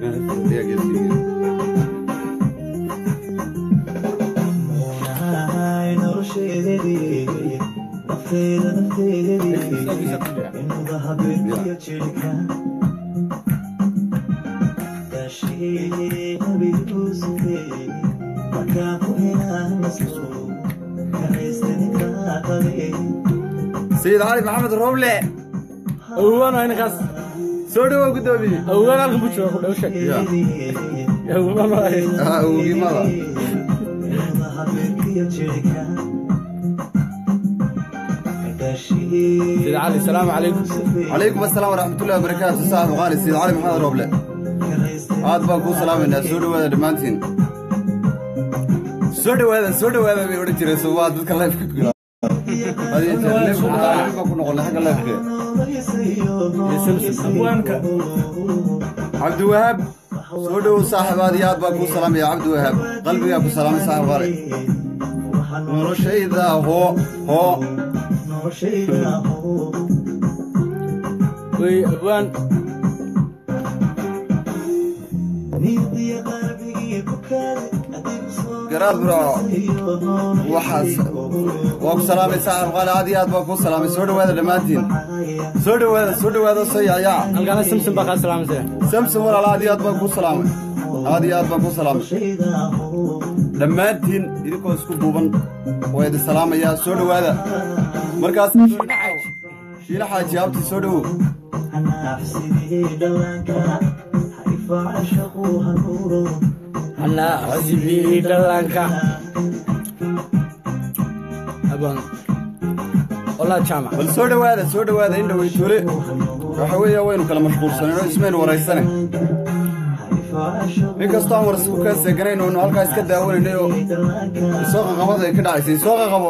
sayid cali maxamed rooble awowaan waa ninkaas soo dhawow guddoomiye awowaan halkan buu jooga ku dhow sheeg awowaan waa awogimada sida cali salaamu calaykum calaykum asalaam waraxmatullahi wabarakaatu saaxibu qaali sayid cali maxamed rooble aad baan kuu salaamaynaa soo dhawaada dhammaantiin soo dhawaada soo dhawaada bay odhan jireen soo waa dadka lifeka ku gala adiga jeer leefka baan ku noqonay xagga lifeka abwaanka cabdiwahaab soo dhowow saaxib aad iyo aad baan kuu salaamaya cabdiwahaab qalbigaa ku salaamay saaxib qaali noloshayda hoo hoo wey abwaan garaad buraaco waxaas waa ku salaamay saaxib qaali aad iyo aad baan kuu salaamay soo dhawaada dhammaantiin soo dhawaada soo dhawaada soo yacyaca halkaana samson baa kaa salaamaysa samson walaal aad iyo aad baan kuu salaamay aad iyo aad baan kuu salaamay dhammaantiin idinkoo isku duuban waa idin salaamayaa soo dhawaada markaas shiila xaaji abti soo dhowow anaa cosibii dhallaanka abwaan olaa jaamac bal soo dhawaada soo dhawaada in dhowey tole waxa weeye waynu kala mashquulsaneen oo ismaynu waraysane in kastoo aan warsi ku kaa seeganayn oonu halkaa iska daawanaynay oo isoo qaqabada ay ka dhacaysay isoo qaqabo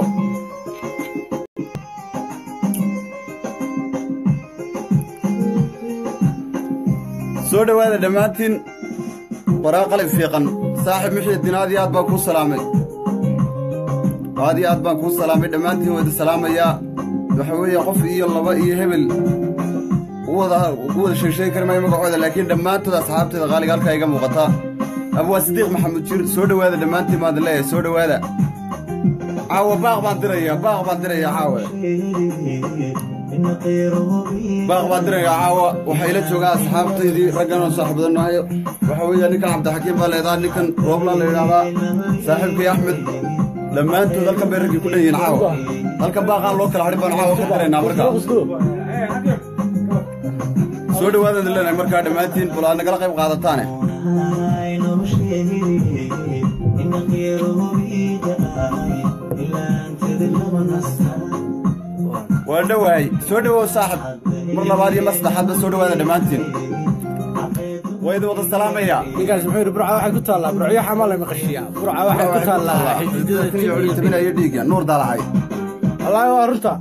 soo dhawaada dhammaantiin waraa qalib fiiqan saaxib mixiidiin aad iyo aad baan kuu salaamay aad iyo aad baan kuu salaamay dhammaantiin waa idin salaamayaa waxa weeye qof iyo laba iyo hebel u wada ugu wada sheegsheegi kari maayo magacooda laakiin dhammaantood asxaabteeda qaaliga halkaa iga muuqataa abwaa sidiiq maxamuud jir soo dhawaada dhammaantiin baan idin leeyahay soo dhawaada caawa baaq baan dirayaa baaq baan dirayaa caawa baaq baan dirayaa caawa waxaa ila joogaa asxaabtaydii raggan oo saaxiibadan nahay waxa weeye ninkan cabdixakiim baa leedaha ninkan rooblaan la yidhaahdaa saaxiibkay axmed dhammaantood halkan bay raggii ku dhan yihiin caawa halkan baaqaan loo kala hadhin baan caawa ka diraynaa markaa soo dhawaada idin leenahay markaa dhammaantiin bal aad nagala qayb qaadataane waa dhowahay soo dhowow saaxib mar labaad iyo mar saddexaadba soo dhawaada dhammaantiin waa idin wada salaamayaa ninkaas muxuu yidhi burca waxay ku taallaa burcyo xamaa la maqashiyaa burca waxay ku taallaa xididada tabinayo dhiigga nuur daalacay wallaahi waa runta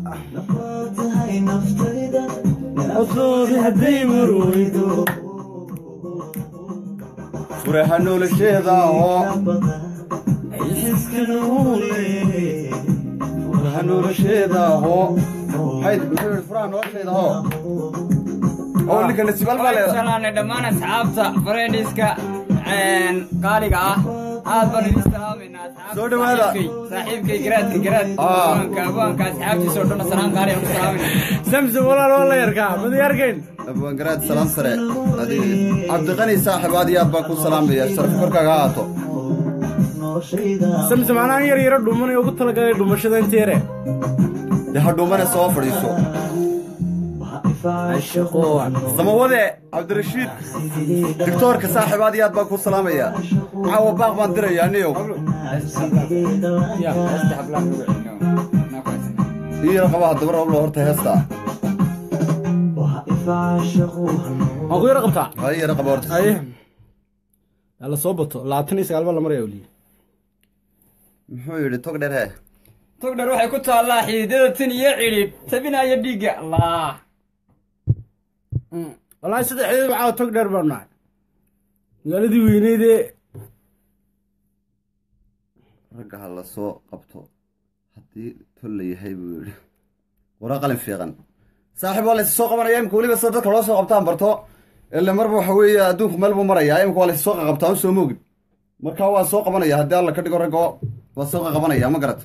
furaha nolosheeda oo furaha nolosheeda oo maxay muxuu yidhi furaha nolosheeda oo oo ninka nasibal baa leedahay salaanay dhammaan asxaabta fareendhiska qaaliga ah aad baan idin salaamaynaa asxaabta Soo dhawaada. saaxiibkay- saaxiibkay garaadka garaad Ah. abaanka abaanka asxaabtiisa oo dhan salaam qaali aan ku salaamayna samson walaal waa la yarkaa madi arkayn abwaangaraad salaam sare adiga cabdiqani saaxib aad iyo aad baan ku salaamaya sharaf korkaaga ha ahaato samson anaan yar yaro dhumanay ugu talagalay dhumashada inta yare dee ha dhuumane soo fadhiiso ashaqoon samawade cabdirashiid digtoorka saaxib aad iyo aad baan ku salaamaya caawa baaq baan diraya aniyow ii yar qaba haddaba rooblo horta heesta waan ku yaro qabtaa ha ii yara qaba horta aye la soo bato labaatan iyo sagaal baa la maraya weliye muxuu yidhi tog dheer he togdhar waxay ku taallaa xididada tin iyo cidhidh tabinaya dhiigga allah wallaahi saddexdeed waxaa tog dheer baanu nahay magaaladii weyneydee ragga ha la soo qabto haddii tol la yahay buu yidhi waraa qalin fiiqan saaxiib waa laysu soo qabanaya imka weliba sida dadka loo soo qabtaan barto ile marba waxa weeye adduunku meel buu marayaa imika waa la soo qaqabtaa un soo moogin marka waa soo qabanaya haddii alla ka dhigo raggo waa soo qaqabanaya ma garata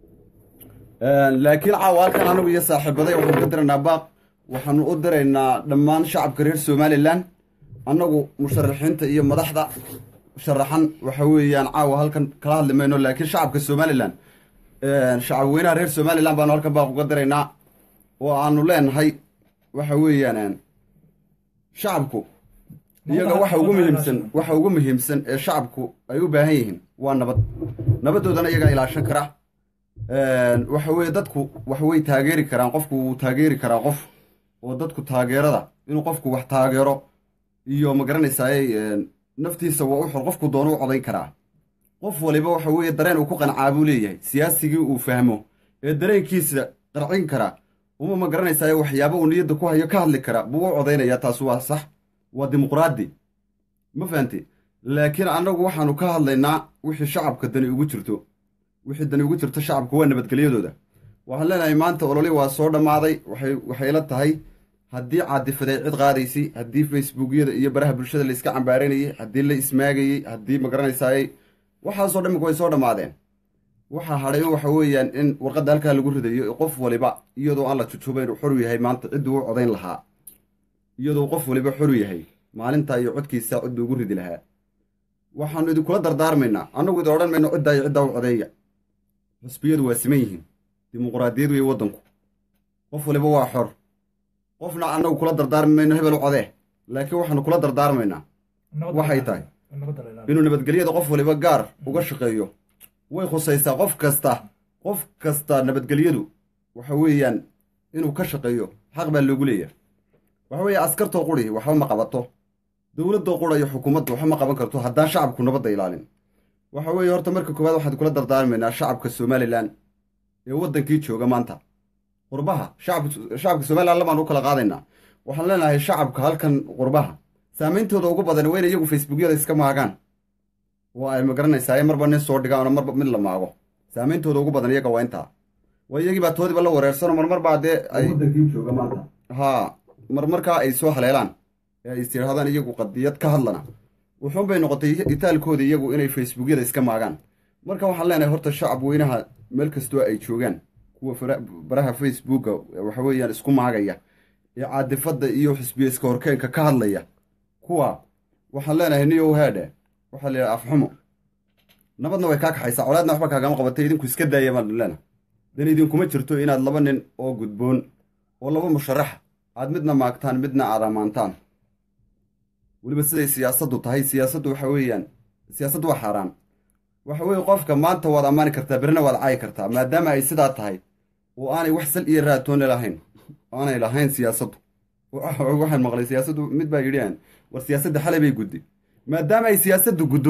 laakiin caawa halkan anagu iyo saaxiibaday waxaanu ka diraynaa baaq waxaanu u diraynaa dhammaan shacabka reer somalilan annagu musharaxiinta iyo madaxda sharaxan waxa weeyaan caawa halkan kala hadli mayno laakiin shacabka somalilan shacab weynaha reer somalilan baanu halkan baaq uga diraynaa oo aanu leenahay waxa weeyaan shacabku iyaga waxa ugu muhiimsan waxa ugu muhiimsan ee shacabku ay u baahan yihiin waa nabad nabadoodana iyagaa ilaashan kara waxa weeye dadku wax way taageeri karaan qofku wuu taageeri karaa qof oo dadku taageerada inuu qofku wax taageero iyo ma garanaysaay naftiisa waa u xor qofku doono u codayn karaa qof waliba waxa weeye dareen uu ku qancaa buu leeyahay siyaasigii uu fahmo ee dareenkiisa qarcin karaa uma ma garanaysaay waxyaaba uu niyadda ku hayo ka hadli kara buu u codaynayaa taas waa sax waa dimuqraadi ma fahanti laakiin annagu waxaanu ka hadlaynaa wixii shacabka dani ugu jirto wixii dani ugu jirto shacabka waa nabadgelyadooda waxaan leenahay maanta ololi waa soo dhammaaday waxay waxayla tahay haddii caadifaday cid qaadaysay haddii facebookyada iyo baraha bulshada la iska cambaaraynayey haddii la ismaagayey haddii ma garanaysaayey waxaasoo dhamminka way soo dhammaadeen waxaa hadhay in waxa weeyaan in warqadda halkaa lagu ridayo qof waliba iyadoo aan la jujubayn uu xoru yahay maanta cidduu u codayn lahaa iyadoo qof waliba xoru yahay maalintaa iyo codkiisa cidduu ugu ridi lahaa waxaanu idinkula dardaarmaynaa annagu idin odhan mayno ciddaa iyo ciddaa u codeeya xusbiyadu waa siman yihiin dimuqraadiyad wey waddanku qof waliba waa xor qofna annagu kula dardaarmi mayno hebel u codee laakiin waxaanu kula dardaarmaynaa waxay tahay inuu nabadgelyada qof waliba gaar uga shaqeeyo way khusaysaa qof kasta qof kasta nabadgelyadu waxa weeyaan inuu ka shaqeeyo xaq baa loogu leeyahay waxa weeye askartoo quri waxba ma qabato dowladdoo qura iyo xukuumadda waxba ma qaban karto haddaan shacabku nabadda ilaalin waxa weeye horta marka koowaad waxaan kula dardaarmaynaa shacabka somalilan ee waddankii jooga maanta qurbaha shacabka somalilan labaan u kala qaadaynaa waxaan leenahay shacabka halkan qurbaha saameyntooda ugu badan waa in iyagu facebookyada iska maagaan waa ay magaranaysaa marba nin soo dhigaan oo marba mid la maago saameyntooda ugu badan iyaga waa intaa waa iyagii baa toodiba la wareersano marmar baa dee ay haa marmarkaa ay soo haleelaan ee ay istirahdaan iyagu qadiyad ka hadlana wuxuun bay noqotay itaalkooda iyagu inay facebookyada iska maagaan marka waxaan leenahay horta shacab weynaha meel kastoo ay joogaan kuwa baraha facebooka waxa weeyaan isku maagaya ee caadifadda iyo xisbiya iska horkeenka ka hadlaya kuwa waxaan leenahay niyow heedhe waxaa la yidhaha afxumo nabadna way kaa kaxaysaa colaadna waxba kaagama qabatay idinku iska daaya baan leenahay dan idinkuma jirto inaad laba nin oo gudboon oo laba musharaxa aad midna maagtaan midna aad ammaantaan weliba siday siyaasaddu tahay siyaasaddu waxa weeyaan siyaasaddu waa xaaraan waxa weeye qofka maanta waad ammaani kartaa berrina waad caayi kartaa maadaama ay sidaa tahay oo aanay wax sal iyo raatoona lahayn aanay lahayn siyaasaddu waxaan maqlay siyaasaddu mid baa yidhi war siyaasadda xalay bay gudday maadaama ay siyaasaddu guddo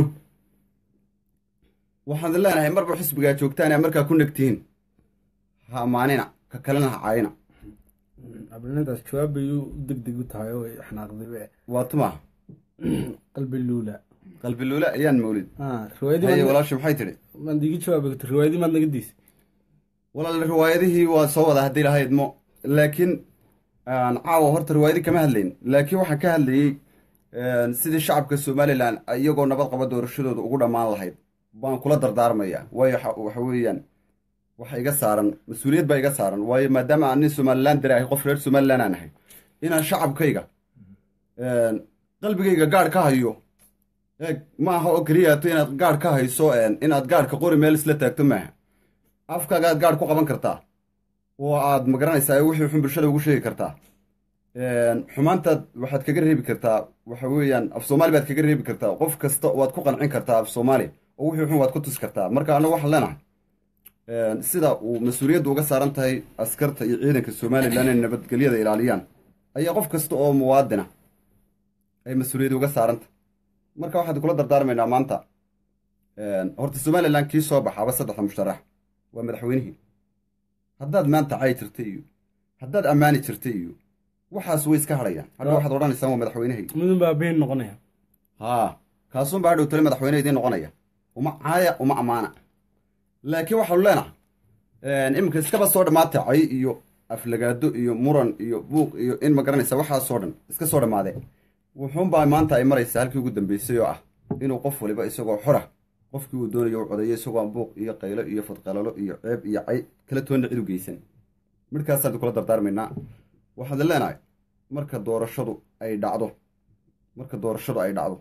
waxaan leenahay marba xisbigaa joogtaan ee markaa ku negtihiin ha ammaanina ka kalena ha caayina ablinadaas jawaab bay u degdeg u tahay oo xanaaqdibe waa tuma qalbi luula qalbi luula ayaan mawlid haye riwaayadii walaasha maxay tidhi maad iga jawaabi karta riwaayadii maad naga diisay walaal riwaayadihii waa soo wada haddii lahayd mo laakiin caawa horta riwaayadii kama hadlayn laakiin waxaan ka hadlayey sidii shacabka somalilan iyagoo nabad qaba doorashadooda ugu dhammaan lahayd baan kula dardaarmaya waayo waxa weeyaan waxa iga saaran mas-uuliyad baa iga saaran waayo maadaama aan nin somalilan dare ahay qof reer somalilan aan ahay inaan shacabkayga qalbigayga gaadh ka hayo eeg ma aha oo keliyaato inaad gaadh ka hayso inaad gaadhka qori meel isla taagto maaha afkaagaad gaadh ku qaban kartaa oo aad magaranaysaa wixii xun bulshada ugu sheegi kartaa xumaantaad waxaad kaga reebi kartaa waxa weeyaan af soomaali baad kaga reebi kartaa qof kasta waad ku qancin kartaa af soomaali oo wixii xun waad ku tusi kartaa marka anagu waxaan leenahay sida uu mas-uuliyaddu uga saaran tahay askarta iyo ciidanka somalilan inay nabadgelyada ilaaliyaan ayaa qof kasta oo muwaadina ay mas-uuliyadda uga saarantahay marka waxaan kula dardaarmaynaa maanta horta somalilan kii soo baxaaba saddexda musharax waa madaxweynihii haddaad maanta cayi jirta iyo haddaad ammaani jirta iyo waxaas way iska hadhayaan hadha waxaad odhanaysaan waa madaxweynehii midun baa been noqonaya haa kaasuunbaa hadhow tale madaxweyne idiin noqonaya uma caaya uma ammaana laakiin waxaanu leenahay iminka iskaba soo dhammaatay cay iyo aflagaado iyo muran iyo buuq iyo in ma garanaysa waxaasoo dhan iska soo dhammaadee wuxuunbaa maanta ay maraysaa halkii ugu dambeysay oo ah inuu qof waliba isagoo xora qofkii uu doonayo u codeeyo isagoo aan buuq iyo qaylo iyo fadqalalo iyo ceeb iyo cay kala toonna cid u geysan midhkaasaan kula dardaarmaynaa waxaad leenahay marka doorashadu ay dhacdo marka doorashadu ay dhacdo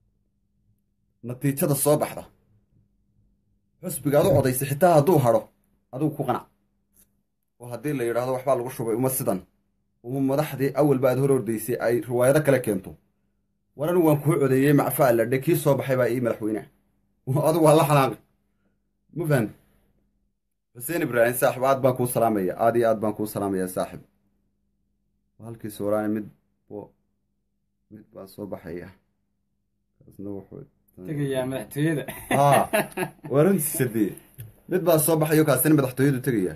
natiijada soo baxda xusbiga ad u codaysay xitaa hadduu hadho adigu ku qanac oo haddii la yidhaahdo waxbaa lagu shubay uma sidan uma madaxdii awalba aad hor ordaysay ay riwaayado kale keento war anigu waan kuu codeeyey macfa alladhe kii soo baxay baa ii madaxweyneha adigu waa la xanaaqi ma fahan xuseen ibraahim saaxib aad baan kuu salaamaya aad iyo aad baan kuu salaamaya saaxib halkii sooraani mid bo mid baa soo baxaya kaasna wuxuu tegayaa madaxtooyada haa waa runtiisa dee mid baa soo baxayo kaasina madaxtooyadu tegaya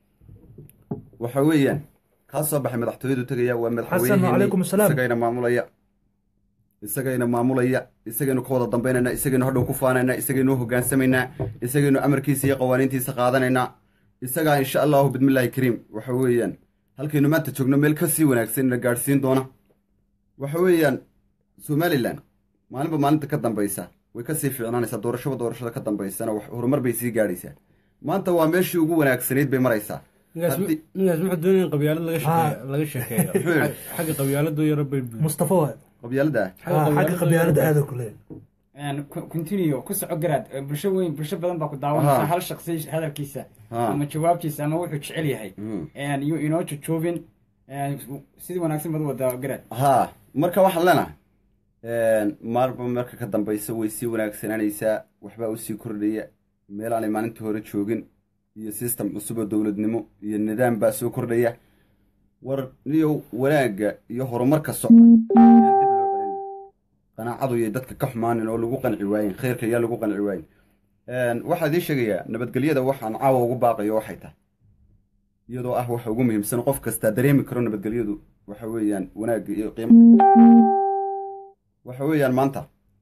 waxa weeyaan kaa soo baxay madaxtooyadu tegaya waa Xasan, wacalaykum madaxweyneheeni asalaam. isagayna maamulaya isagayna maamulaya isagaynu ka wada dambaynaynaa isagaynu hadhow ku faanaynaa isagaynu hogaansamaynaa isagaynu amarkiisa iyo qawaaniintiisa qaadanaynaa isagaa insha allahu bidmillaahi kariim waxa weeyaan halkaynu maanta joogno meel ka sii wanaagsan ina gaadhsiin doona waxa weeyaan somalilan maalinba maalinta ka dambaysa way kasii fiicnaanaysaa doorashaba doorashada ka dambaysana wax horumar bay sii gaadhaysaa maanta waa meeshii ugu wanaagsanayd bay maraysaa ninkaas Haddii- ninkaas muxuu doonaya in qabyaalad laga sheekeeyo laga sheekeeyo yidhi? xagga qabyaaladoo yaro bay mustafa waay qabyaalada Ah, xagga qabyaalada aada kule continue ku soco garaad bulsho weyn bulsho badan baa ku daawanaysa Aha. hal shaqsi hadalkiisa Ha. ama jawaabtiisa ama wuxuu jecel yahay Mm. yuu inoo jojoobin sidii wanaagsan baad u wadaa garaad haa marka waxaan leenahay maalba marka ka dambaysa way sii wanaagsanaanaysaa waxbaa usii kordhaya meel aanay maalintii hore joogin iyo system cusub oo dowladnimo iyo nidaam baa soo kordhaya war niyow wanaagga iyo horumarka socda yaan dib loo celin qanaacadu iyo dadka ka xumaanin oo lagu qanci waayin khayrka yaa lagu qanci waayin waxaa idiin sheegayaa nabadgelyada waxaan caawa ugu baaqayo waxay tahay iyadoo ah waxa ugu muhiimsan qof kastaa dareemi karo nabadgelyadu waxa weeyaan wanaagga iyo qiimaha waxa weeyaan maanta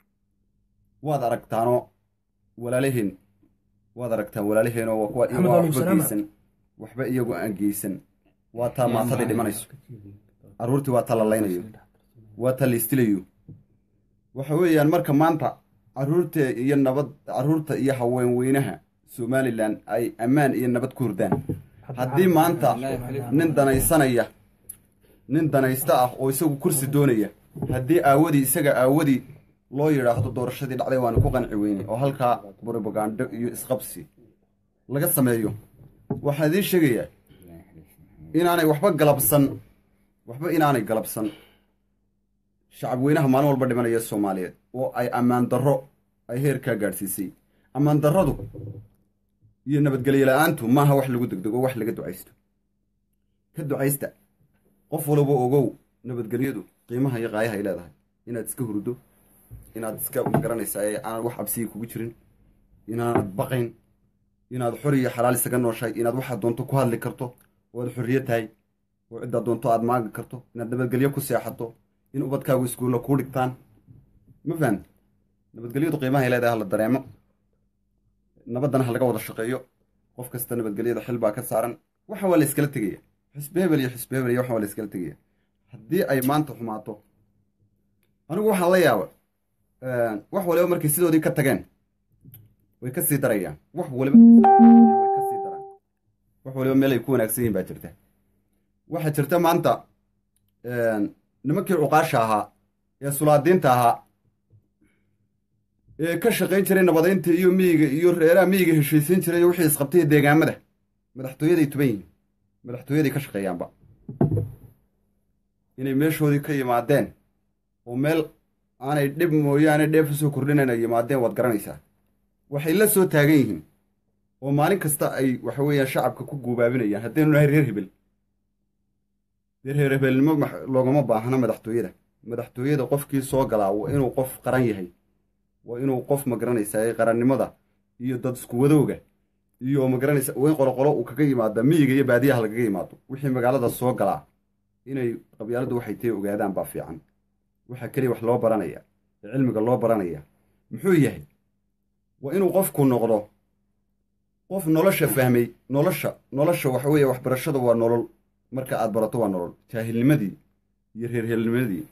waad aragtaanoo walaalihiin waad aragtaan walaaliheenoo waa kuwa Maxamed iyagu Ali waxba Salaam. geysan waxba iyagu aan geysan waa taa maatadii dhimanayso carruurtii waa taa la laynayo waa taa la istilayo waxa weeyaan marka maanta carruurta iyo nabad carruurta iyo haweenweynaha somalilan ay ammaan iyo nabad ku hurdaan haddii maanta nin danaysanaya nin danaysta ah oo isagu kursi doonaya haddii aawadii isaga aawadii loo yidhaahdo doorashadii dhacday waanu ku qanci weynay oo halkaa brobagando iyo isqabsi laga sameeyo waxaan idiin sheegayaa inaanay waxba galabsan waxba inaanay galabsan shacab weynaha maalin walba dhimanaya soomaaliyeed oo ay ammaan darro ay heerkaa gaadhsiisay ammaan darradu iyo nabadgelyo la-aantu maaha wax lagu degdego wax laga ducaysto ka ducaysta qof walba ogow nabadgelyadu qiimaha iyo qaayaha ay leedahay inaad iska hurdo inaad iska magaranaysaa ee aanad wax cabsiya kugu jirin inaanad baqayn inaad xor iyo xalaal isaga nooshahay inaad waxaad doonto ku hadli karto oo aad xorriyo tahay oo ciddaad doonto aad maagi karto inaad nabadgelyo ku seexato in ubadkaagu iskuulla kuu dhigtaan ma fahan nabadgelyadu qiimaha ay leedahay hala dareemo nabaddana ha laga wada shaqeeyo qof kasta nabadgelyada xil baa ka saaran waxa waa la iskala tegaya xisbi hebel iyo xisbi hebel iyo waxa waa la iskala tegaya haddii ay maanta xumaato anigu waxaan la yaaba wax waliba markay sidoodii ka tageen way ka sii darayaan wax waliba way ka sii daraan wax waliba meel ay ku wanaagsan yihiin baa jirta waxaa jirta maanta nimankii cuqaasha ahaa ee sulaadiinta ahaa ee ka shaqayn jiray nabadaynta iyo miyiga iyo reeraha miyiga heshiisiin jiray wixii isqabtay deegaamada madaxtooyaday tuban yihiin madaxtooyaday ka shaqeeyaanba inay meeshoodii ka yimaadeen oo meel aanay dhib mooyaane dheef usoo kordhinayna yimaadeen waad garanaysaa waxay la soo taagan yihiin oo maalin kasta ay waxa weeyaan shacabka ku guubaabinayaan haddaynu nahay reer hebel reer reer hebelnimo loogama baahna madaxtooyada madaxtooyada qofkii soo galaa waa inuu qof qaran yahay waa inuu qof magaranaysaa qarannimada iyo dad isku wadowga iyo magaranaysa waa in qoloqolo uu kaga yimaada miyiga iyo baadiyaha lagaga yimaado wixii magaalada soo galaa inay qabyaaladdu waxay tahay ogaadaan baa fiican waxaa keliya wax loo baranaya ee cilmiga loo baranaya muxuu yahay waa inuu qofku noqdo qof nolosha fahmay nolosha nolosha waxa weeye waxbarashada waa nolol marka aad barato waa nolol jaahilnimadii iyo reerheelnimadii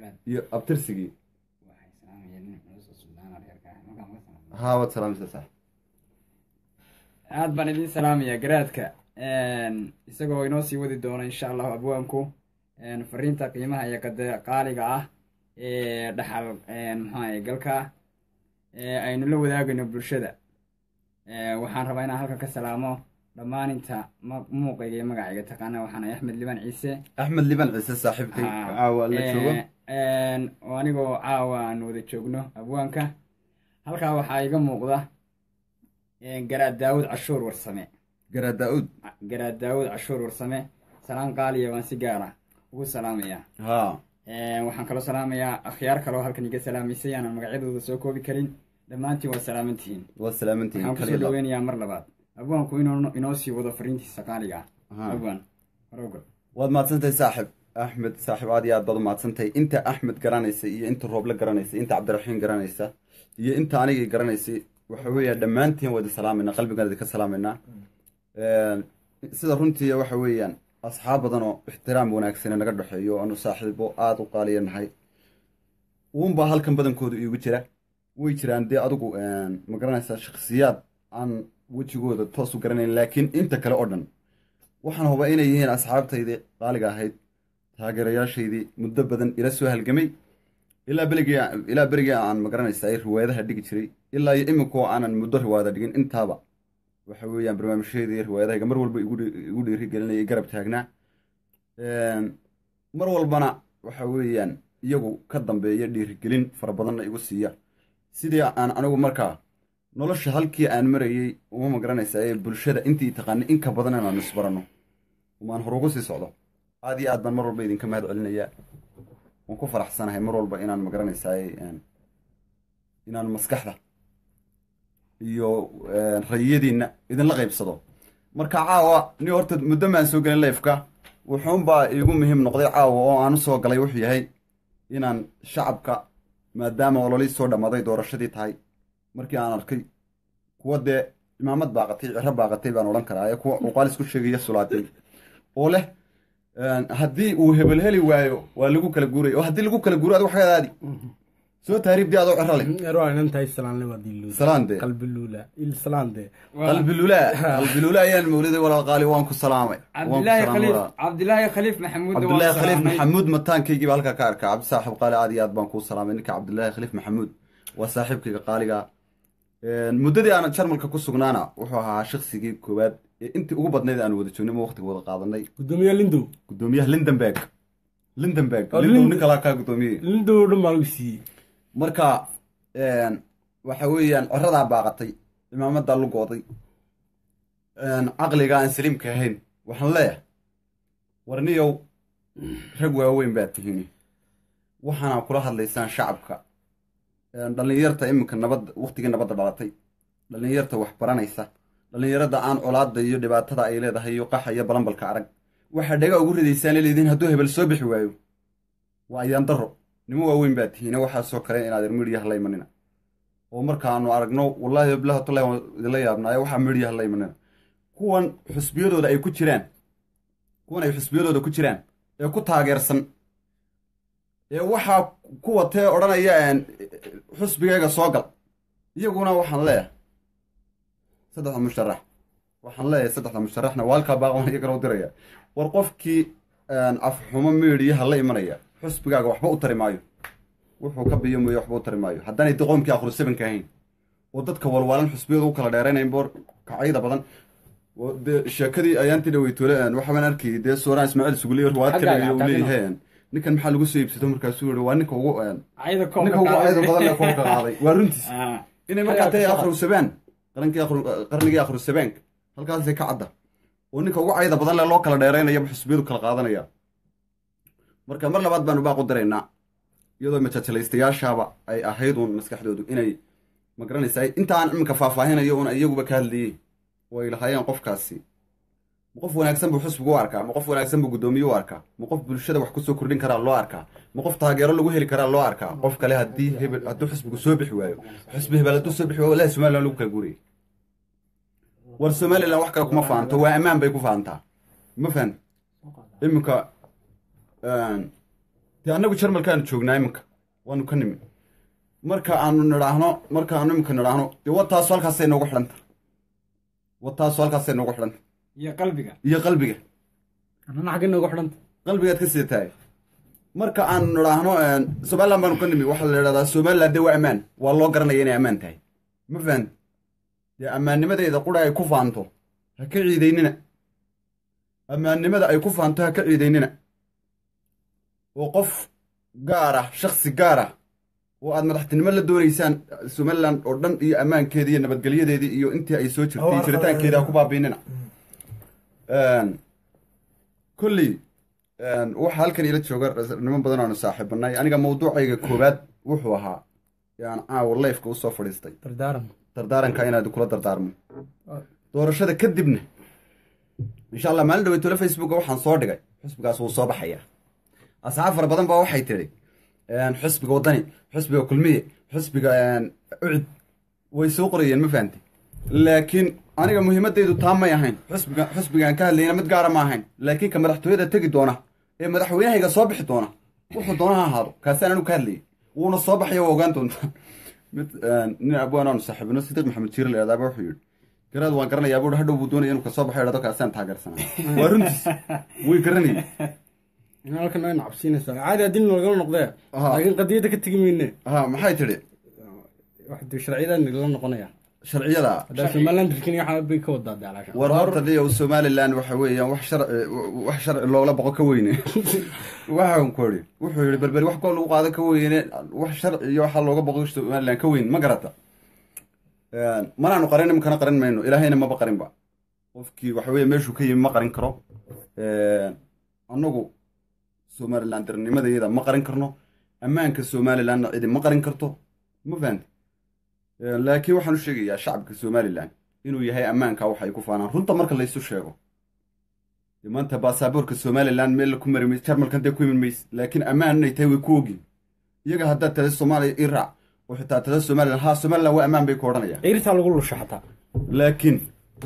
garaad iyo abtirsigii waxay salaamayeen nin culus oo suldaan reerka ah markaa maga salaamay haa waad salaamaysa saaxib aad baan idiin salaamayaa garaadka isagoo inoo sii wadi doona insha allahu abwaanku fariinta qiimaha iyo qade qaaliga ah ee dhaxal maxaa galka ee aynu la wadaagayno bulshada waxaan rabaa inaan halkan ka salaamo dhammaan inta ma- muuqayga iyo magacayga taqaana waxaan ahay axmed liban ciise axmed liban ciise saaxiibkay caawa la joogo oo anigoo caawa aan wada joogno abwaanka halkaa waxaa iga muuqda garaad daawud cashuur warsame garaad daa-uud garaad daawud cashuur warsame salaan qaaliya waan si gaara ugu salaamayaa haa waxaan kaloo salaamayaa akhyaar kaloo halkan iga salaamaysay aanan magacyadooda soo koobi karin dhammaantiin waa salaamantihiin waad salaamantihiin waxaan kusoo kaliya dhaweynayaa mar labaad abwaanku inuu inoo sii wado fariintiisa qaaliga ah Aha. abwaan horogol waad mahadsantahay saaxib axmed saaxib aad iyo aad baad u mahadsantahay inta axmed garanaysa iyo inta rooble garanaysa inta cabdiraxiim garanaysa iyo inta anigii garanaysay waxa weeya dhammaantiin wada salaamayna qalbigaan idinka salaamaynaa sida runtii waxa weeyaan asxaab badan oo ixtiraam wanaagsane naga dhexeeyo oo aanu saaxiibo aada u qaaliya nahay uunbaa halkan badankooda iigu jira way jiraan dee adigu ma garanaysaa shakhsiyaad aan wejigooda toos u garanayn laakiin inta kale oo dhan waxaan hubaa inay yihiin asxaabtaydii qaaliga ahayd taageerayaashaydii muddo badan ila soo halgamay ilaa beligii ilaa berigii aan magaranaysa ay riwaayadaha dhigi jiray ilaa iyo iminkoo aanan muddo riwaayada dhigin intaaba waxa weeyaan barnaamijyadii riwaayadahayga mar walba igu dhi- igu dhiirigelinaya garab taagnaa mar walbana waxa weeyaan iyagu ka dambeeya dhiirigelin fara badanna igu siiya sidii aan anigu markaa nolosha halkii aan marayey uma magaranaysa ee bulshada intii taqaanay in ka badan inaan isbaranno umaan hor ugu sii socdo aad iyo aad baan mar walba idinka mahad celinayaa waan ku faraxsanahay mar walba inaan magaranaysaa inaan maskaxda iyo rayiyadiinna idinla qaybsado marka caawa ni horta muddo maan soo gelin leifka wuxuunbaa iigu muhiim noqday caawa oo aan u soo galay wuxuu yahay inaan shacabka maadaama ololii soo dhammaaday doorashadii tahay markii aan arkay kuwa dee imaamad baaqatay ciro baaqatay baan odhan karaa ee kuwa uqaal isku sheegaya sulaatay oo leh haddii uu hebel heli waayo waa lagu kala guuray oo haddii lagu kala guuro adigu xagadaadi soo taariibdii adoo ciro leh erwaa inantahay salaanle waa diluula salaande qalbiluula il salaande qalbilulaa qalbilulaa ayaan mawliday walaal qaali waan ku salaamay waan ku cabdilaahi salaamay khaliif walaal. cabdilaahi khaliif maxamuud cabdilaahi khaliif maxamuud mataankaygiiba halkaa ka arkaa cabdi saaxib qaali aad iyo aad baan kuu salaamay ninka cabdilaahi khaliif maxamuud waa saaxiibkayga qaaliga muddadii aan jarmalka ku sugnaana wuxuu ahaa shaksigii koowaad ee intii ugu badnayd aan wada joognay ma waqtiga wada qaadanay gudoomiye lindow gudoomiyaha lindenberg lindenberg Oh, lindow Lind- nin kalaa kaa gudoomiyey lindow dhan baa lagu siiyey marka waxa weeyaan coradaa baaqatay imaamadaa lugooday caqliga aan saliimka ahayn waxaan leeyahay warniyow rag waaweyn baad tihiin waxaana kula hadlaysaan shacabka dhallinyarta iminka nabadda waqtigii nabadda dhalatay dhallinyarta wax baranaysa dhallinyarada aan colaada iyo dhibaatada ay leedahay iyo qaxa iyo balambalka arag waxaa dhaga ugu ridaysaan leediin hadduu hebel soo bixi waayo waa ayaan daro nimo waaweyn baad tihiin waxaasoo kale inaad midhiyaha la imanina oo markaanu aragno wallaahi bilahi tallahi waan idinla yaabnaayo waxaa midhiyaha la imanina kuwan xusbiyadooda ay ku jiraan kuwan ay xusbiyadooda ku jiraan ee ku taageersan ee waxaa ku watee odhanaya een, xusbigayga soo gal iyaguna waxaan leeyahay saddexda musharax waxaan leeyahay saddexda musharaxna waa halkaa baaqan iyagana u diraya war qofkii een, afxumo miidhiyaha la imanaya xusbigaaga waxba u tari maayo wuxuu ka biyo mooye waxba u tari maayo haddaanay doqoomkii akhru sabanka ahayn oo dadka walwaalan xusbiyadu u kala dheeraynayn boor kacyada badan oo dee sheekadii ayaantii dhaweytoole waxbaan arkayay dee sooraan ismaaciil suguliyo riwaayad ka Xaggaaga, dhigay uu xaggaaga. leeyahay ninkan maxaa lagu soo iibsato markaasuu yihi waa ninka ugu een, cayda ninka ugu cayda badan ee koobka qaaday waa runtiis Ah, inay markaa tahay akhru sabaan qarankii akhru qarnigii akhru sabaanka halkaasay ka cadda oo ninka ugu cayda badan le loo kala dheeraynayaba xusbiyadu kala qaadanaya marka mar labaad baanu baaq u diraynaa iyadoo majaajilaystayaashaaba ay ahayd uun maskaxdoodu inay ma garanaysaa inta aan iminka faahfaahinayo un iyaguba ka hadlayey oo ay lahaayeen qofkaasi ma qof wanaagsan buu xusbigu u arkaa ma qof wanaagsan buu guddoomiye u arkaa ma qof bulshada wax kusoo kordhin karaa loo arkaa ma qof taageero lagu heli karaa loo arkaa qof kale haddii hebel hadduu xusbigu soo bixi waayo xusbi hebel hadduu soo bixi waayo walahi somaliland lagu kala guurayay war somaliland wax kale kuma fahanto waa ammaan bay ku fahantaa ma fahan iminka dee annagu jarmalkaanu joognaa iminka waanu ka nimi marka aanu nidhaahno marka aanu iminka nidhaahno dee wataasu halkaasay noogu xidhanta wataasu halkaasay noogu xidhanta iyo qalbiga iyo qalbiga annana xagga noogu xidhanta qalbigaad ka sii tahay marka aanu nidhaahno somaliland baanu ka nimi waxaa la idhahdaa somaliland dee waa ammaan waa loo garanaya inay ammaan tahay ma fahanti dee ammaannimadeeda qura ay ku faanto ha ka ciidaynina ammaannimada ay ku faanto ha ka ciidaynina oo qof gaar ah shaksi gaar ah oo aad madaxtinimo la doonaysaan somaliland oo dhan iyo ammaankeedii iyo nabadgelyadeedii iyo intii ay soo jirtay jiritaankeeda ha ku baabiinina kolley waxaa halkan ila jooga niman badan aanu saaxiibanay aniga mawduucayga koowaad wuxuu ahaa yaan caawa leyfka usoo fadhiistay dardaaran dardaaranka inaad kula dardaarmo doorashada kadibna insha allah maalin dhaweytole facebooka waxaan soo dhigay xisbigaas wuu soo baxayaa asxaab fara badan baa waxay tidhi xisbiga waddani xisbiga kulmiye xisbiga ucid way soo qorayeen ma fahamtay laakiin aniga muhiimadaydu taa may ahayn xisbiga xisbigaan ka hadlayna mid gaara ma ahayn laakiin ka madaxtooyada tegi doona ee madaxweynahayga soo bixi doona wuxuu doona ha ahaado kaasaan anigu ka hadlayay wuuna soo baxaya waa ogaan doontaa mid nin abwaan aanu saaxiibino sidiiq maxamed jiir la idhahdaaba wuxuu yidhi garaad waan garanayaa buuhi hadhow buu doonaya inuu kasoo baxo idhahdo kaasaan taageersanaa waa runtiis way garanayay in halkan ayna cabsiinaysaa caadi haddii nalagala noqdee Aha. laakiin qadiyadda ka tegi mayne ha maxay tidhi wax dee sharciyadan nagala noqonaya sharciyada haddaa somaliland rirkin waxa bay ka wadaa dee alaasha war horta dhiyo somaliland waxa weeyaan wax sharci wax sharci loola boqo ka weyne waxaan ku idhi wuxuu yidhi berberi wax koo lagu qaado ka weyne wax sharci iyo waxaa looga boqo somaliland ka weyn ma garata manaanu qarin imkana qarin mayno ilaahayna maba qarinba qofkii waxa weeye meeshuu ka yimi ma qarin karo annagu somaliland darnimadayada ma qarin karno ammaanka somalilandna cidi ma qarin karto ma fahanti laakiin waxaan u sheegayaa shacabka somaliland inuu yahay ammaanka waxay ku faanaan runta marka laysu sheego dee maanta baasaboorka somaliland meel ku mari mayse jarmalkan dee ku iman mayse laakiin ammaan inay tahay way ku ogin iyaga haddaad tada soomaaliya i raac oo xitaa tada somaliland haa somaliland waa ammaan bay ku odhanayaan ciirtaa lagu lusha xataa laakiin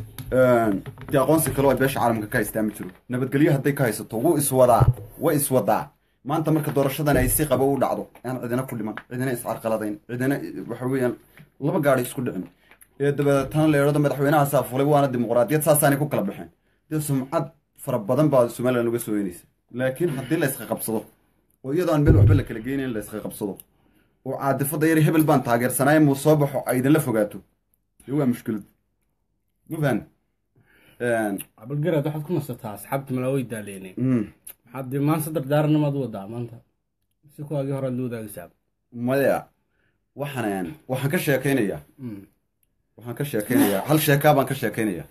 dee aqoonsi kale oo ay beesha caalamka ka haystaa ma jiro nabadgelyo hadday ka haysato wuu iswadaa way iswadaa maanta marka doorashadan ay si qabo u dhacdo aan cidina ku dhiman cidina iscarqaladayn cidina waxa weeyaan laba gaadhi isku dhicin ee dabeetana la idhahdo madaxweynahaasaa fulay waana dimuqraadiyad saasaanay ku kala baxeen dee sumcad fara badan baa somaliland uga soo yeynaysa laakiin haddii la isqa qabsado oo iyadoo aan meel waxba la kala geynayn la isqa qabsado oo caadifada yar hebel baan taageersanaaye muu soo baxo ay idinla fogaato dee waa mushkilad ma fahan cabalgaraad waxaad ku nasataa asxaabta malaa way daaleeneen Mm. maxaad dee maanta dardaaranamaad u wadaa maanta si kuwaagii horead la wadaagaysaa maya waxaan waxaan ka sheekaynayaa waxaan ka sheekaynayaa hal sheekaa baan ka sheekaynayaa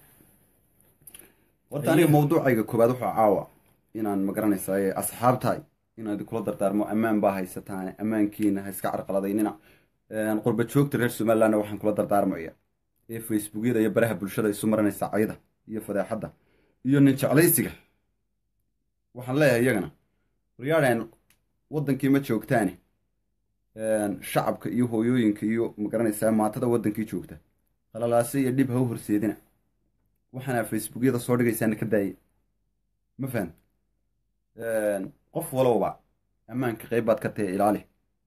horta aniga mawduucayga koobaad wuxuu caawa inaan magaranaysaa asxaabtahay inaad kula dardaarmo ammaan baa haysataan ammaankiina ha iska carqaladaynina qurba joogta reer somalilandna waxaan kula dardaarmaya ee facebookyada iyo baraha bulshada isu maranaysa cayda iyo fadeexadda iyo nin jeclaysiga waxaan leeyahay iyagana waryaadheen waddankii ma joogtaane shacabka iyo hooyooyinka iyo magaranaysaa maatada waddankii joogta qalalaase iyo dhib ha u horseedina waxaana facebookyada soo dhigaysaana ka daaya ma fahan qof walowba ammaanka qayb baad ka tahay ilaali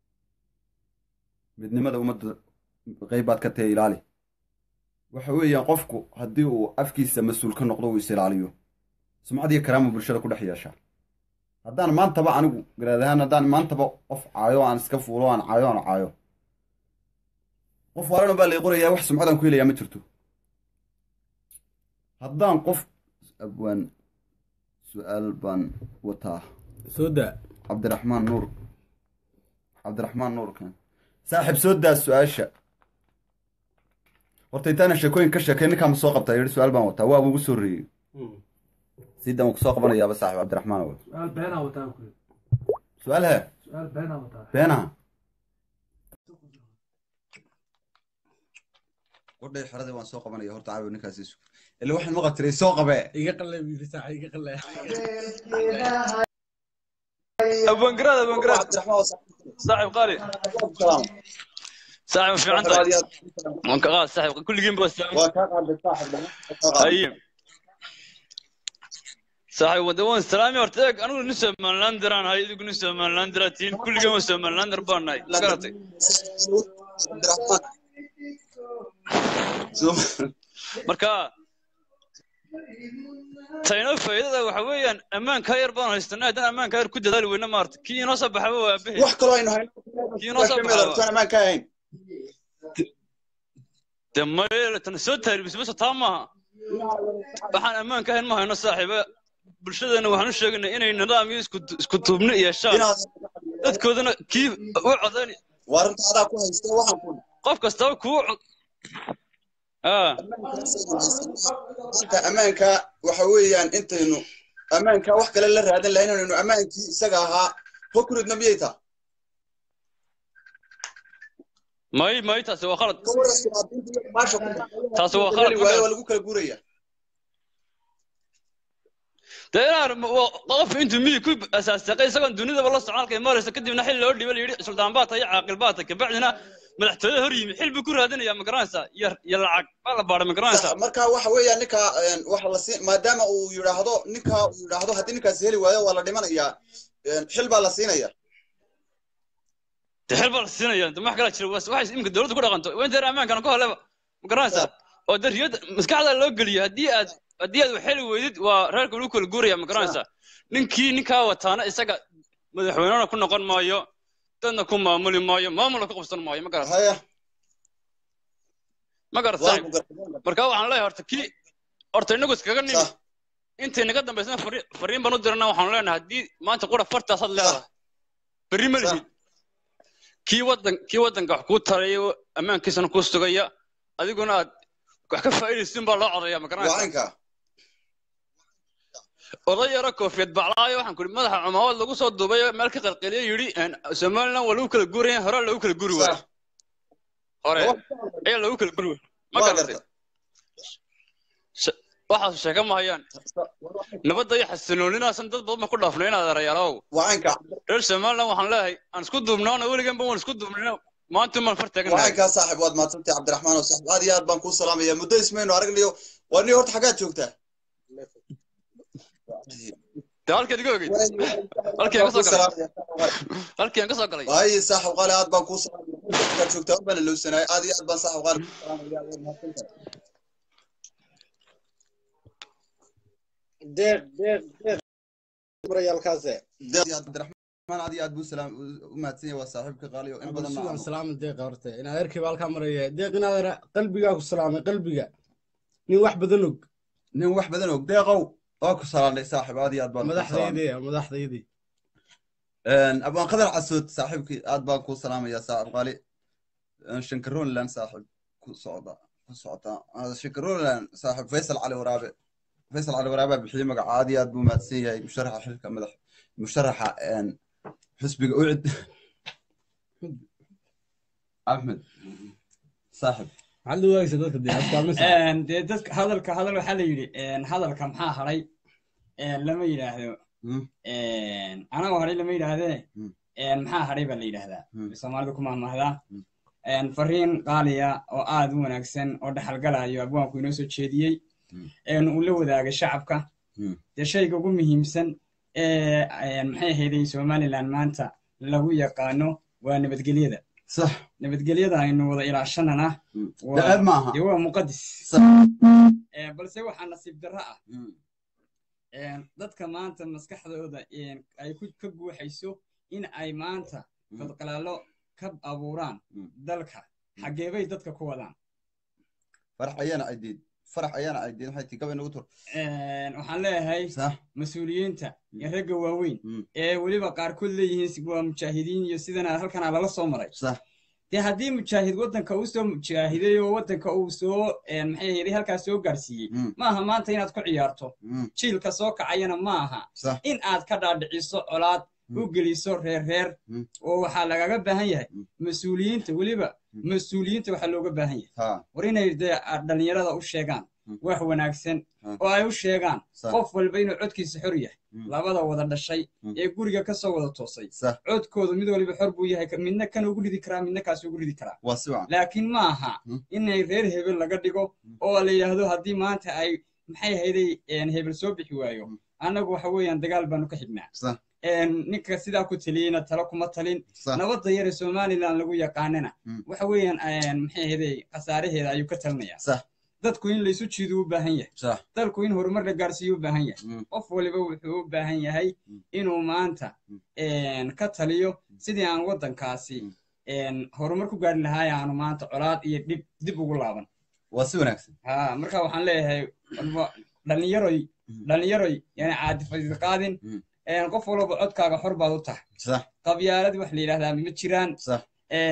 midnimada ummadda qayb baad ka tahay ilaali waxa weeyaan qofku haddii uu afkiisa mas-uul ka noqdo uu is ilaaliyo sumcad iyo karaama bulshada ku dhex yeeshaa haddaan maantaba anigu garaad ahaan haddaan maantaba qof caayo aan iska fuulo aan caayo aan caayo qof waalan baa lay qorayaa wax sumcadaan ku helayaa ma jirto haddaan qof abwaan su-aal baan wataa soo daa cabdiraxmaan nuur cabdiraxmaan nuurkan saaxiib soo daa su-aasha horta intaana sheekooyin ka sheekay ninkaama soo qabtaa yidhi su-aal baan wataa waaba ugu soo reeyey sidan waan kusoo qabanayaaba saaxiib cabdiraxmaan awood سؤال بينا وتاكل su-aal hee سؤال بينا وتاكل beenaha qodhay xeradii waan soo qabanaya horta caawi ninkaas isu ila waxaan maqa tiray soo qabee iga qalay biiri saaca iga qalay ابو انقراض ابو انقراض صاحب قاري صاحب في عندك وانقراض صاحب كل جيم بس waa kaa qaaday saaxib اي saaxiib wada waan salaami horta eeg anigu nin somalilander aan ahay idigu nin somalilander aad tihiin kulligan waa somalilander baan nahay ma garatay marka tayno faa'iidada waxa weeyaan ammaanka yar baan haystanay haddaan ammaanka yar ku dadaali weyna maarta kii inoo soo baxaba waa aabbahe wax kaloo aynu hayno Kii inoo soo baxay. rabtaan ammaan ka ahayn de maye tan soo taaribismasa taa maaha waxaan ammaanka ahayn ma hayno saaxiiba bulshadeena waxaan u sheegaynaa inay nidaam iyo isku isku tuubni yeeshaan inaad dadkoodana kii u codayn waa runta adaa ku haysta waxaan ku qof kastaba kuu cod ah inta ammaanka waxa weeyaan intaynu ammaanka wax kale la raadan lahayn inaynu ammaankii isaga ahaa hokuridna miyay taa may may taasi waa khalad ka waran siyaasiyiinta iyo maasha ku Taasi waa khalad, waayo waa lagu kala guuraya dee inaan wa- qof intuu midig ku asaasaqay isagoon dunidaba la socon halkay maraysa kadibna xil loo dhiba la yidhi sultaan baa tahay caaqil baa tahay kabacdina madaxtooyada hor yimi xil buu ku raadinaya ma garanaysaa iyo iyo lacag baa la baadhay ma garanaysaa marka waxa weeyaan ninka een, waxa la siin maadaama uu yidhaahdo ninka uu yidhaahdo haddii ninkaasi heli waayo waa la dhimanayaa een, xil baa la siinaya dee xil baa la siinaya de wax kala jira was- waxay iminka dowladdu ku dhaqanto waa inta ammaankana ku haleba ma garanaysaa oo de riyada maskaxda loo geliyo haddii aad haddii aad wax heli weydid waa reerka lagu kala guuraya ma garanaysaa ninkii ninkaa wataana isaga madaxweynena ku noqon maayo dadna ku maamuli maayo maamulna ku qabsan maayo ma garata haya ma garata waan saaxiib ku gartay marka waxaan leeyahay horta kii horta inagu iskaga nimi Sah. intay naga dambaysana fari- fariin baan u dirana waxaan leenahay haddii maanta qura fartaasaad leedahay berri ma Sah. lihid kii wadan kii wadanka wax kuu taraya ammaankiisana kuu sugaya adiguna aad wax ka faa'iidaysin baa loo codaya ma waa garanaysaa inka oday yaro koofiyad baclaayo waxaan ku ihi madaxa cumaamad lagu soo duubay meel ka qalqaliyo yidhi een, somaliland waa lagu kala guuraya hore lagu kala guri waayo Sah. hore ayaa lagu kala guri waayo ma waa garatay garta Sh- waxaas sheeka ma hayaan nabadda iyo xasiloonidaasan dad badan ba ku dhaafnay inaad erayaalow waa inka reer somaliland waxaan leeyahay aan isku duubnaana weliganba waan isku duubnayna maanta maan far waa taaganahay inkaa saaxib waad mahadsantay cabdiraxmaan oo saaxib aad iyo aad baan kuu salaamaya muddo ismaynu aragnayo waa ni horta xaggaad joogtaa dee halkeed iga ogeyd halkii aan ka soo galay halkii aan ka soo galay waaye saaxib qaali aad baan kuu salaamaya xaggaad joogtaa un baan ilowsanaay aad iyo aad baan saaxib qaali kuu salaamaya waad mahadsantahay deeq deeq deeq murayaalkaase Deeq iyo cabdiraxmaan aad iyo aad buu salaam u mahadsan yahay waa saaxiibka qaali oo in badan sugan salaama deeqa horta inaad erkiiba halkaa maraya deeq inaad qalbigaa ku salaamay qalbiga nin wax badan og nin wax badan og deeqow waa ku salaamnay saaxib aad iyo aad baan kuu salaamay. madaxdaydii madaxdaydii Een, abaan qadar casood saaxiibkii aad baan kuu salaamayaa saaxib qaali Een, shankaroonland saaxib ku socda ku socota Ah, shankaroonland saaxib faysal cali waraabe faysal cali waraabe bixiyey magaca aad iyo aad buu mahadsan yahay musharaxa xilka madax musharaxa een, xisbiga ucid axmed saaxib maxaad u waagaysa dadka dee astaamisa Een, dee dadka hadalka hadal waxaa la yidhi een, hadalka maxaa haray een, lama yidhaahdo Hmm. een, anaga haray lama yidhaahdee Hmm. een, maxaa haray baa la yidhaahdaa Hmm. soomaalidu ku mahmahdaa Hmm. een, fariin qaaliya oo aad u wanaagsan oo dhexalgalayo abwaanku inoo soo jeediyey Hmm. een, uu la wadaagay shacabka Hmm. dee shayga ugu muhiimsan ee een, maxay ahayday somaliland maanta lagu yaqaano waa nabadgelyada sax nabadgelyada aynu wada ilaashanana Hmm. waa- daceeb maaha dee waa muqadis sax Ee, balse waxaa nasiib darro ah Hmm. een, dadka maanta maskaxdooda een, ay ku ka guuxayso in ay maanta Mm. fadqalaalo ka abuuraan Mm. dalka xageebay dadka ku wadaan farax ayaana aydiid farax ayaana aydiid maxay tii gabay nagu tur Een, waxaan leeyahay sax mas-uuliyiinta iyo ragga waaweyn Mm. ee weliba qaarkood leeyihiin waa mujaahidiin iyo sidana halkana lala soo maray sax dee haddii mujaahid waddanka uu soo mujaahiday oo waddanka uu soo een, maxay ahayd halkaas soo gaarsiiyey Mm. maaha maanta inaad ku ciyaarto Mm. jiilka soo kacayana maaha sax in aad ka dhaadhiciso colaad Mm. u geliso reer reer Mm. oo waxaa lagaga baahan yahay Mm. mas-uuliyiinta weliba Mm. mas-uuliyiinta waxaa looga baahan yahay ha war inay dee dhalinyarada u sheegaan Mm. wax wanaagsan Mm. oo ay u sheegaan sax qof walba inuu codkiisa xor yahay Mm. labada wada dhashay Mm. ee guriga ka soo wada toosay sax codkooda mid waliba xor buu yahay midna kan ugu ridi karaa midna kaas ugu ridi karaa waa si wacan laakiin ma aha Mm. inay reer hebel laga dhigo Mm. oo la yidhaahdo haddii maanta ay maxay ahayday een, hebel soo bixi waayo Mm. annagu waxa weeyaan dagaal baanu ka xignaa sax ninka sidaa ku taliyeyna talo kuma talin sax nabadda yare somaliland lagu yaqaanana Mm. waxa weeyaan maxay ahaydey khasaaraheeda ayuu ka talinayaa sax dadku in laysu jiido u baahan yahay sax dalku in horumar la gaarsiiyo u baahan yahay Mm. qof waliba wuxuu u baahan yahay Mm. inuu maanta ka taliyo sidii aan waddankaasi horumar ku gaari lahaay aanu maanta colaad iyo dhib dib ugu laaban waa si wanaagsan ha marka waxaan leeyahay walba dhalinyaroy Mm. dhalinyaroy yani caadifadiid qaadin Mm. qof walba codkaaga xor baad u tahay sax qabyaalad wax la yidhahdaa ma jiraan sax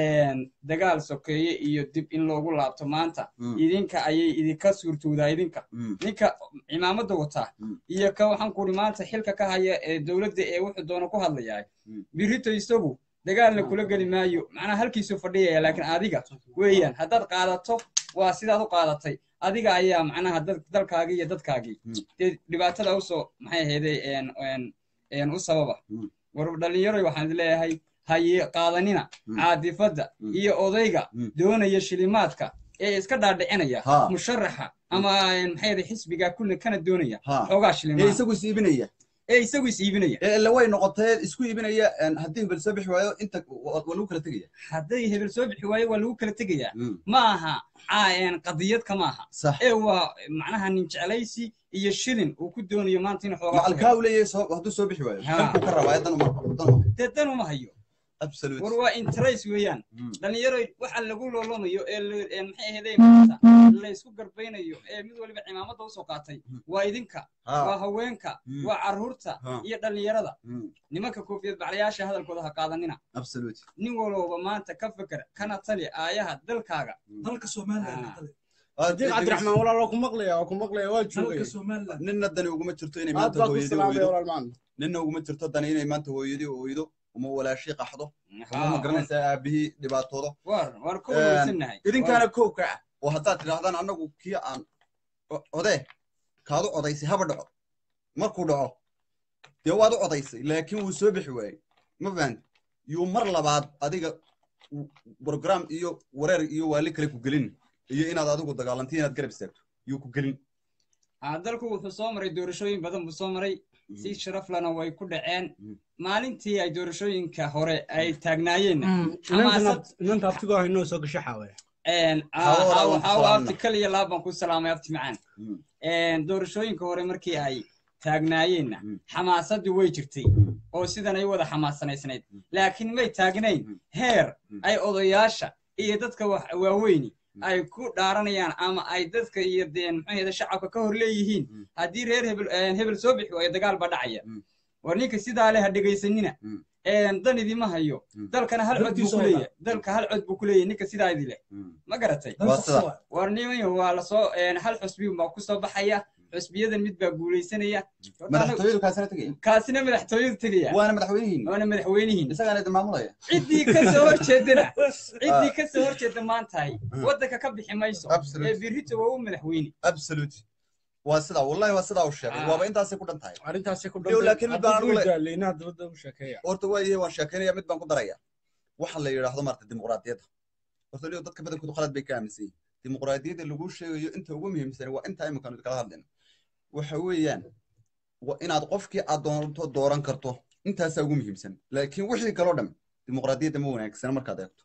dagaal sokeeye iyo dib in loogu laabto maanta Mm. idinka ayay idinka suurtoodaa idinka Mm. ninka cimaamada wataa Mm. iyo ka waxaan kuri maanta xilka ka haya ee dowladda ee wuxuu doona ku hadlayaa Mm. birito isagu dagaalna kula geli maayo macnaha halkiisuu fadhiyaya laakiin adiga weeyaan haddaad qaadato waa sidaad u qaadatay adiga ayaa macnaha dad- dalkaagii iyo dadkaagii Mm. dee dhibaatada usoo maxay ahayday een- een- een u sababa Mm. war dhalinyaroy waxaan idin leeyahay haye qaadanina Mm. caadifadda Mm. iyo odayga Mm. doonaya shilimaadka ee iska dhaadhicinaya Ha. musharaxa ama een, maxay ahayday xisbiga kulle kana doonaya Ha. xoogaa ee shilimaad isagu is iibinaya ee isagu is iibinaya ee ille way noqotee isku iibinaya een, haddii hebel soo bixi waayo inta waa waa lagu kala tegaya hadday hebel soo bixi waayo waa lagu kala tegayaa Mm. ma aha caa- een, qadiyadka ma aha sax ee waa macnaha nin jeclaysi iyo shilin uu ku doonayo maanta inuu xoogaa ku macalkaa helo. u leeyahay soo- hadduu soo bixi waayo Ha. dalkuu ka rabaa dan uma dan uma dee dan uma hayo absolute war waa interest weeyaan Mm. dhalinyaro waxa lagu loolamayo ee la- ee maxay ahaydee maanta laysku garbaynayo ee mid waliba cimaamada usoo qaatay Mm. waa idinka waa ha haweenka Mm. waa carruurta Ha. iyo dhalinyarada Mm. nimanka koofiyad baclayaasha hadalkooda ha qaadanina absolute nin walowba maanta ka feker kana tali aayaha dalkaaga dalka somaliland Ah. kale. diiq cabdiraxmaan walaal waa ku maqlaya waa ku maqlaya waa joogay dalka somaliland ninna dani uguma jirto inay aad maanta baa ku hooyadii salaamay ooydo walaal macalin ninna uguma jirto dani inay maanta hooyadii ooydo uma walaashii qaxdo uma Ha, ma garanaysaa aabihii dhibaatoodo war war ka Een, wanaagsannahay idinkaana kow ka ah oo haddaad tidhaahdaan annagu kii aan o- odee kaad u odaysay haba dhaco markuu dhaco dee waad u odaysay laakiin wuu soo bixi waayey ma fahanti yuu mar labaad adiga w- program iyo wareer iyo waali kale ku gelin iyo inaad adigu dagaalanto inaad garab istaagto yuu ku gelin Ah, dalku wuxuu soo maray doorashooyin badan buu soo maray si sharaf lana way ku dhaceen Mm. maalintii ay doorashooyinka hore ay taagnaayeenna xamaasad inanta abtigoo haynoo soo gasho xaawe een, ah, Hawo walaal, hawo- waan ku hawo salaamna. abti kaliya laab baan ku salaamay abti macaan Mm. Een, doorashooyinka hore markii ay taagnaayeenna Mm. xamaasaddu way jirtay Mm. oo sidan ay wada xamaassanaysnayd Mm. laakiin may taagnayn Mm. heer Mm. ay odayaasha iyo dadka wax- waaweyni Mm. ay ku dhaaranayaan ama ay dadka iyo deen maxay shacabka ka hor leeyihiin Mm. haddii reer hebel een, hebel soo bixi waayo dagaal baa dhacaya Mm. war ninka sidaa leh ha dhegaysanina Mm. een, dan idima hayo Mm. dalkana hal cod buu Dalkiisa ku oo leeyahay dalka hal cod buu ku leeyahay ninka sidaa idi leh Mm. ma garatay Dan Waa shaqsi sida. waay. war nimanyo waa lasoo een, hal xusbi baa ku soo baxaya xusbiyadan mid baa guulaysanaya madaxtooyadu kaasina tegaya kaasina madaxtooyadu tegaya waana madaxweynihiin waana madaxweynihiin isagaana idin maamulaya ciddii ka soo horjeedana ciddii ka soo horjeeda maantahay Mm. waddanka ka bixi mayso Absolute. ee birito waa u madaxweyne absolute waa sidaa wallahi waa sidaa u sheegay Ah. waaba intaasay ku dhan tahay arrintaasi ku Yow, laakiin mid baan hadduu anigu le- daaleynaha dabadda u sheekeeya horta waayahay waan sheekeynaya mid baan ku daraya waxa la yidhaahdo maarta dimuqraadiyadda horta liyo dadka badankoodu qalad bay ka aaminsan yihin dimuqraadiyadda lagu sheegayo inta ugu muhiimsan waa inta iminkaan kala hadlayno waxa weeyaan waa inaad qofkii aad doonto dooran karto intaasaa ugu muhiimsan laakiin wixii kaloo dhan dimuqraadiyadda ma wanaagsana markaad eegto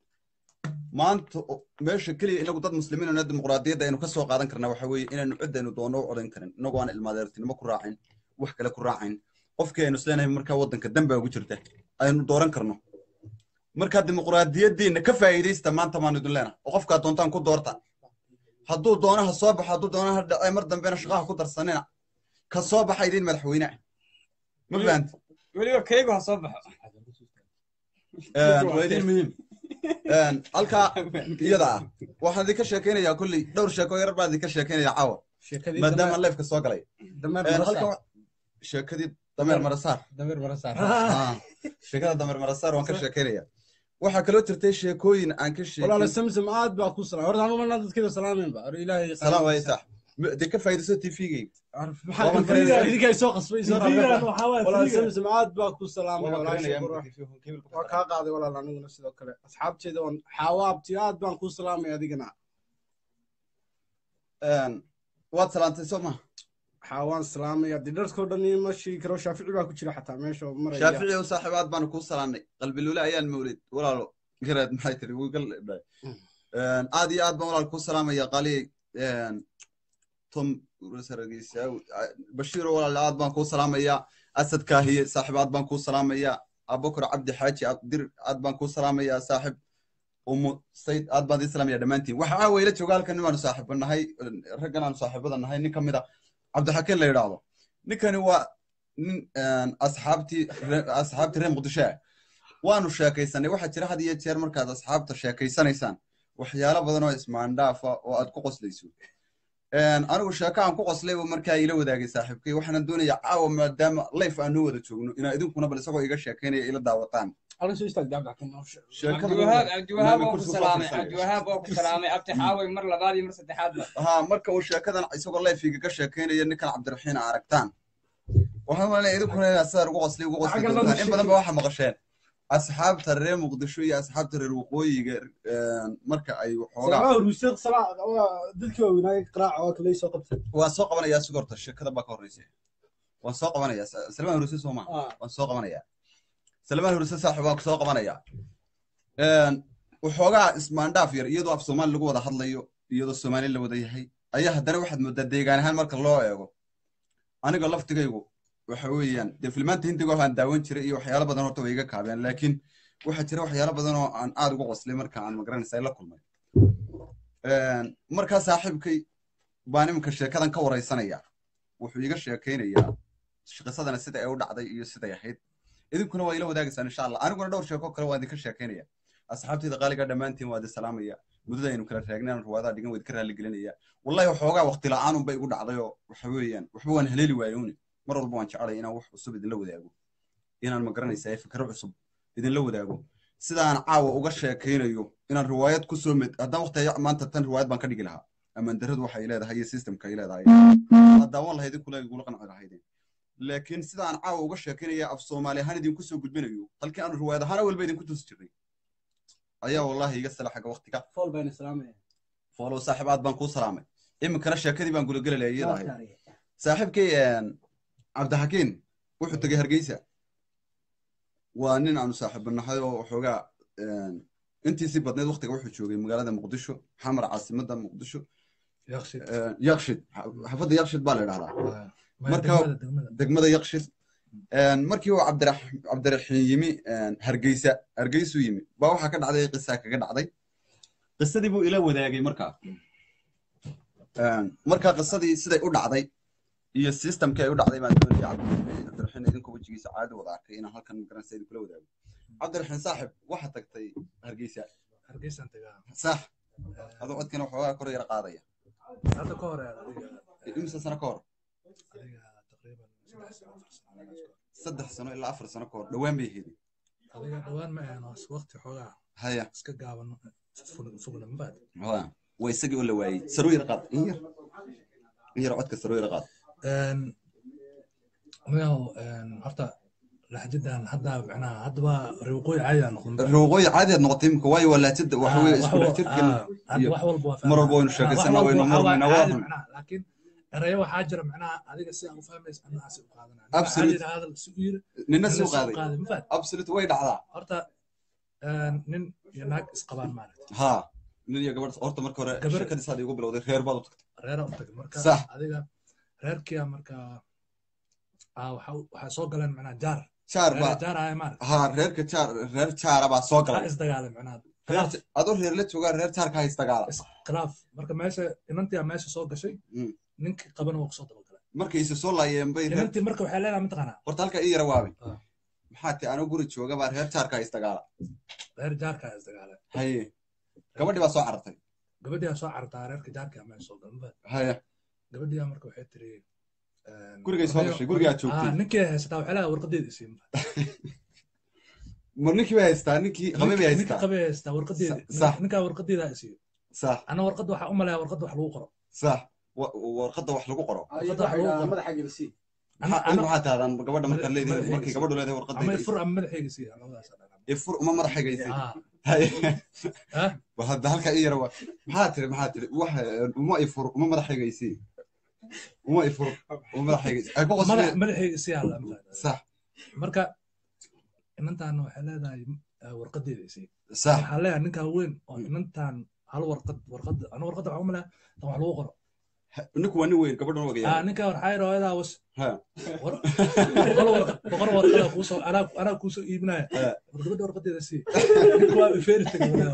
maanta o- meesha keliya inagu dad muslimiin oo dimuqraadiyadda aynu ka soo qaadan karnaa waxa weeye inaanu ciddaynu doonno u codayn karin inagoo aan ilmaadeertinimo ku raacayn wax kale ku raacayn qofkii aynu isleenahay markaa waddanka dambaa ugu jirta aynu dooran karno markaa dimuqraadiyaddiina ka faa'iidaysta maanta maanu idin leenahay oo qofkaa doontaan ku doorta hadduu doono ha soo baxo hadduu doono ha dhacay mar dambena shaqaha ku darsanina ka soo baxa idin madaxweyne ah ma fahanti weliba kaygu ha soo baxo waa idin muhiim halkaa iyada ah waxaan idinka sheekaynayaa kolley dhowr sheeko yarar baan idinka sheekaynaya caawa sheekadii maadaama leefka soo galay dameer Een, marasaar halka sheekadii dameer marasaar dameer marasaar Ah, sheekada dameer marasaar waan ka sheekaynaya waxaa kaloo jirtay sheekooyin aan ka walaala sheekin samsam aad baa ku salaam horta anu malna dadkeeda salaameynba or ilaahay salaam waay sax dee ka faa'iidayso tvgayga maxaa Waban ka faa'iidaa karinaya. idinkay soo qasbay soo Fiigan raacay waxaa waay, walaal fiigan. samsam aad baa ku salaamay Waban walaasha karinaya qura markii kibir ku waa darsanay. kaa qaaday walaal aniguna sidoo kale asxaabteeda waan xaawaabti aad baan ku salaamay adigana Een, waad salaantay soo ma xaawaan salaamaya dee dharkoo dhan ma sheegi karo shaafici baa ku jira xataa meesha oo maraya shaafici oo saaxiibaad baanu kuu salaamnay qalbilule ayaan mawlid walaalo garaad maxay tiri wiigal aad iyo aad baan walaal kuu salaamaya qali tom saragiisa bashiiro walaal aad baan kuu salaamaya asad kaahiye saaxiib aad baan kuu salaamaya abubakar cabdi xaaji abdir aad baan kuu salaamaya saaxiib umu sayd aad baan idin salaamaya dhammaantiin waxa caawa ila jooga halkan nimaanu saaxiiba nahay raggan aanu saaxiibada nahay nin ka mid a cabdixakiin la yidhaahdo ninkani waa nin asxaabtii asxaabtii reer muqdisho ah waanu sheekaysanay waxaa jira had iyo jeer markaad asxaabta sheekaysanaysaan waxyaalo badan oo ismaandhaafa oo aad ku qoslayso anigu sheeko aan ku qoslay buu markaa ila wadaagay saaxiibkay waxaana doonaya caawa maadaama life aan noo wada joogno inaa idinkuna bal isagoo iga sheekaynaya ila daawataan halkan soo istaag cabdixakiin noo sheeg cabdiwahaab cabdiwahaab Maami oo ku kursi salaamay fadhiisanaya. cabdiwahaab oo ku salaamay abti xaaway mar labaad iyo mar saddexaadba ha marka uu sheekadan isagoo life igaga sheekaynaya ninkan cabdiraxiin a aragtaan waxaan malinaya idinkuna inaad sidaa ugu qoslay ugu qosli Xagga doontaan loo in badan ba waxaa maqasheen asxaabta reer muqdisho iyo asxaabta reer waqooyiga marka ay waxoogaa salaamaha ruusiiq salaa dadkii waaweynaaye qiraaca oo kale soo qabtay waan soo qabanayaa si horta sheekada baa ka horreysa waan soo qabanayaa salmaan huruse soo maa Ah. waan soo qabanayaa salmaan huruse saaxib waan soo qabanayaa waxoogaa ismaandhaaf yar iyadoo af soomaali lagu wada hadlayo iyadoo soomaali la wada yahay ayaa haddana waxaad moodaa deegaan ahaan marka loo eego aniga laftigaygu waxa weeyaan dee filmaanta hindiga waxaan daawan jiray iyo waxyaalo badan horta way iga kaabeen laakiin waxaa jira waxyaalo badan oo aan aad uga qoslay marka aan magaranaysa la kulmay markaa saaxiibkay baan iminka sheekadan ka waraysanaya wuxuu iga sheekaynayaa qisadana sida ay u dhacday iyo siday ahayd idinkuna waa ila wadaagaysaan insha allah aniguna dhowr sheeko kale waa idinka sheekaynaya asxaabtayda qaaliga dhammaantiin waa idin salaamaya muddada aynu kala raagnayn ruwaadaha dhigan waa idinka raali gelinaya wallahi waxoogaa waqti la'aanun bay igu dhacday oo waxa weeyaan waxba waan haleeli waayowni mar walba waan jecelay inaan wax cusub idinla wadaago inaan magaranaysaa fikro cusub idinla wadaago sidaan caawa uga sheekaynayo inaan riwaayad ku soo med haddaan waqti maanta tan riwaayad baan ka dhigi lahaa amandaradu waxay leedahay iyo systemka ay leedahay waad daawan lahayd inkula igula qanci lahaydeen laakiin sidaan caawa uga sheekaynaya af soomaali ahaan idinku soo gudbinayo halkii aanu riwaayad ahaan walba idinku tusi jirnay ayaa wallahi iga sala xagga waqtiga fool baan islaamaya foolow saaxiib aad baan kuu salaamay iminkana sheekadii baan gulagelalaya iyada ahayd saaxiibkay cabdixakiin wuxuu tegey hargeysa waa nin aanu saaxiibanahay oo waxoogaa intiisii badneed waqtiga wuxuu joogay magaalada muqdisho xamar caasimadda muqdisho yakshid xafadda yakshid baa la idhahdaa marka degmada yakshid markii uu cabdiraxiin yimi hargeysa hargeysuu yimi baa waxaa ka dhacday qisaa kaga dhacday qisadii buu ila wadaagay markaa marka qisadii siday u dhacday iyo systemkii ay u dhacday baan doonaya cabdiraxiin idinka wejigiisa caadi wada arkay inaan halkan magaranaysa idinkula wadaago cabdiraxiin saaxib waxaa tagtay hargeysa hargeysan tagaa sax adoo codkana waxoogaa kor yara qaadaya hadda ka hore adiga imisa sano ka hor adiga taqriiban saddex sano afar sano saddex sano ilaa afar sano ka hor dhowaan bay ahayd adiga dhowaan ma ahan waqti xoogaa haya iska gaaban fogna mabaad waa waa isagii oo la waayey saroo yara qaad in yar in yar codka saroo yara qaad miyaw horta laxjadan hadda macnaha haddaba riwaqooyi caadi aa noqon waqooyi caadi aad noqotay imika waayo waa laajada waxa weye isku dhex jirkan hadda wax walba waa mar walba waynu sheekaysanaa waynu murmayna waa run laakiin erayo waxaa jira macnaha adiga si aan u fahmaysa annaha si u qaadanaa Absolute. hadal si u yiri nina nina soo si u qaaday qaaday mafaad absolute way dhacdaa horta nin iyo naag isqabaan maaragta ha nin iyo gabadh horta marka hore Gabar- sheekadii saad igu bilowday reer baad u tagtay reera u tagay marka Sax. adiga reerkiya marka ah, waxa waxaa soo galeen macnaha jaar jaar reer baa jaar ahay maaragta ha reerka jaar reer jaara baa soo waxaa galay isdagaalay macnaha reer adoo reer la joogaa reer jaarka ha isdagaala khilaaf marka meesha inantiyaa meesha soo gashay Mm. ninkii qabana waa kusoo dabagalay markay isa soo laayeen bay reer inantii marka waxay leedahay mataqaanaa horta halka ii yara waabay Ah. maxaa ti anoo guri jooga baa reer jaarka ha isdagaala reer jaarkaa isdagaalay haye gabadhii baa soo carartay gabadhiyaa soo cartaa reerka jaarkaa meesha soo galay mafaad haye gabadhiyaa marka waxay tiri Gurigay soo gashay, gurigaa joogtay. ninkii haysataa waxay leedahay warqadeeda isii mar ninkii bay haystaa ninkii qabay bay ninkii haystaa qabay haystaa warqadeeda Sax. ninkaa warqadeeda isiiyo sax ana warqadda waxaa u malaya warqadda wax lagu qoro sax wa- warqadda wax lagu qoro madaxa gelisi Ana- Maxaa- ana- maxaa tahdaan gabadha markaad leedahay madaxayga markay gabadhu leedahay ama warqadda ifur ama madaxayga siiya labadaas aa dhahnaa. ifur uma madaxaygaysay Ah, haye ah, hadda halka ii yara waa maxaa tiri maxaa tiri wax uma ifur uma madaxaygaysay uma ifur oo madaxayga ay ku madax qosleen madaxayga si halla ma fahanta sax marka inantaana waxay leedahay eh, warqadeeda isi sax waxaa leeyahay ninkaa weyn oo inantan hal warqad warqada ana warqada waxaa umalaya tan wax lagu qoro ninku waa nin weyn gabadhan wagaya ah ninka waxaa yidhi hooyadaa was ha war- boqol warqad boqol warqada kuusoo anaa anaa kuusoo iibinaya Eh. war gabadha warqadeeda sii ninka waa ifeeri tagay walaa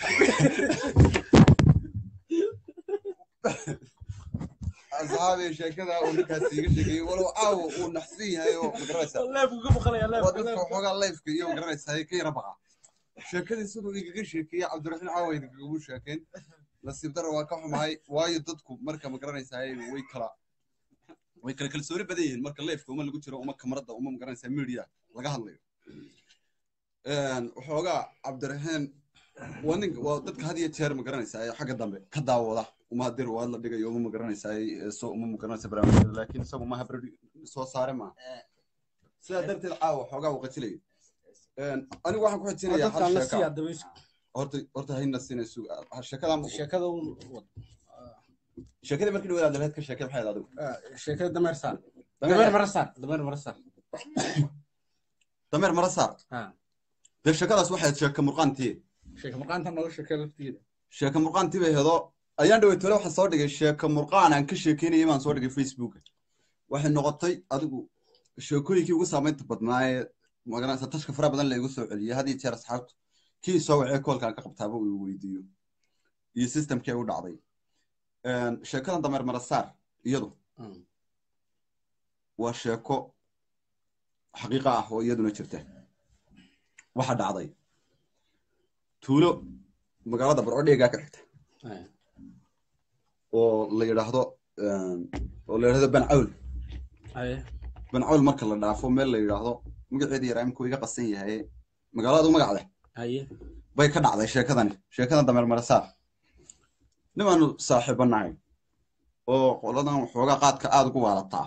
asxaabi sheekada uu ninkaas iiga sheegay walow caawa uu naxsan yahay oo magaranaysa leebku ka baqalaya waa dadka waxoogaa leifka iyo magaranaysa ka yara baqa sheekadii siduu igaga sheekeeyey cabdiraxiin caawa idinkagu sheekeen nasiib dara waa ka xumahay waayo dadku marka magaranaysaa way kala way kala kalsooni badan yihiin marka leifka uma lagu jiro uma kamarada uma magaranaysaa media laga hadlayo waxoogaa cabdiraxiin waa nin waa dadka had iyo jeer magaranaysaa ee xagga dambe ka daawada uma hadir waad la dhigayo uma magaranaysaa so uma magaranaysa barnaamijyada laakiin isagu ma habri soo saare ma sidaa darteed caawa waxoogaa uu qajilayo anigu waxaan ku xijinayaa hal dadkaan la sheeka siiyaa dabaysha horta horta hayna siinayso sheekadan sheekada un wad sheekadii markii dhawaad abdilhaad ka sheekay maxay ahayd adigu Ah, sheekada dameer saar dameer mara saar dameer mara saar dameer mara saar ha dee sheekadaas waxay ahayd sheeka murqaantii sheeka maqaanta nooga sheekee laftigeeda sheeka murqaantii bay hedo ayaan dhawey tole waxaan soo dhigay sheeka murqaan aan ka sheekeynayay baan soo dhigay facebooka waxay noqotay adigu sheekooyinkii ugu saamaynta badnaa ee magaranaysa tashka fara badan laygu soo celiyay had iyo jeer asxaabtu kii soo wacee koolkaan ka qabtaaba uu weydiiyo iyo systemkii ay u dhacday sheekadan dameer marasaar iyadu Mm. waa sheeko xaqiiqa ah oo iyaduna jirta waxa dhacday tuulo magaalada barcodheegaa ka xigta Ay, oo la yidhaahdo oo la yidhahdo bancawl ay, bancawl marka la dhaafo meel la yidhaahdo magaceeda yaraa iminku iga qasan yahay magaaladu magac leh aye bay ka dhacday sheekadani sheekadan dameer marasaar nimaanu saaxiibo nahay oo qoladan waxoogaa qaadka aada ugu waalataa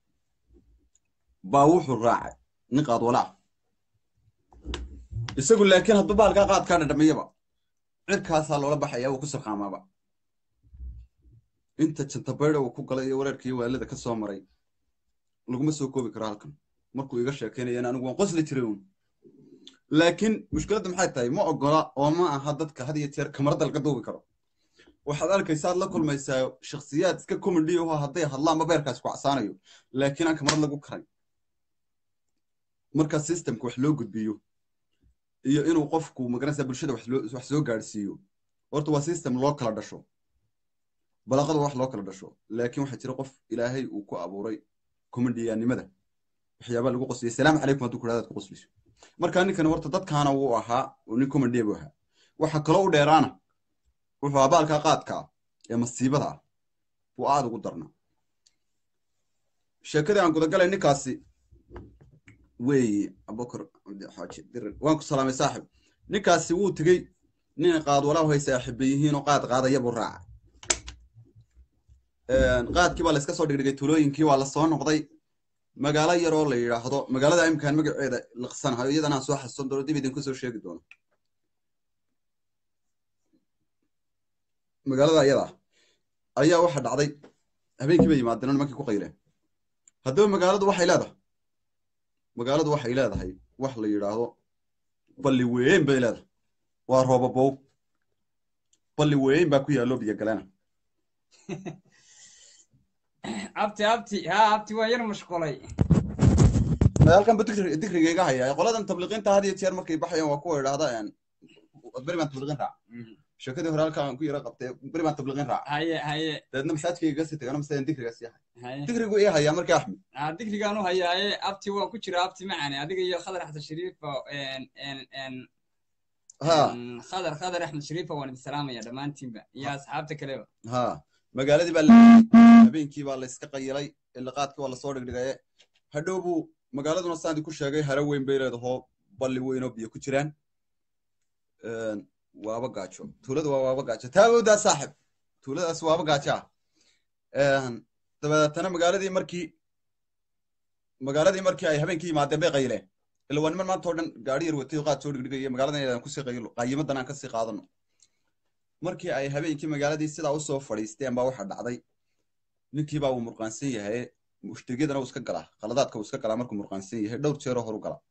baa wuxuu raacay nin qaad walaa isagu laakiin hadduu baalkaa qaadkaa dhadhamiyaba cirkaasaa loola baxaya uu ku sarqaamaaba inta jantabayda uu ku galay iyo wareerka iyo waalida ka soo maray laguma soo koobi karo halkan markuu iga sheekeynayana anigu waan qosli jiray uun laakiin mushkiladda maxay tahay ma ogola oo ma aha dadka had iyo jeer kamarada laga duubi karo waxaad arkaysaa aad la kulmaysaa shakhsiyaad iska comedy aho hadday hadlaanba beerkaas ku casaanayo laakiin aan kamarad lagu karay marka systemka wax loo gudbiyo iyo inuu qofku magaranaysaa bulshada wax loo- wax soo gaadhsiiyo horta waa system loo kala dhasho balaqada wax loo kala dhasho laakiin waxaa jira qof ilaahay uu ku abuuray comediyanimada waxyaabaa lagu qosliyay salaamu calaykum hadduu kudhahdaad ku qosliso marka ninkan horta dadkaana wuu ahaa oo nin comediya buu ahaa waxa kaloo u dheeraana wuxuu abaalkaa qaadka ah ee masiibada ah buu aada ugu darnaa sheekadii aan gudagalay ninkaasi weeye abubakar cabdi xaaji dirir waan ku salaamay saaxib ninkaasi wuu tegey nin qaad walaahu hay saaxiiba yihiin oo qaad qaadaya buu raacay qaadkii baa la iska soo dhigdhigay tulooyinkii waa la soo noqday magaalo yar oo la yidhaahdo magaalada imkaan magaceeda liqsanahayo iyadana aan soo xasuusan doono dib idinku soo sheegi doono magaalada ayada ayaa waxa dhacday habeenkii bay yimaadeen oo nimankii ku qayleen haddaba magaaladu waxay leedahay magaaladu waxay leedahay wax la yidhaahdo balli weyn bay leedahay waa roobabow balli weyn baa ku yaallo biyo galena abti abti ha abti waa yar mashqulay halkan ba digri- digriga iga haya qoladan tabliiqiinta had iyo jeer markay baxayaan waa kuwa idhaahda beri baan tabliiqin raac sheekadii hore halkaan ku yara qabtay beri baan tabliiqin raac haye haye dabeedna masaajkayga iga sii tagano masaajin digriga sii hay haye digrigu ii hayaa markii axmed ah digrigaan u hayaaye abti waan ku jira abti macane adiga iyo khadar axmed shariifa en en en ha en, khadar khadar axmed shariifa waan idin salaamaya dhammaantiinba iyo asxaabta kaleba ha magaaladii baa la habeenkii baa la iska qayilay ilaqaadkii waa lasoo dhigdhigaye hadhow buu magaaladuna saandi ku sheegay haro weyn bay leedahoo balli weyn oo biyo ku jiraan waaba gaajo tuulada waa waaba gaajo taagowdaa saaxib tuuladaas waaba gaajo ah dabeetana magaaladii markii magaaladii markii ay habeenkii yimaadeen bay qayileen ila waa niman maanta oo dhan gaari yar watay oo qaad soo dhigdhigaya magaaladan inaan kusii qayilo qayimadan aan kasii qaadano markii ay habeenkii magaaladii sidaa usoo fadhiisteen baa waxaa dhacday ninkii baa uu murqaansan yahay mushtigyadana uu iska galaa qaladaadka uu iska galaa markuu murqaansan yahay dhowr jeeroo horu gala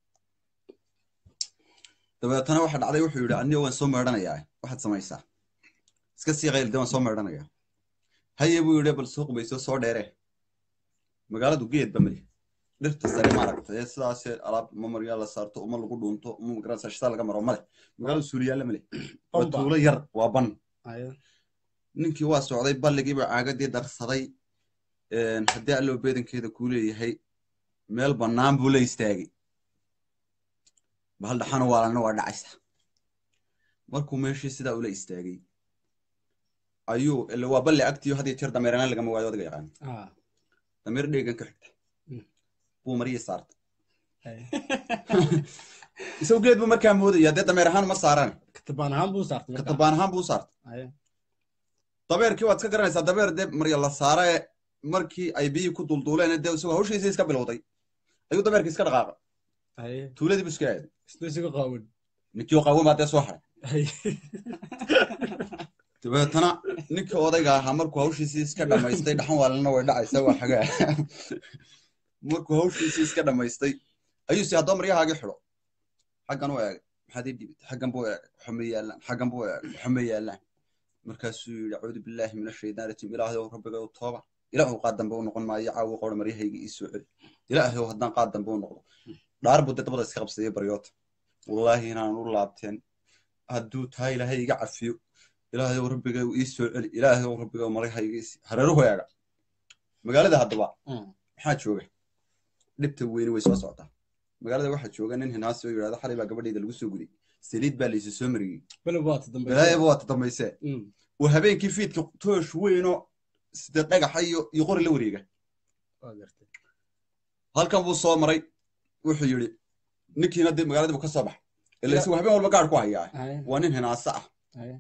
dabeetana waxa dhacday wuxuu yidhi aniga waan soo meedhanayaa waxaad samaysaa iska sii qaylde waan soo meedhanayaa haye buu yidhi bal soo qubayso soo dheere magaaladu geedba mali dhirta sare maaragtay ee sidaas alaab uma maryaa la saarto uma lagu dhuunto uma magaranaysa shitaa laga maro male magaaladu suuliyaalla male waa Bamba. tuulo yar waa ban haye ninkii waa socday balligiiba caagadii darsaday een, haddii alloo beedankeeda kuu leeyahay meel bannaan buu la istaagay bahal dhaxana waalana waa dhacaysa markuu meeshii sidaa ula istaagay ayuu ila waa balli agtiyo had iyo jeer dameeranaan lagama waayo adiga yaqaan ah dameer dheegan ka xigta Mm. buu mariyii saartay haye isagu geed buu markaa moodaya dee dameer ahaan ma saaraan katabaan ahaan buu saartay markaa. katabaan ahaan buu u saartay haye dabeerkii waad iska garanaysaa dabeer dee marya la saara ee markii ay biyihii ku dulduuleen dee isagoo hawshiisii iska bilowday ayuu dabeerkii iska dhaqaaqay haye tuuladii buu iska aaday isna isaga qaawan ninkii oo qaawan baa dee soo haray haye dabeetana ninkii odayga ahaa markuu hawshiisii iska dhammaystay dhaxan waalina way dhacaysa waa xagaa markuu hawshiisii iska dhammaystay ayuu si haddoo maryahaagii xidho xaggan u eegay maxaad ii dhibit xaggan buu eegay waxuma yaallaan xaggan buu eegay waxuma yaallaan markaasuu yidhi acuudu billaahi min ashaytaan rajim ilaahay ow rabbiga u tooba ilaahu qaad dambe u noqon maayo caawi qora maryahayga ii soo celi ilaahay ow haddaan qaad dambe u noqdo dhaar buu dee dabada iska qabsadayay baryoota wallaahi inaan u laabteen hadduu taa ilaahay iga cafiyo ilaahay ow rabbiga ii soo celi ilaahay ow rabbiga maryahayga ii hareeruhu eega magaalada haddaba Mm. maxaa jooga dhibta weyni way soo socotaa magaalada waxaa jooga nin hinaasi oo yidhahda xalay baa gabadhayda lagu soo guday saliid baa laysu soo mariyey beleb waa ta dambe balaayaba waa tadambaysee Mm. oo habeenkii fiidka toosh weynoo sida dhagaxa iyo iyo qori la wareega waa gartay halkan buu soo maray wuxuu yidhi ninkiina dee magaaladii buu ka soo baxay ila isagu habeen walba gaadh ku hayaa haye waa nin hinaase ah haye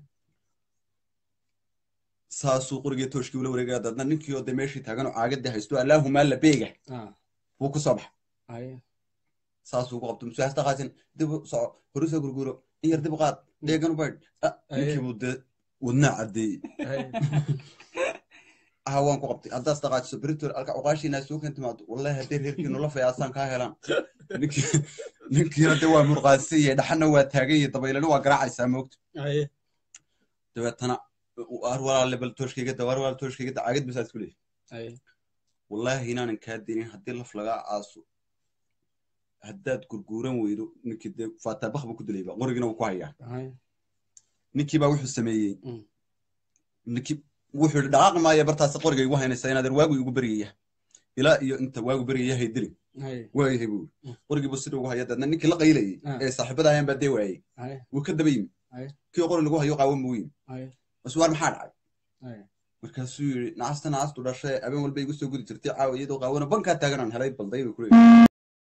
saasuu qorigii tooshkii ula wareegaya dadna ninkii oo dee meeshii taagan oo caagadii haysto allaahumaa la beega ah buu ku soo baxay haye saasuu ku qabto musuhasta qaasin dib u soco horu soo gurguro in yar dib u qaad dheegan u baydh Ah, ninkii buu dee wadnaa caddeeyey haye ah waan ku qabtay haddaas dhaqaajiso beritor alka cuqaashiina soo kan timaado wallahi haddii reerkiinu la fayaasaan kaa helaan ninkii ninkiina dee waa murqaansan yahay dhaxana waa taagan yahay dabaylana waa garaacaysaa moogta haye dabeetana waar walaale bal tooshkayga da waar walaale tooshkayga da caagad basaad ku leeyahay haye wallaahi inaanan kaa dinin haddii laf lagaa aaso haddaad gurguuran weydo ninkii dee faataabakh buu ku dilayba qorigina wuu ku hayaa haye ninkii baa wuxuu sameeyey Mm. ninkii wuxuu yidhi dhaqaaqi maayo bartaas qoriga igu haynaysa inaadan waagu igu beryaya ilaa iyo inta waagu beryaya hay dilin haye waayahay buu Mm. yidhi qorigii buu sidii ugu haya deedna ninkii la qaylayey Ah. ee saaxiibada ayaan baa dee waayey haye wuu ka daba yimi Aye. kii qori lagu hayo qaawan buu yimi haye bas waar maxaa dhacay haye markaasuu yidhi nacasta nacastu dhashay habeen walba igu soo gudi jirtay caawa iyadoo qaawano bankaa taaganaan helay balday bay kuleeyahay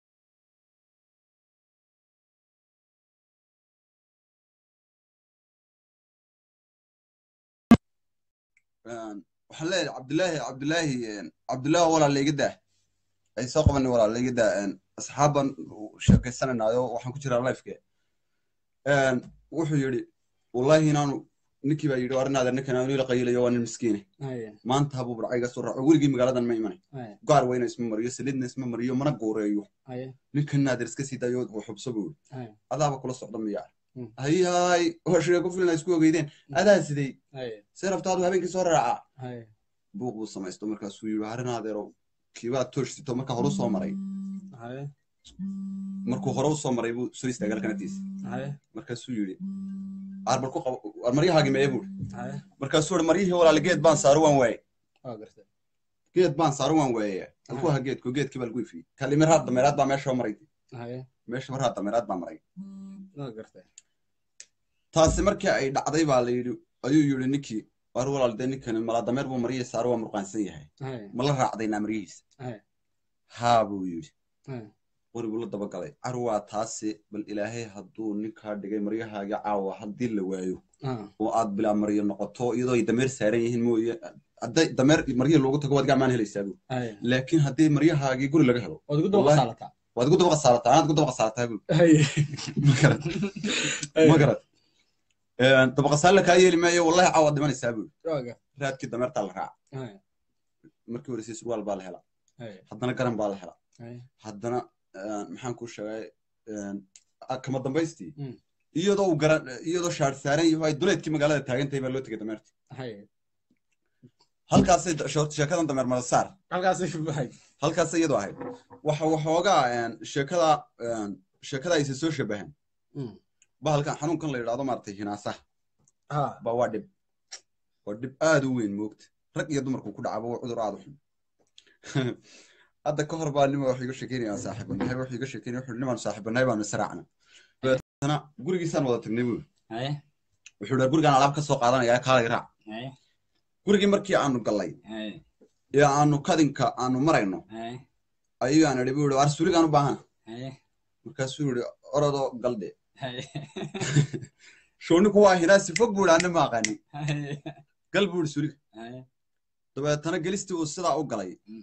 waxaan leeyahay cabdilaahi cabdilaahi cabdilaahi walaal layga daa ay soo qabanay walaal layga daa asxaaban sheekaysanaynayo waxaan ku jiraa lifeke wuxuu yidhi wallahi inaanu ninkii baa yidhi arinaada ninkan aanu ila qayilayo waa nin miskiine haye maanta habuu barcayga soo raaco weligii magaaladan ma imanay haye gaar weyna isma mariyo saliidna isma mariyo mana gooreeyo haye ninkan naadir iska sii dayo wuu xubso buu yidhi haye adaaba kula socda miyaa Mm. hay hay waa sheeko filna isku ogeydeen adaa sidey haye see rabtaadu habeenkii soo raaca haye buuq buu samaysto markaasuu yidhi harinaadeerow kiibaa toosh sito marka hore u soo maray haye markuu hore u soo maray buu soo istaagay halkan agtiisa haye markaasuu yidhi arbal ku qabo war maryahaagi meye buu haye markaasuu yidhi maryihii walaal geed baan saaro waan waaye waa gartay geed baan saaro waan waaye halku ha geedku geedkii baa lagu ifiyey kalimiraad dameeraad baa meesha maray haye meesha marhaa dameeraad baa maray waa gartay taasi markii ay dhacday baa la yidhi ayuu yidhi ninkii war walaal dee ninkan malaa dameer buu maryihii saaro waa murqaansan yahay haye ma la raacdaynaa maryihiisa haye haa buu yidhi haye qori buu la dabagalay car waa taasi bal ilaahay hadduu ninkaa dhigay maryahaagii caawa haddii la waayo ah oo aad bilaa maryo noqoto iyadoo ay dameer saaran yihiin mooye hadday dameer maryihii loogu tago waad gacmaan helaysaa buu haye laakiin haddii maryahaagii guri laga helo waad ugu daba Wallahi. qasaalataa waad igu daba qasaalataa anaad igu daba qasaalataa buu haye ma garad ma garad daba qasaale kaa yeeli maayo wallahi caawa dhimanaysaa buu waa gartay raadkii dameertaa la raaca haye markii horeysay surwaal baa la helaa Haye. haddana garan baa la helaa Haye. haddana een, maxaan kuu sheegay een, a- kama dambaystii Mm. iyadoo uu garan iyadoo shaar saaran yahay ay duleedkii magaalada taagan tahay baa loo tegay dameerta Haye. halkaasay da- shoort- sheekadan dameer mada saar halkaasay shubahay halkaas iyadoo ahayd waxa waxoogaa een, sheekada een, sheekada aysa soo shabahan Mm. bahalkan xanuunkan la yidhaahdo maaragtay hinaasaha ha ba waa dhib waa dhib aad u weyn moogta rag iyo dumarku ku dhacaba waa cudur aad u xun hadda ka hor baa nima wax iga sheekeynaya saaxiibanahay wax iga sheekeynaya wuxuu nimaan saaxiibanahay baanu israacna dabeetana gurigiisaan wada tagnay buu haye wuxuu dhaha gurigaan alaab ka soo qaadanaya kaalay raac haye gurigii markii aanu gallay haye ee aanu kadinka aanu marayno haye ayuu aan idhi buu yihi waar suuligaan u baahana haye markaasuu yihi orodoo galdhe haye shooniku waa hinaasi fog buu idhi anna ma aqaani haye gal buu yihi suuliga haye dabeetana gelistii uu sidaa u galay Mm.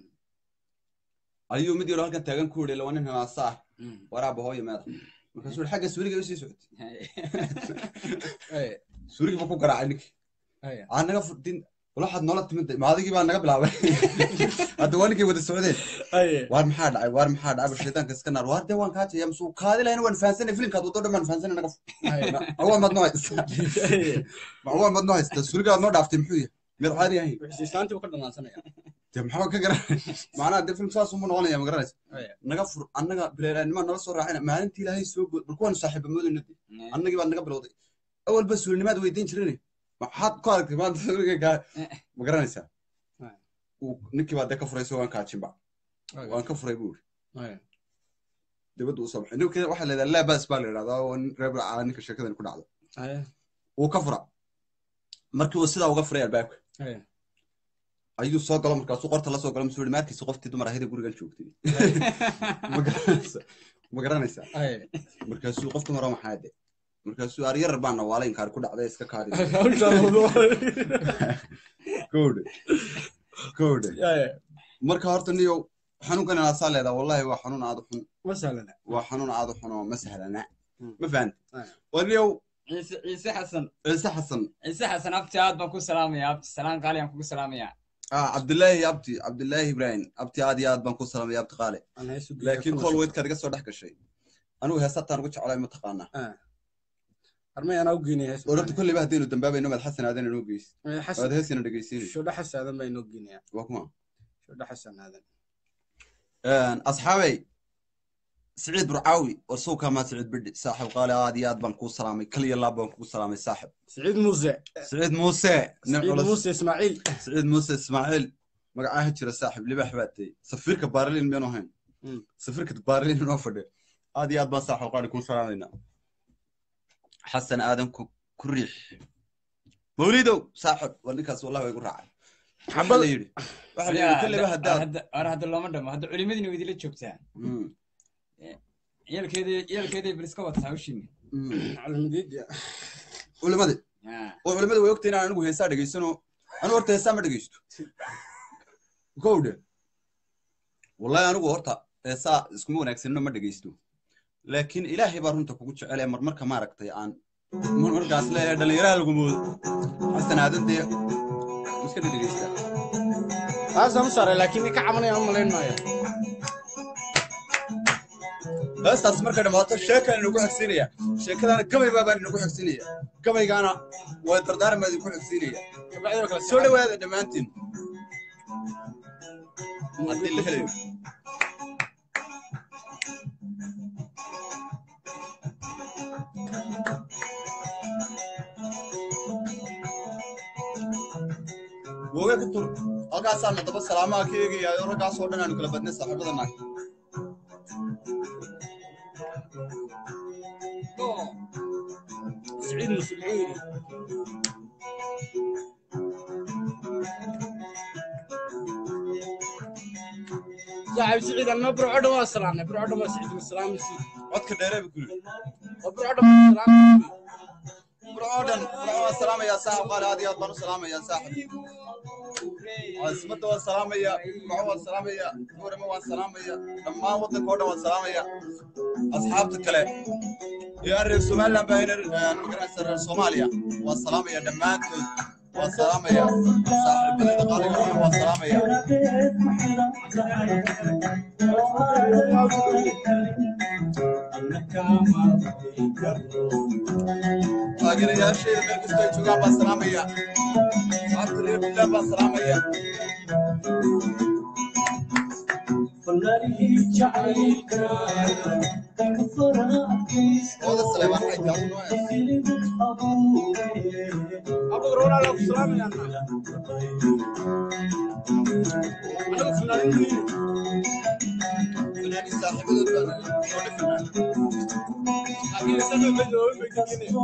ayuu mid yaro halkan taagan ku yidhi laba nin hinaasa ah Mm. waraaba hooyo meeda markaasuu yihi xagga suuliga usii socotay haye Haye. suuligii buu ku garaacay ninkii Haye. aa naga furdin walaxaad noola timid maadigii baa naga bilaabay hadda waa ninkii wada socdeen Haye. waar maxaa dhacay waar maxaa dhacay bal shaydaanka iska naar waar dee waan kaa jaya masuu kaadi lahayna waan fahansanay filimkaad waddo dhan baan fahansanay naga Haye. awaa maad noo haystaa Haye. awaa maad noo haystaa suuligaad noo dhaaftay muxuu yahay mid caadi ahayn Wixii islaantii buu ka dhamaansanaya dee maxaa ka garan macnaha dee film saas unbu noqonaya ma garanaysa Haye. naga fur annaga bileeraanima nala soo raacayna maalintii ilaahay soo good bal kuwaanu saaxiiba moodayna de annagii baad naga bilowday awalba suulinimaad weydiin jirane maxaad ku aragtay maanta suuliga kaa ma garanaysaa Haye. Uu- ninkii baa dee ka furay isagoo aan kaajinba waan ka furay buu yiri Haye. dibadda uu soo baxay ninka waxaa la yidhahdaa laabas baa la yidhahdaa oo nin reer bilcaa ninka sheekadan ku dhacdo Haye. wuu ka fura markii uu sidaa uga furay albaabka Haye. ayuu soo galo markaasuu qorta la soo galo masuu yihi maarkiisa qoftii dumar ahayda gurigan joogtay ma garanaysaa ma garanaysaa Haye. markaasuu qof dumar oo maxaa de markaasuu aryar baana waala inkaari ku dhacday iska kaadi Hawshaan wado. gowdhe gowdhe Haye. marka horta niyow xanuunkan inaasaa leedaa wallahi waa xanuun aad u xun Ma sahlana. waa xanuun aad u xun oo ma sahlana Mm. ma fahanta Aye. waa niyow ciise ciise xasan ciise xasan ciise xasan abti aad baan ku salaamaya abti salaan qaali aan kugu salaamaya ah cabdilaahi abti cabdilaahi ibrahim abti aad iyo aad baan ku salamaya abti qaale Aan haysu geeyo laakiin kuna kool soo- weydkaad iga soo dhex gashay anigu heesataan ugu jeclaay mataqaanaa Armay anaa u geynaya haysu. ororta kolleyba haddaynu dambaabayno maad xasan aadan inoo geys Haye, waad Xasan. heesina dhegeysiinay Shodha Xasan aadan baa inoo geynaya. waa kuma Shodha Xasan aadan. asxaabey siciid burcaawi oo sawkaa maa siciid bidhi saaxib qaale aad iyo aad baan kuu salaamay kal iyo laab baan kugu salaamay saaxib Siciid Muuse. siciid muuse nin Siciid culus Muuse Ismaaciil. siciid muuse ismaaciil magacaaha jira saaxib libax baa tay safiirka baarlin miyaanu ahayn Mm. safiirka baarlin inoo fadhiya aad iyo aad baan saaxib qaale kuu salaamaynaa xasan aadan ku ku riix mawlidow saaxib waa ninkaas wallahi waa igu raacay waxaa la yidhi waxaa la yidhi kolleyba haddaad ar hadda looma dhamo hadda culimadiina way idila joogtaa Mm, ciyalkeedii ciyalkeedii bal iska wataa hawshiina mm. Calamidiid. culimadii Ah, oo culimada way ogtahay inaan anigu heesaa dhegaysano anigu horta heesaa ma dhegaysto gowdhe wallahi anigu horta heesaa iskuma wanaagsanino ma dhegaysto laakiin ilaahay baa runta kugu jecelaya marmarka maaragtay aan markaas leeyahay dhallinyaraha lagu moodo xasan aadan dee iska dhegaysta Taasaan u saaray laakiin ka cabanaya ma malayn maayo. heestaas markay dhamaato sheekaan inagu xigsiinaya sheekadaana gabay baabaan inagu xigsiinaya gabaygaana waa dardaarmaa idinku xigsiinaya Kabacdi kala soo dhawaada dhammaantiin haddii la helayo woge ku tur halkaasaana daba salaamaha ka eegayaayo raggaasoo dhan aanu kala badnay saaxiibada naag Siciid Muuse muxuu yidhi? Saaxiib Siciid anna burco dhan waa salaamnay. Burco dhan waa Siciid Muuse salaamisi. codka dheeree bu kuli Waa burco dhan waa salaamisi. burcoo dhan burco waan salaamayaa saaxib qaali aad iyo aad baan u salaamayaa saaxib caasimada waan salaamayaa burco waan salaamayaa goorama waan salaamayaa dhammaan waddanka oo dhan waan salaamayaa asxaabta kale iyo aan reer somaliland baa reer magaranaysa reer soomaaliya waan salaamayaa dhammaantood waan salaamaya saaxiibadayda qaaliga ah waan salaamaya taageerayaashayda meel kastoo ay joogaan baan salaamaya saxaabta reer bilaan baan salaamaya ooda saleebaan waxay taabunayaan أبو رونا لو سلام يا أنا أنا فنانين fanaaniin saaxiibadood baan soo dhifanaa أكيد سنة بدو بيجيني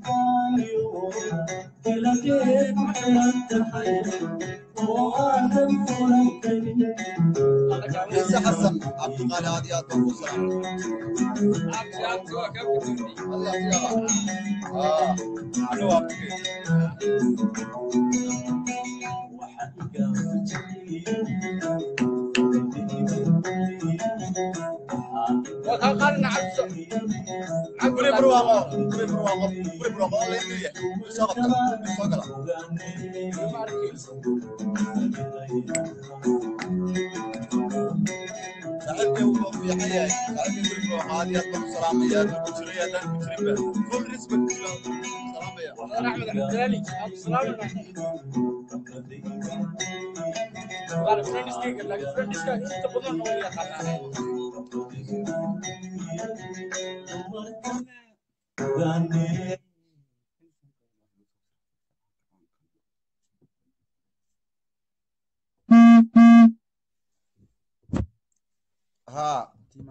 ciise xasan cabdiqaali aad iyo aad baan kuu salaamay Allah sigaa ah anu waa kugee وكان عبد guri barwaaqo guri barwaaqo guri barwaaqo alla ingeliya soo qabta soo gala saaxiibkay wuxuu fiican yahay saaxiibkay guri barwaaqo aad iyo aad baan u salaamaya hadduu ku jiray haddaan ku jirinba full respect jiro salaamaya أحمد عبد الغني أبو سلام قال فريندز كيك لكن فريندز كيك أنت بدون ولا خلاص ها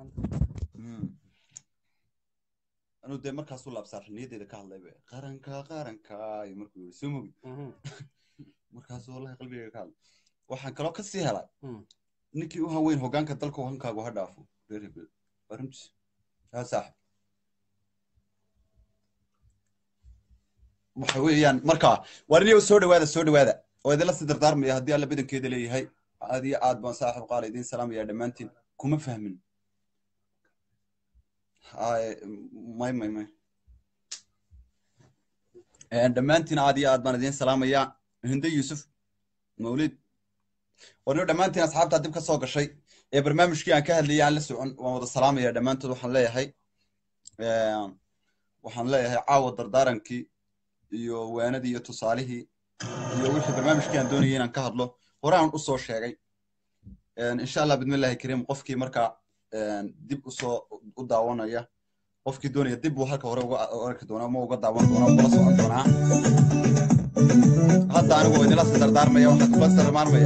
anuu dee markaasuu laabsaa niyaddeeda ka hadlayba qaranka qaranka iyo markuu yiri soo mogi markaasuu wallahi qalbigayga ka hadlay waxaan kaloo ka sii helay ninkii u haweyn hoggaanka dalka hankaagu ha dhaafo reer hebel waa runtiis haa saaxib waxa weeyaan marka waar iniyo soo dhawaada soo dhawaada oo idinla sii dardaarmaya haddii alla badankeeda leeyahay aad iyo aad baan saaxib qaala idiin salaamaya dhammaantiin kuma fahmin Haye, may may may dhammaantiin aad iyo aad baan idiin salaamayaa hinde yuusuf mawlid warniyo dhammaantiin asxaabtaa dib ka soo gashay ee barnaamijkii aan ka hadlayay aan la socon waan wada salaamaya dhammaantood waxaan leeyahay waxaan leeyahay caawa dardaarankii iyo waanadii iyo tusaalihii iyo wixii barnaamijkii aan doonayay inaan ka hadlo horaan u soo sheegay insha allah bidmillahi kariim qofkii markaa dib usoo u daawanaya qofkii doonaya dib buu halka hore uga arki doonaa ma uga daawan doonaa ugala socon doonaa hadda anigu waa idinla sii dardaarmaya waxaan kula dardaarmaya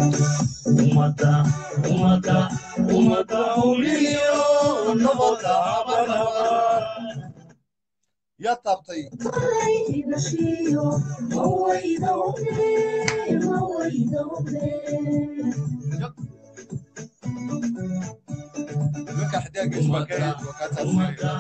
yaa taabtay nimanka xidaagiis waa ka waa kaa taabsanaya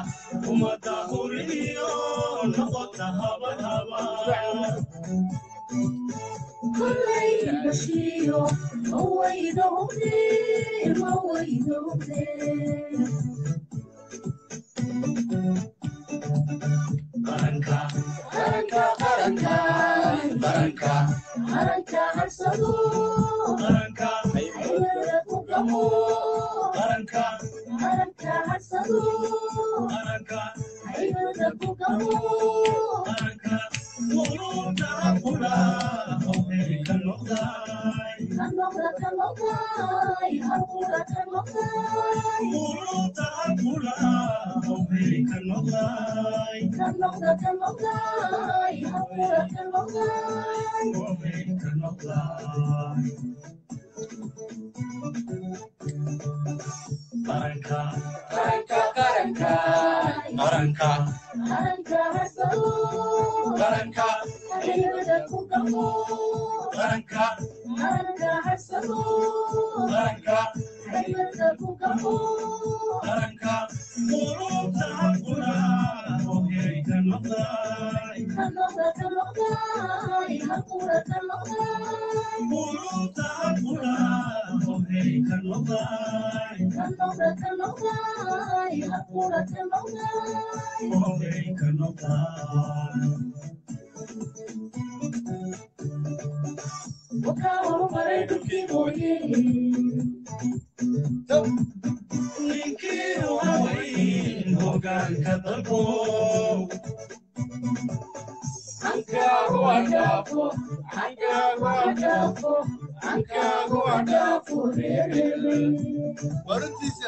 waruntiisa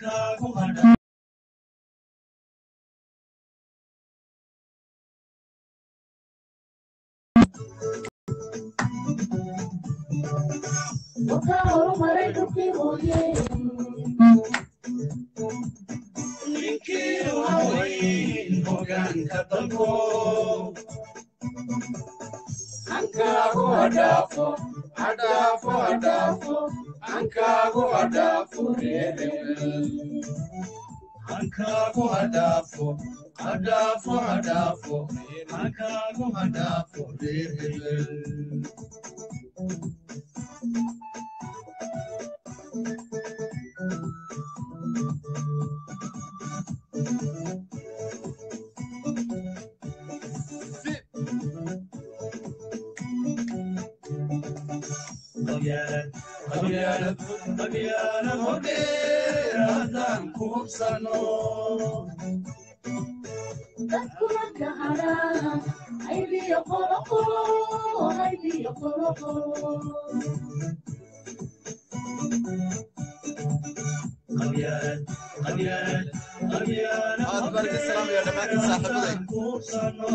aad baan idin salaamaya dhammaantiin saaxiibaday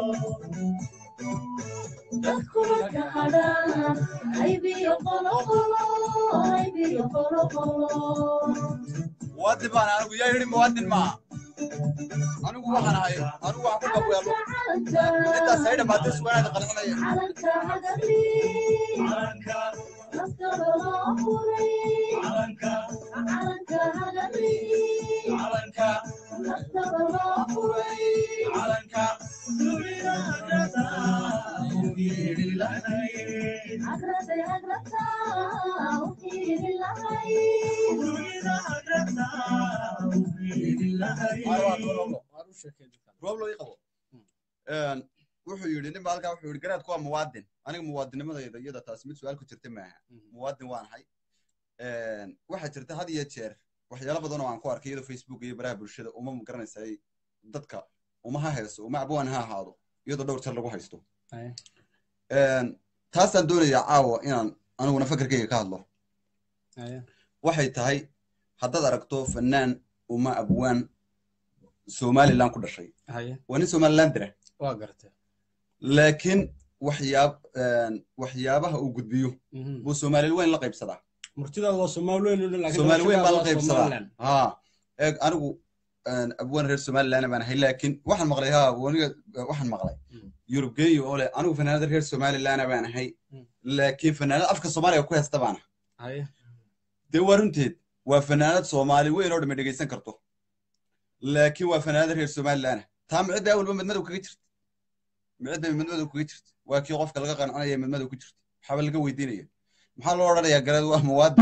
muwaadin baan anigu yaa yidhi muwaadin maaha anigu waxaan ahay anigu waxaan ku qabweelo intaas ay dhammaatay sugaanaada qalinanaya roob loo ii qabo wuxuu yidhi nin baa halkaa wuxuu yidhi garaadku waa muwaadin aniga muwaadinimadayda iyada taasi mid su-aal ku jirta maaha muwaadin waan ahay waxaa jirta had iyo jeer waxyaalo badan oo aan ku arkay iyadoo facebook iyo baraha bulshada uma magaranaysa dadka uma ha hayso uma abwaan ha ahaado iyadoo dhowr jeer lagu haysto taasaan doonayaa caawa inaan aniguna fakarkayga ka hadlo waxay tahay haddaad aragto fanaan uma abwaan somaliland ku dhashay waa nin somaliland dira waa gartay laakiin waxyaab waxyaabaha uu gudbiyo buu soomaali weyn la qaybsadaa murtidaada waa soomaali weyn oo dhan, laakiin soomaali weyn baa la noloshaada waa qaybsadaa Somaliland. ha eeg anigu abwaan reer somaliland baan ahay laakiin waxaan maqlay ha waniga waxaan maqlay Mm. yurub geeyo oo leh anigu fanaanada reer somaliland baan ahay Mm. laakiin fanaanada afka soomaaliga ku heesta baana Haye. dee waa runteed waa fanaanad soomaali weyn oo dhamma dhegaysan karto laakiin waa fanaanada reer somaliland taa micida awalba midmadow kaga jirta micida midmadow kaga jirta waa kii qofka laga qancinaya midmadow ku jirta waxaaba laga weydiinaya maxaa loo odhanayaa garaad waa muwaadin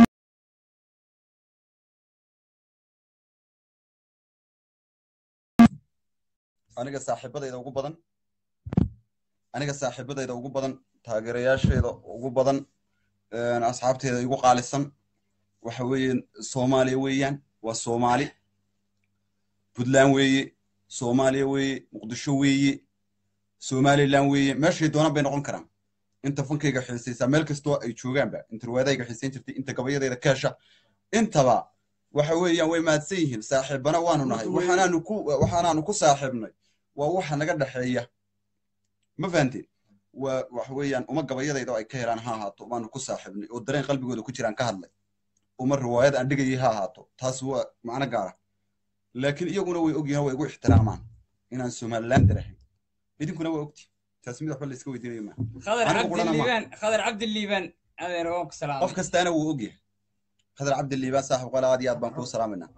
aniga saaxiibadayda ugu badan aniga saaxiibadayda ugu badan taageerayaashayda ugu badan een, asxaabteyda igu qaalisan waxa weeye soomaaliya weeyaan waa soomaali puntland weeye soomaaliya weeye muqdisho weeye somaliland weeye meeshay doonaan bay noqon karaan inta fankayga xiisaysaa meel kastoo ay joogaanba inta riwaayadayga xiisayn jirtay inta gabayadayda keesha intaba waxa weeyaan way mahadsan yihiin saaxiibana waanu nahay waxaanaanu ku waxaanaanu ku saaxiibnay waa waxa naga dhexeeya ma fahanteen waa waxa weeyaan uma gabayadayda oo ay ka helaan ha ahaato baanu ku saaxiibnay oo dareen qalbigooda ku jiraan ka hadlay uma riwaayad aan dhigayay ha ahaato taas waa macno gaara laakiin iyaguna way ogyihiin oo way igu ixtiraamaan inaan somaliland darahay idinkuna waa ogti taas mid waxba la iska weydiinayo maaha khadar Anigu qurana ma- cabdiliibaan khadar cabdiliibaan adeer waan ku salaamay qof kastaana wuu ogyahay khadar cabdiliibaan saaxib qole aad iyo aad baan kuu salaamayna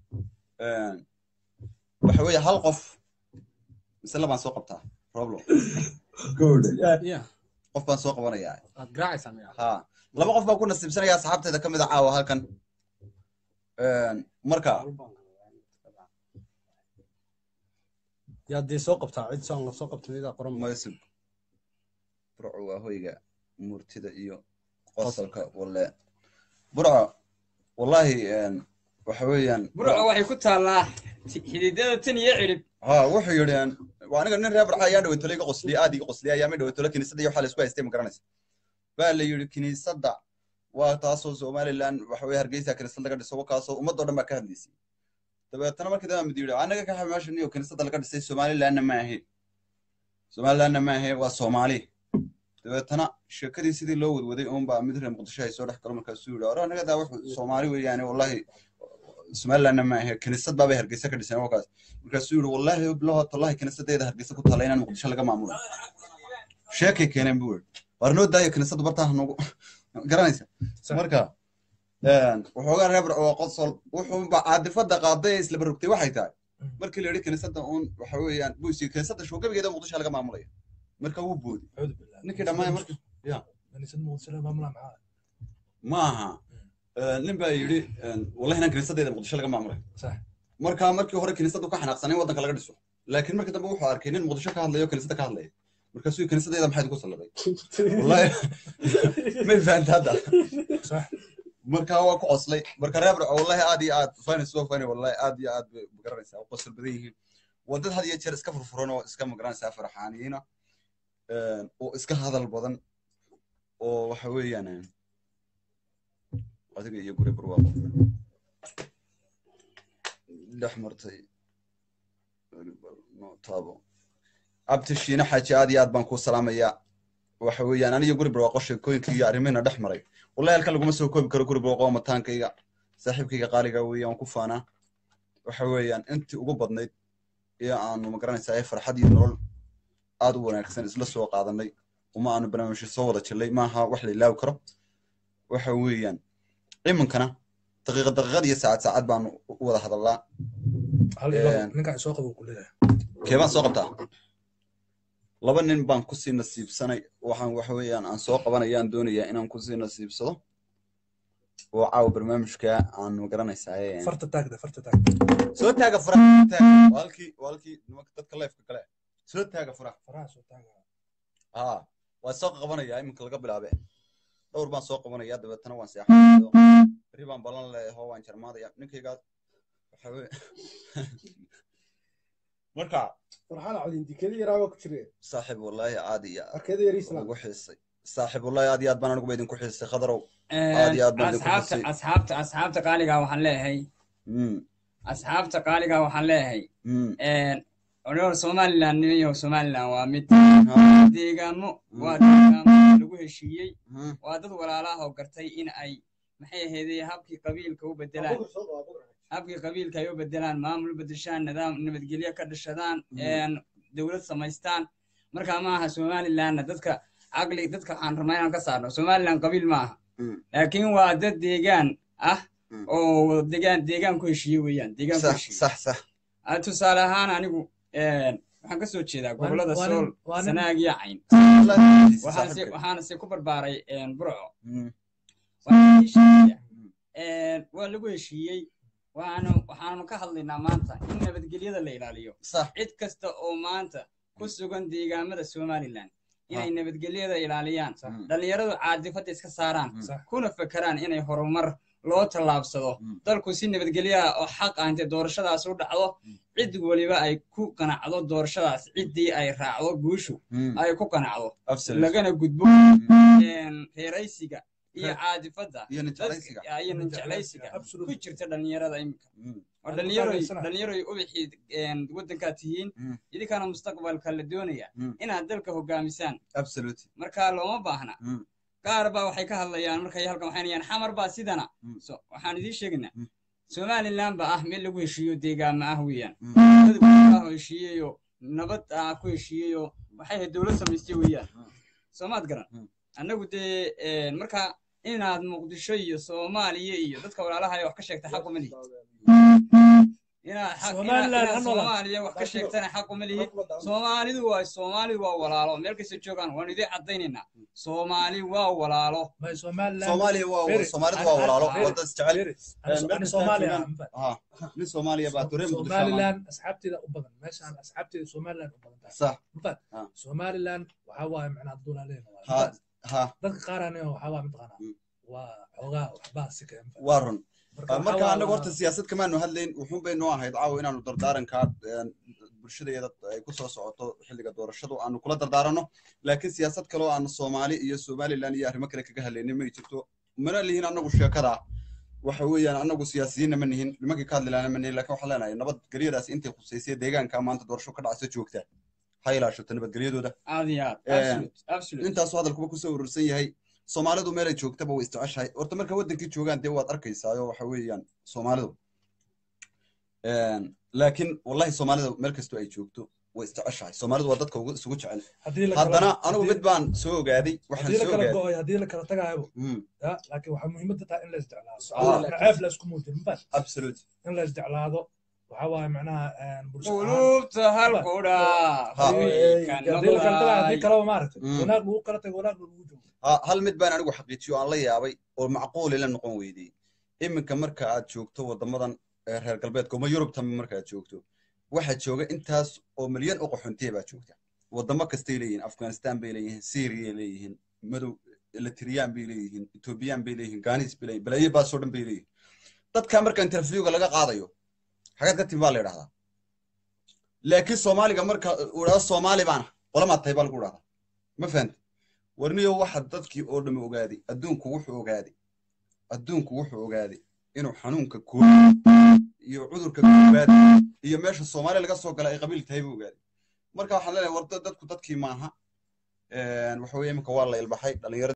waxa weeye hal qof mise labaan soo qabtaa roblo Yeah, qof baan soo qabanayaa waad garaacaysaa miyaa? ha laba qof baan ku nasiibsanaya asxaabteeda ka mid a caawa halkan marka Yaa dee soo qabtaa cid soo soo qabta midaa qoran maysub burcu waa hoyga murtida iyo qosolka walle burco wallahi een, waxa weeyaan burco waxay ku taallaa xididada tan iyo cirib ha wuxuu yidhi een, waa aniga nin reer barxa ayaa dhawatole iga qosliya aad iga qosliya ayaa ma dhawatole kiniisadda iyo waxaa la isku haystay ma garanaysa baa la yidhi kiniisadda waa taasoo somaliland waxa weye hargeysa kiniisad laga dhiso wakaasoo ummadoo dhan baa ka hadlaysay dabeetana markii dambe mid yidhi anaga ka meesha niyo kiniisadda laga dhisay somalilandna ma ahe somalilandna ma ahe waa soomaali dabeetana sheekadii sidii loo wadwaday uunbaa mid reer muqdisho ay soo dhex galo markaasuu yidhi ore anaga daa wuxuu soomaali weeyaane wallahi somalilandna ma ahe kiniisad baabay hargeysa ka dhiseen wakaas markaasuu yidhi wallahi bilaho tallahi kiniisadeeda hargeysa ku taalla inaan muqdisho laga maamulo sheekay keeneen buu yidhi waar noo daayo kiniisadda bartaa nagu garanaysa marka een, waxoogaa reer barco waa qosol wuxuuba caadifada qaaday ee isla barrugtay waxay tahay markii la yidhi kiniisadda uun waxa weeyaan buusi kiniisadda shoogabigeeda muqdisho laga maamulaya marka wuu boodi أعوذ بالله ninkii dhammaaya marka ya كنيسة مغسلة مملة معاه ma aha Een, nin baa yidhi een, wallahi inaan kiniisadeeda muqdisho laga maamulay صح marka markii hore kiniisaddu ka xanaaqsanay waddanka laga dhiso laakiin markii dambe wuxuu arkay nin muqdisho ka hadlayo kiniisadda ka hadlaya markaasuu kiniisadeeda maxayd ku salladay wallahi may fahanta hadda صح marka waa ku qoslay marka reer barco wallahi aad iyo aad fani soo fani wallahi aad iyo aad bay magaranaysaa u qosol badan yihiin waa dad had iyo jeer iska furfuran oo iska magaranaysaa farxaaniyiina een, oo iska hadal badan oo waxa weeyaan een, adiga iyo guri barwaaqo dhex martay taabo abti shiine xaaji aad iyo aad baan kuu salaamayaa waxa weeyaan aniyo guri barwaaqo sheekooyinkii iyo arrimihina dhex maray wallahi halkan laguma soo koobi karo guri barwaaqo waa mataankayga saaxiibkayga qaaliga weeye waan ku faanaa waxa weeyaan intii ugu badnayd ee aanu magaranaysaa ee farxad iyo nolol aad u wanaagsan isla soo qaadanay uma aanu barnaamijyo soo wada jillay maaha wax la ilaawi karo waxa weeyaan iminkana daqiiqad daqiiqad iyo saacad saacad baanu u wada hadallaa هل إيه. نقع سوق أبو كلها keebaan soo qabtaa laba nin baan kusii nasiibsanay waxaan waxa weeyaan aan soo qabanayaan doonayaa inaan kusii nasiibsado oo caawa barnaamijka aan magaranaysaa ee- فرت تاك ده فرت تاك soo taaga furaha soo taaga waa halkii waa halkii nimanka dadka leefka kale soo taaga furaha فراس وتاك haa waan soo qabanayaa iminka laga bilaabe dhowr baan soo qabanayaa dabeetana waan seexanayo beri baan balan leeyaho waan jarmaadaya ninkaygaas waxa weye marka farxaan codin dikada yaraabaa ku jire saaxiib wallaahi aad iyo arkada yariisna ugu xiisay saaxiib wallaahi aad iyo aad baan aniguba idinku xiisay khadarow Aad iyo aad baan idinku asxaabta xusay. asxaabta asxaabta qaaligaa waxaan leeyahay Mm, asxaabta qaaligaa waxaan leeyahay mm, odhowr somaliland niyo somaliland waa mid ha, deegaamo waa deegaamo lagu heshiiyey mm, waa dad walaalaha oo gartay in ay maxay ahaydee habkii qabiilka u bedelaan habkii qabiilka ay u bedelaan maamul bedeshaan nidaam nabadgelyo ka dhashadaan een, dowlad samaystaan marka ma aha somalilandna dadka caqli dadka waxaan rabnaa inaan ka saarno somaliland qabiil ma aha mm, laakiin waa dad deegaan ah Mm. oo deegaan deegaan ku heshiiye weeyaan deegaan ku sax heshiiye sax sax Ah, tusaale ahaan anigu een, waxaan ka soo jeedaa gobolada waa nin- sool waa nin- sanaag iyo cayn Wallaahi xiisay waxaan se saaxiibkay. waxaana se ku barbaaray een, burco Mm, waxaan ii sheegaya Mm. een, waa lagu heshiiyey waxaanu waxaanu ka hadlaynaa maanta in nabadgelyada la ilaaliyo sax cid kasta oo maanta ku sugan deegaamada somaliland inay nabadgelyada ilaaliyaan Mm. dhallinyaradu caadifada iska saaraan Mm. صح kuna fakeraan inay horumar loo tallaabsado Mm. dalku si nabadgelyo ah oo xaq ah intay doorashadaas u dhacdo Mm. cid weliba ay ku qanacdo doorashadaas ciddii ay raacdo guushu Mm, ay ku qanacdo absolutely. lagana gudbo Mm, een, reeraysiga iyo Reer- caadifada iyo ninjeclaysiga. dadka- iyo ninjeclaysiga ku absolutely jirta dhallinyarada imika Mm, oo Aan ku dhallinyaroy taageersanahay. dhallinyaroy ubixii een, waddankaad tihiin Mm. idinkana mustaqbalka la doonaya Mm. inaad dalka hogaamisaan absolutely. marka looma baahna Mm, qaar baa waxay ka hadlayaan markay halkan waxay nayaan xamar baa sidana Mm. so waxaan idiin sheegaynaa Mm. somaliland ba ah meel lagu heshiiyo deegaama ah weeyaan mm, dad walaalaha oo heshiiyeyo nabad ah ku heshiiyeyo waxay ahayd dowlad samaystay weeyaan Mm. soomaad garan Mm. annagu dee een, marka inaad muqdisho iyo soomaaliya iyo dadka walaalaha ay wax ka sheegta xaq uma lihid inaad xaq- Somaliland inaad- inaad ha noolaato. soomaaliya wax ka sheegtana xaq uma lihid soomaalidu waa soomaalidu waa walaalo meel kasta joogaan waanu idiin caddaynaynaa soomaali waa walaalo ما سومال Soomaaliya waa Firi. Soomaalidu waa walaalo Firi. wadda isjecel فيري أنا انا بس صومالي تاكلان. ها nin Soomaaliya baa tureen muqdisho سومالي لاند اسحبتي ذا ابدا ماشي انا اسحبتي سومالي لاند ابدا sax مفاد آه. سومالي لاند وحوا معناها الدول علينا ها ha dadka qaarani waxaa waa mataqaanaa Mm. waa xoogaa waxbaa si ka waa run marka marka waxaa annaga waa- horta siyaasad kamaanu hadlayn wuxuun bay noo ahayd caawa inaanu dardaaranka een, bulshadeeda ay ku soo socoto xilliga doorashadu aanu kula dardaaranno laakiin siyaasad kale oo aanu soomaali iyo somaliland iyo arrimo kale kaga hadlaynin may jirto mana lihin annagu sheekada waxa weeyaan annagu siyaasiyiinna ma nihin nimankii ka hadli lahana ma nihin laakiin waxaan leenahay nabadgelyadaas intay khuseysay deegaanka maanta doorasho ka dhacaysa joogta ha ilaashato nabadgelyadooda aad iyo aad Eh, absolute absolute intaasuu hadalkuba kusoo urursan yahay soomaalidu meelay joogtaba way isjeceshahay horta marka wadankii joogaan dee waad arkaysaayo waxa weeyaan soomaalidu laakiin wallahi soomaalida meel kastoo ay joogto way isjeceshahay soomaalidu waa dadka ugu isugu jecel haddii la kala- haddana anigu haddii- mid baan soo ogaaday waxaan haddii la soo kala ogaaday go'ay haddii la kala tagaayo Mm, ya laakiin waxaa muhiimadda tahay in la isjeclaado Ah. ceeb la isku muujin ma fahamtid? absolute in la isjeclaado waxaa waaye macnaha een, bulsho ahaan qulubta halkudha Ha. haddii la kala tagaayo haddii kaleba maaragtay Mm. wanaag lagu kala tago wanaag lagu joogo Ha- hal mid baan anigu xaqiijiyo aan la yaabay oo macquul ila noqon weydey iminka marka aad joogto wadamadan ee reer galbeedka uma yurubtan marka aad joogto waxaa jooga intaas oo milyan oo qaxoontiya baa joogta wadamo kastay leeyihiin afghanistan bay leeyihiin syria leeyihiin madow eritreyaan bay leeyihiin ethoobiyan bay leeyihiin ganis bay leeyihin balaayo baasoo dhan bay leeyihin dadka marka interviewga laga qaadayo xagaad ka timi baa la yidhahdaa laakiin soomaaliga marka uu dhahdo soomaali baana qolamaad tahay baa lagu dhahdaa ma fahanta warniyo waxa dadkii oo dhami ogaaday adduunku wuxuu ogaaday adduunku wuxuu ogaaday inuu xanuunka koobaad iyo cudurka koobaad iyo meesha soomaali laga soo galay ay qabiil tahay buu ogaaday marka waxaan leenahay war dad- dadku dadkii maaha Een, waxa weeye iminka waa la ilbaxay dhalinyarada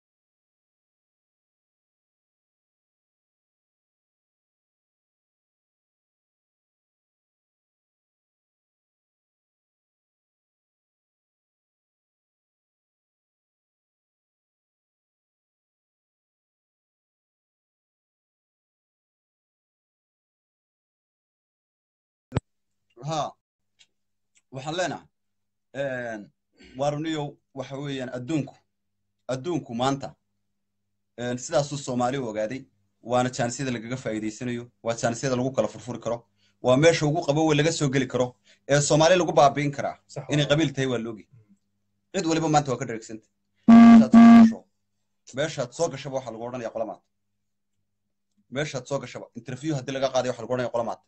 ha waxaan leenahay een, waarniyow waxa weeyaan adduunku adduunku maanta een, sidaasuu soomaali u ogaaday waana jaanisiyada lagaga faa'iidaysanayo waa jaanisiyada lagu kala furfuri karo waa meesha ugu qabowe laga soo geli karo ee soomaali lagu baabi'in karaa sax inay waa. qabiil tahay waa loogi cid waliba maanta waa ka dhereegsanta meeshaad soo gasho meeshaad soo gashaba waxaa lagu odhanaya qolamaad meeshaad soo gashaba interview haddii laga qaadayo waxaa lagu odhanaya qolamaad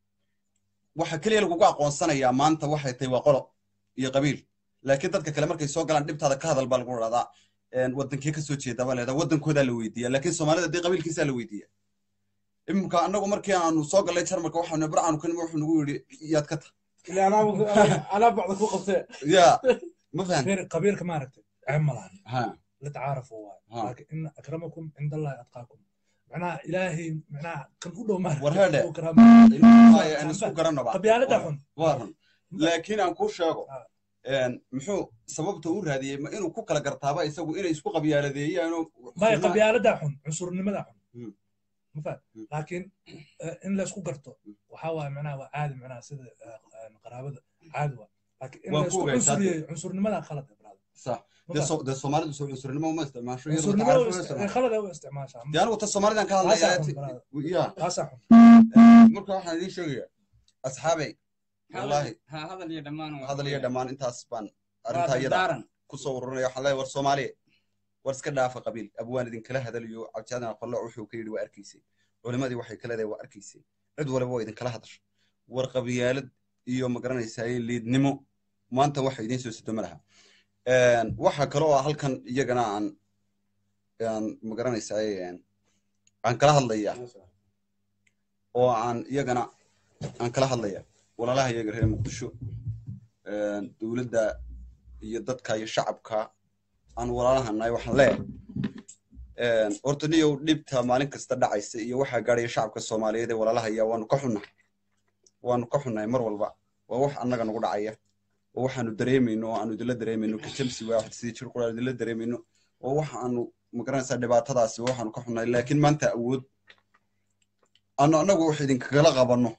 waxa keliya lagugu aqoonsanayaa maanta waxay tahay waa qolo iyo qabiil laakiin dadka kale markay soo galaan dhibtaada ka hadal baa lagu dhahdaa een, wadankee kasoo jeeda baa leedaa wadankoodaa la weydiiya laakiin soomaalida dee qabiilkiisaa la weydiiya iminka annagu markii aanu soo gallay jarmalka waxaanu barcaanu ka nimi wuxuu nagu yidhi yaad ka tahay ilaa anaa anaa bacda ku qabtee ya ma fahan غير قبيلك ما عرفت عم ملان ha لا تعارفوا واي ها. لكن ان اكرمكم عند الله اتقاكم معناها الهي معناها كان كله ما War herde. Haya, aan isku garanaba قبيلة حن waa run laakiin aan kuu sheego Ah. een, muxuu sababta u raadiyey ma inuu ku kala gartaaba isagu inay isku qabyaaladeeyaanoo ما هي قبيلة حن عنصر النمذا حن مم. ما فاهم مم. لكن آه، ان لا اسكو قرطو وحاول معناها عادي معناها سيد قرابة عادي واي. لكن ان waa لا اسكو kuwa عنصر gaysatay. عنصر النمذا خلط يا برادر sax ما dee فاهم. so- dee soomaalidu soo cunsurnimo uma isticmaasho iyadoo عنصر tacaaruf uma النمذا isticmaasho خلط هو استعمال dee anigu ta soomaalidan ka Waa sax hadlaya un, brother. ya لا صح marka waxaan idiin sheegaya asxaabey wallahi ha hadal iyo dhammaan waa hadal iyo weeyaan. dhammaan intaas baan Waa arrintaa iyada dardaaran kusoo ururinaya waxaan leeyahay war soomaaliya war iska dhaafa qabiil abwaan idinkala hadalayo cabdijaadan aqallo wuxuu ka yidhi waa arkaysay culimadii waxay ka leedahay waa arkaysay cid waliba waa idinkala hadasha war qabiyaalad iyo magaranaysaay liidnimo maanta waxa idiin soo sido ma laha waxa kale oo halkan iyagana aan aan magaranaysaay aan kala hadlaya oo aan iyagana aan kala hadlaya walaalaha iyaga reer muqdisho dowladda iyo dadka iyo shacabka aan walaalahanahay waxaan leeyahay horta niyow dhibta maalin kasta dhacaysa iyo waxaa gaadhaya shacabka soomaaliyeed ee walaalahaya waanu ka xunnahay waanu ka xunnahay mar walba waa wax annaga nagu dhacaya oo waxaanu dareemayno oo aanu idinla dareemayno kajabsi waa wax sidii jir quraan idinla dareemayno oo waxa aanu magaranaysaa dhibaatadaasi waxaanu ka xunnahay laakiin maanta awood aanu annagu wax idinkagala qabanno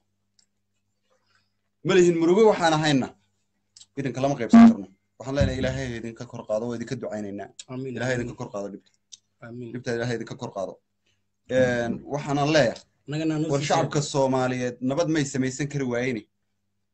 malihin murugo waxaan ahayna idinka lama qaybsan karno waxaan leenahay ilaahay idinka kor qaado waa idinka ducaynaynaa amiin ilaahay idinka kor qaado dhibta amiin dhibta ilaahay idinka kor qaado waxaanan leeyahay annagana noo war sii shacabka soomaaliyeed nabad may samaysan kari waayeni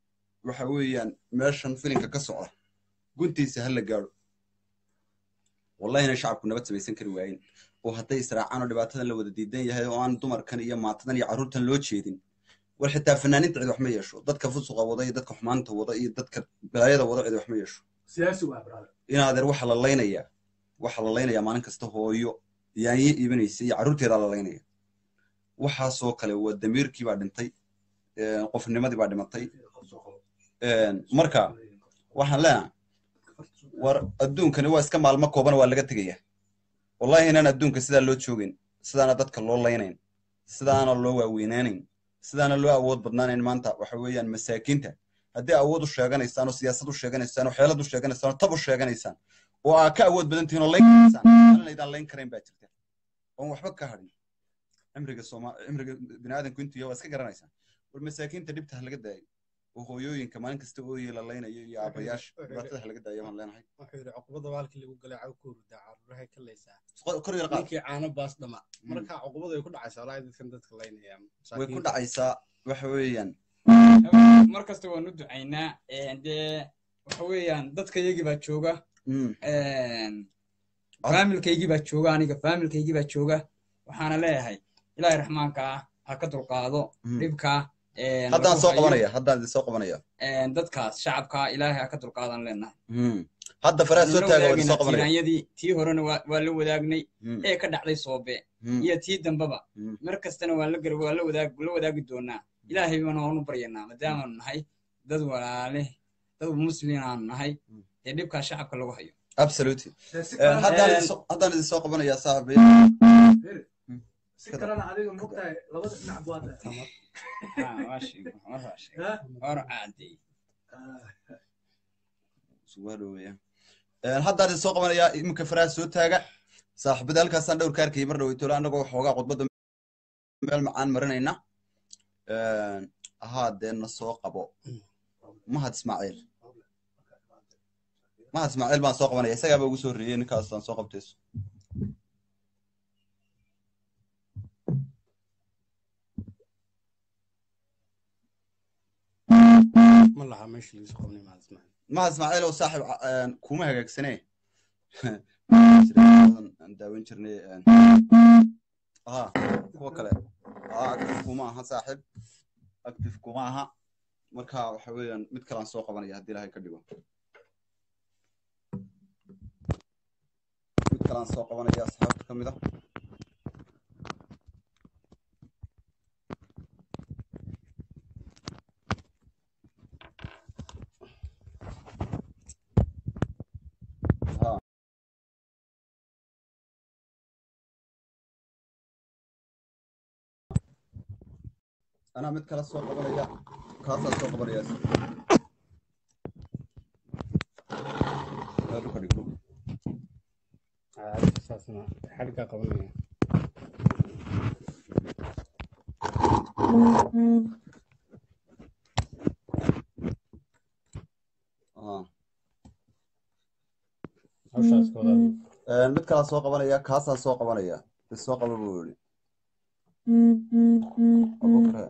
waxa weeyaan meeshan filinka ka socda guntiisa ha la gaadho wallahi inay shacabku nabad samaysan kari waayeen oo hadday israacaan oo dhibaatadan la wada diidan yahay oo aan dumarkan iyo maatadan iyo carruurtan loo jeedin war xitaa fanaaniinta cid wax ma yeesho dadka fusuqa wada iyo dadka xumaanta wada iyo dadka balaayada wada cid wax ma yeesho siyaasi waa brother inaadeer waxa la laynayaa waxa la laynayaa maalin kasta hooyo yaanyo iibinaysa iyo carruurteedaa la laynaya waxaasoo kale waa damiirkii baa dhintay een, qofnimadii baa dhimatay een, marka waxaan leenahay war adduunkani waa iska maalmo kooban waa laga tegaya wallahi inaan adduunka sidaa loo joogin sidaana dadka loo laynayn sidaana loo waaweynaanayn sidaana loo awood badnaanayn maanta waxa weeyaan masaakiinta haddii awood u sheeganaysaan oo siyaasad u sheeganaysaan oo xeelad u sheeganaysaan oo tab u sheeganaysaan oo aa ka awood badan tihiin oo layn karaysaan halinaydaan layn karayn baa jirta oon waxba ka hadhin cimriga sooma cimriga biniaadanku intuu yahay waa iska garanaysaan war masaakiinta dhibta ha laga daayo oo hooyooyinka maalin kasta ooyey la laynayo iyo aabayaasha dhibaatada ha laga daayo baan leenahay wuxuu yidhi cuqubada baalkii lagu galay caw ku hurdaa caruurahay ka laysaa Qor- kor yar qaad ninkii caano baas dhama marka cuqubada way ku dhacaysaa walahi dadkan dadka laynaya way ku dhacaysaa waxa weeyaan mar kasta waanu ducaynaa een, dee waxa weeyaan dadka iyagii baa jooga mm, een, faamilkaygii baa jooga aniga faamilkaygii baa jooga waxaana leeyahay ilaahay raxmaanka ah ha ka dulqaado mm. dhibka een, haddaan lagu soo hayo, qabanaya haddaan idin soo qabanaya een, dadkaas shacabka ilaahay ha ka dulqaadan leenahay Mm. hadda faraha soo Waanu la taaga waa idin soo wadaagayna qabanaya tiiraanyadii tii horena waa waa la wadaagnay Mm, ee ka dhacday soobe mm, iyo tii dambaba mm. mar kastana waa la gar waa la wadaag la wadaagi doonaa ilaahay baana waanu baryanaa maadaamaanu nahay dad walaale dad muslin aanu nahay Mm. ee dhibkaa shacabka lagu hayo absolutely si Eh, haddaan Eh, idin soo- haddaan idin soo qabanaya saaxiibay si kalena adiga mogtahay labada dhinac buu hadda Ah, waa sheeg- war waa sheeg. Ha? war caadey isugu hadhoweeya Eh, haddaan idin soo qabanaya iminka faraha soo taaga saaxiibada halkaasaan dhowr ka arkayay mar dhaweytolo annagoo xoogaa khudbadda meel macaan marinayna Eh, ahaa dee na soo qabo mahad ismaaciil mahad ismaaciil baan soo qabanaya isagaaba ugu soo horreeyey ninkaasaan soo qabtayso ma laha meesha lagu soo qabnay maal ismaciil mahad ismaaciil oo saaxiib eh, kuma hagaagsanee aan daawan jirnay eh, aha kuwa kale ah active kuma aha saaxiib active kuma aha marka waxa weeyaan mid kale aan soo qabanaya haddii ilaahay ka dhigo mid kale aan soo qabanaya asxaabta ka mid ah ha anaa mid kale soo qabanaya kaasaan soo qabanaya Meel dhulka dhig, dhulka. saasna xadhiggaa qabanaya Ah. hawshaas ka wadaad Eh, mid kalaa soo qabanaya kaasaan soo qabanaya is soo qaba buu yidhi Abubakar.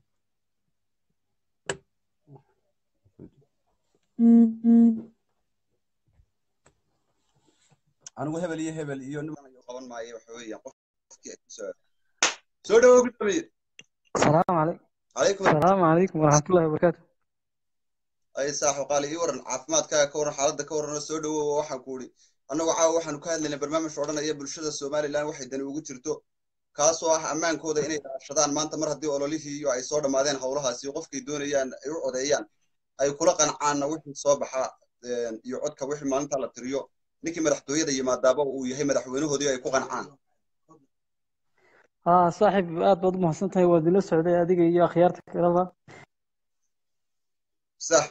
anigu hebel iyo hebel iyo niman ayu qaban maayo waxa weeyaan qofkii ay ku soo soo dhawow gudoomiye السلام عليكم calaykum السلام عليكم ورحمة الله وبركاته ay saaxo qaali ii waran caafimaadkaaga ka waran xaaladda ka waran oo soo dhawow waxaan ku idhi annagu caawa waxaanu ka hadlaynay barnaamij odhanaya bulshada somalilan waxay dani ugu jirto kaasoo ah ammaankooda inay ilaashadaan maanta mar haddii ololihii iyo ay soo dhammaadeen howlahaasi qofkay doonayaan ay u codeeyaan ay kula qancaanna wixii soo baxa een, iyo codka wixii maalintaa la tiriyo ninkii madaxtooyada yimaadaaba uu yahay madaxweynahoodii ay ku qancaan ها صاحب aad baad u mahadsantahay waad ila socday adiga iyo akhyaarta kaleba sax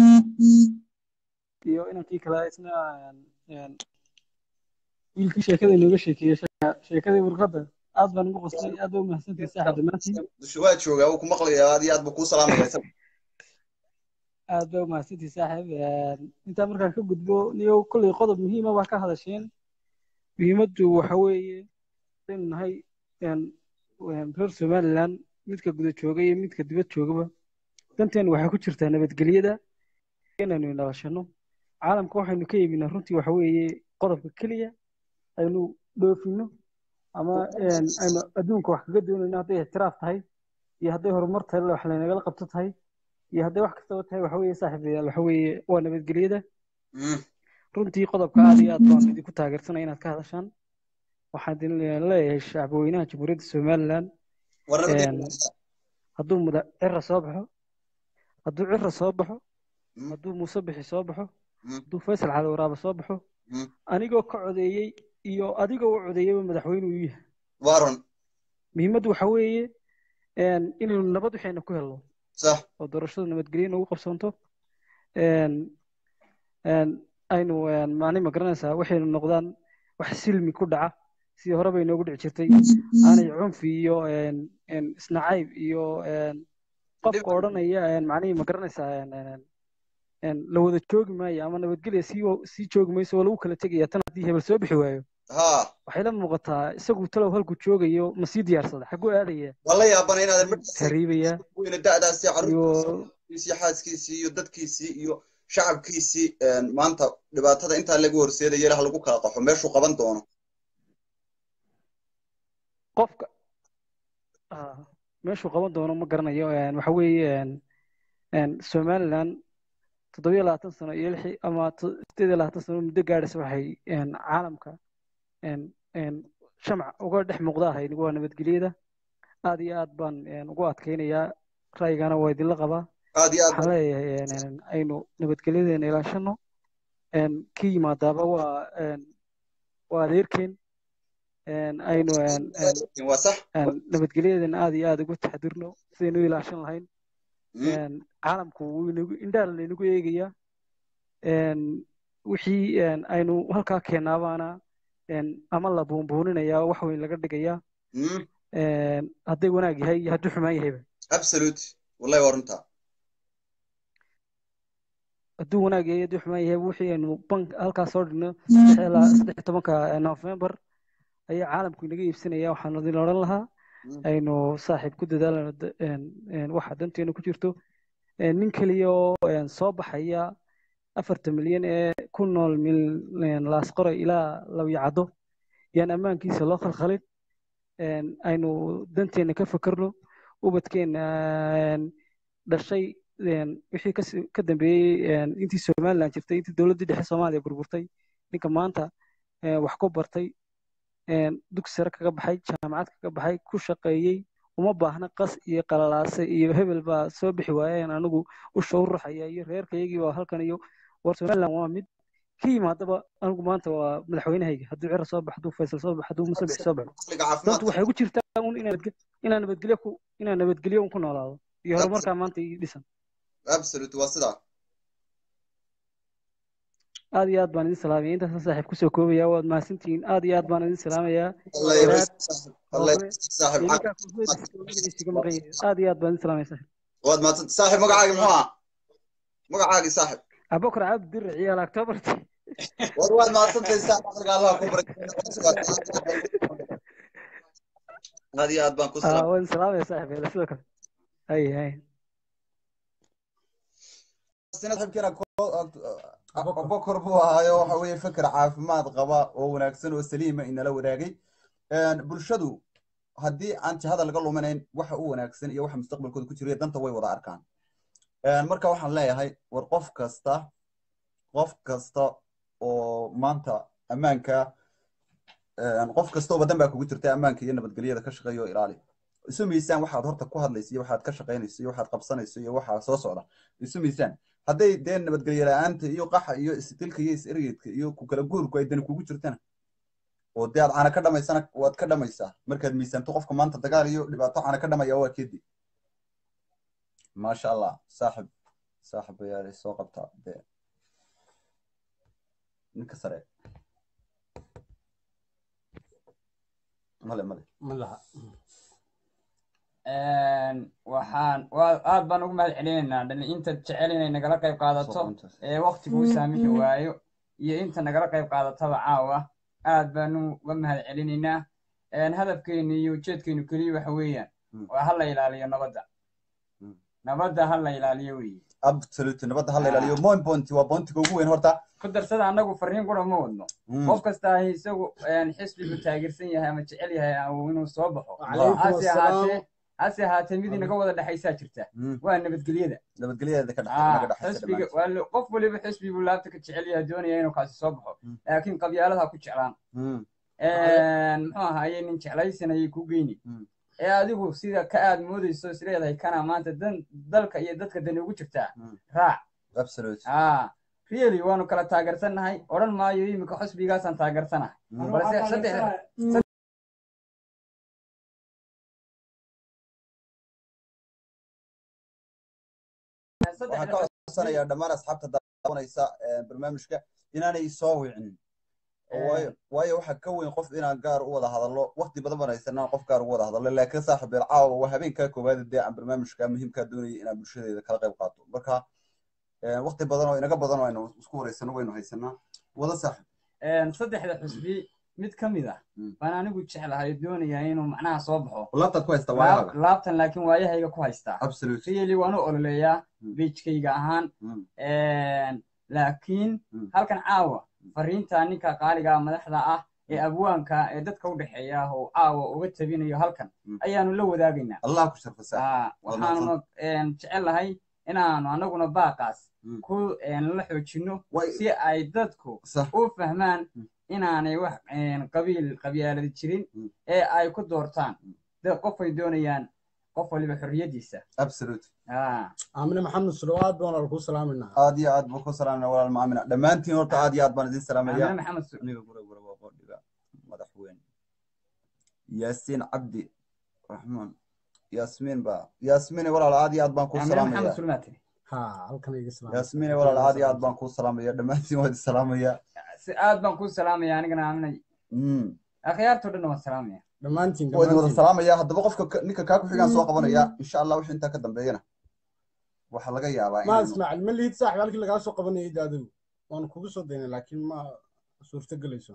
iyo inankii kale isna een, een, wiilkii sheekada inooga sheekeeyey sheeka- sheekadii warqadda aad baan ugu qoslay aad baa u mahadsantahay saaxib dhammaantiin dusha waa joogaa wuu ku maqlayaa aad iyo aad buu kuu salaamaya isaga aad baa u mahadsantahay saaxib Een, intaa markaan ka gudbo niyo kolley qodob muhiima baa ka hadasheen muhiimaddu waxa weeye inaynu nahay een, een, reer somaliland midka guda jooga iyo midka dibad joogaba danteenu waxay ku jirtaa nabadgelyada inaynu nabashano caalamka waxaynu ka iibinaa runtii waxa weeye qodobka keliya aynu dhoofino ama een, aynu adduunka wax kaga doonayno hadday ixtiraaf tahay iyo hadday horumar tahay wax laynagala qabto tahay iyo hadday wax kastaba tahay waxa weeye saaxiibayaal waxa weeye waa nabadgelyada Mm. runtii qodobka aad iyo aad baan idinku taageersanaya inaad ka hadashaan waxaan idin leeyahay shacbweynaha jamhuuriyadda somaliland war nabadgelyo een, hadduu muda cira soo baxo hadduu cira soo baxo Mm. hadduu muuse bixi soo baxo Mm. hadduu faysal cali waraaba soo baxo Mm. anigoo ka codeeyey iyo adigoo u codeeyeyba madaxweyne uu yahay waa run muhiimaddu waxa weeye een, inaynu nabad waxayna ku helno sax oo doorashadu nabadgelyo nagu qabsanto een, een, aynu een, macni ma garanaysaa waxaynu noqdaan wax silmi ku dhaca sidii hore bay noogu dhici jirtay aanay cunfi iyo een, een, isnacayb iyo een, qofka odhanaya een, macnihii ma garanaysaa een, een, een, la wada joogi maayo ama nabadgelya sii wa- sii joogi mayso waa lagu kala tegaya tan haddii hebel soo bixi waayo ha waxay la muuqataa isagu talow halkuu joogayo ma sii diyaarsada xagguu aadaya waa la yaabana inaadan midhkiisa hariibaya weyne da'daasi iyo carruurtiisii iyo xaaskiisii iyo dadkiisii iyo shacabkiisii een, maanta dhibaatada intaa lagu horseedaya ilaha lagu kala qaxo meeshuu qaban doono qofka ah, meeshuu qaban doono ma garanayo een, waxa weeye een, een, somaliland toddobiyo labaatan sano iyo lixi ama to- sideed iyo labaatan sano muddo gaadhaysa waxay een, caalamka een, een, shamac uga dhex muuqda ahayd waa nabadgelyada aad iyo aad baan een, ugu adkaynayaa ra'yigana waa idinla qabaa aad iyo aad waxaan leeyahay een, een, aynu nabadgelyadeena ilaashano een, ka yimaadaaba waa een, waa adeerkeen een, aynu een, een, waa sax een, nabadgelyadeena aad iyo aad ugu taxadirno sidaynu u ilaashan lahayn Mm. een, caalamku wuu inagu indhaha laynagu eegayaa een, wixii een, aynu halkaa keenaabaana een, ama la buunbuuninayaa wax weyn laga dhigayaa Mm. een, hadday wanaag yahay iyo hadduu xumaan yahayba absolute wallahi waa runtaa hadduu wanaag yahay hadduu xumaan yahay wixii aynu bank halkaa soo dhigno saddex ilaa saddex iyo tobanka november ayaa caalamku inaga iibsanaya waxaan idin odhan lahaa Mm. aynu saaxiib ku dadaalano da- een, een, waxa danteena ku jirto een, nin keliya oo een, soo baxaya afartan milyan ee ku nool mil een, laasqore ilaa lawyacaddo yaan ammaankiisa loo khalkhalin een, aynu danteena ka fakerno ubadkeena een, dhashay een, wixii kasi- ka dambeeyey een, intii somaliland jirtay intii dowladdii dhexe soomaaliya burburtay ninka maanta een, wax ku bartay een, dugsi sare kaga baxay jaamacad kaga baxay ku shaqeeyey uma baahna qas iyo qalalaase iyo hebel baa soo bixi waayeen anigu usha u ruxaya iyo reerkayagii baa halkan iyo war somaliland waa mid ka yimaadaba anigu maanta waa madaxweynahayga hadduu cira soo baxo hadduu faysal soo baxo hadduu muuse bixi soo baxo caqliga dantu caafimaadka waxay ku jirtaa un inaan nabadge- inaan nabadgelyo ku inaan nabadgelyo un ku noolaado iyo horumarkaa maanta ii dhisan absolute waa sidaa aad iyo aad baan idin salaamaya intaasaan saaxiib kusoo koobaya waad mahadsantihiin aad iyo aad baan idin salaamayaa allah garaad yabariis allah rooble yabariis saaxib iyo caqli ninkaa koofiyadiisa magaciisiga maqan yahay aad iyo aad baan idin salaamaya saaxiib waad mahadsanta saaxib magacaagi muxuu ahaa magacaagii saaxib abubakar cabdi dirri ciyaal octobarti war waad mahadsantahay saaxib caqliga allah ku barak aad iyo aad baan ku ah salaam waan idin salaamaya saaxiib hele sidoo kale hay hay saaxiibkeena abubakar buu ahaayo waxa weeye feker caafimaad qaba oo wanaagsan oo saliima inala wadaagay bulshadu haddii aan jihada laga luminayn waxa u wanaagsan iyo waxa mustaqbalkooda ku jira danta way wada arkaan marka waxaan leeyahay war qof kasta qof kasta oo maanta ammaanka qof kasta oo badan baa kugu jirta ammaanka iyo nabadgelyada ka shaqeeya oo ilaali isu miisaan waxaad horta ku hadlaysa iyo waxaad ka shaqaynayso iyo waxaad qabsanayso iyo waxaa soo socda isu miisaan hadday dee nabadgelyo la-aanta iyo qaxa iyo isdilka iyo is-ergeedka iyo ku kala guurku ay dani kugu jirtana oo dee aad cana ka dhamaysana waad ka dhamaysaa markaad miisaanto qofka maanta dagaal iyo dhibaato cana ka dhamaya waa keedi maasha allah saaxib saaxib ayaa soo qabtaa dee ninka sare male male waxaan waa aad baan ugu mahad celinaynaa dhalinyinta jecel inay nagala qayb qaadato ee waktigu u saamixi waayo iyo inta nagala qayb qaadataba caawa aad baanu uga mahad celinaynaa hadafkeenu iyo ujeedkeenu keliya waxa weeyaan waa ha la ilaaliyo nabadda nabadda ha la ilaaliyo weeye absolute nabadda hala ilaaliyo moin bonti waa bontiga ugu weyn horta ku darsada annagu fariin qura ma wadno Mm. qof kasta ahi isagu een, xisbigu taageersan yahay ama jecel yahay ama inuu soo baxo Wacalaykum hase assalaam. ahaatee hase ahaatee mid inaga wada dhexaysaa jirta Mm. waa nabadgelyada nabadgelyadeeda ka dhex- Ah, naga dhexaysa xisbiga dhammaantiin. waa lo- qof waliba xisbi buu laabta ka jecel yahay doonaya inuu kaasi soo baxo Mm. laakiin qabyaalada ha ku jeclaan Mm. Een, muxuu ahaye nin jeclaysan ayay ku geyni Mm. ee adigu sida ka aad moodayso is leedahay kana maanta dan dalka iyo dadka dani ugu jirtaa Mm. raac absolute ah really waanu kala taageersannahay odhan maayo imika xusbigaasaan taageersanahay Mm. balse saddex waxaan ka codsanayaa dhammaan asxaabta daawanaysa eh, barnaamijka inaanay soo wicin Oo waayo waayo waxaa ka weyn qof inaan gaar u wada hadallo waqti badan baan haysanaa qof gaar ugu wada hadallo laakiin saaxib beel caawa waa habeenkaa koowaad dee aan barnaamijka muhiimkaa doonayay inaan bulshadeeda kala qayb qaato marka eh, waqti badan oo inaga badan oo aynu isku wareysano waynu haysanaa wada saaxib Een, saddexda xusbi mid ka mid ah Mm. baan anigu jeclahay doonaya inuu macnaha soo baxo laabtaad ku haysta Laab- waayaaga laabtan laakiin waayahayga ku haystaa absolute really waan u ololeeyaa Mm. beijkayga ahaan Mm. Een, laakiin Mm. halkan caawa fariinta ninka qaaliga madaxda ah ee abwaanka ee dadka u dhexeeya oo caawa uga tabinayo halkan Mm. ayaanu la wadaagaynaa allah ku sharfa saaxib Ah, waxaanuna een, jecelahay inaanu annaguna baaqaas Mm. ku een, la xoojinno Way- si ay dadku sax u fahmaan Mm. inaanay wax een, qabiil qabyaaladi jirin Mm. ee ay ku doortaan de qofay doonayaan qof waliba xorriyadiisa absolute Ah, aamine maxamed sulowaad baan walaal kuu salaaminaa aad iyo aad baan ku salaamina walaal maamina dhammaantiin horta aad iyo aad baan idin salaamaya Amine maxamed Su- aniga gura gura waa qodhiga madaxweyne yaasiin cabdi raxmaan yaasmiin baa yaasmiine walaal aad iyo aad baan kuu Amine maxamed salaamaya sulmaa tiri ha halkan iga salaam yaasmiine walaal aad iyo aad baan kuu salaamaya dhammaantiin waa idin salaamaya si aad baan kuu salaamaya anigana aaminay Mm. akhyaartoo dhan waan salaamaya dhammaantiin waa idin wada dhammaantiin salaamaya haddaba qofka ka- ninka kaa ku xigaan soo qabanaya insha allah wixii intaa ka dambeeyana waxaa laga yaabaa ma inaynu ismaaciil ma lihid saaxib halkii lagaa soo qabanayay de adigu waanu kugu soo daynay laakiin ma suurto gelayso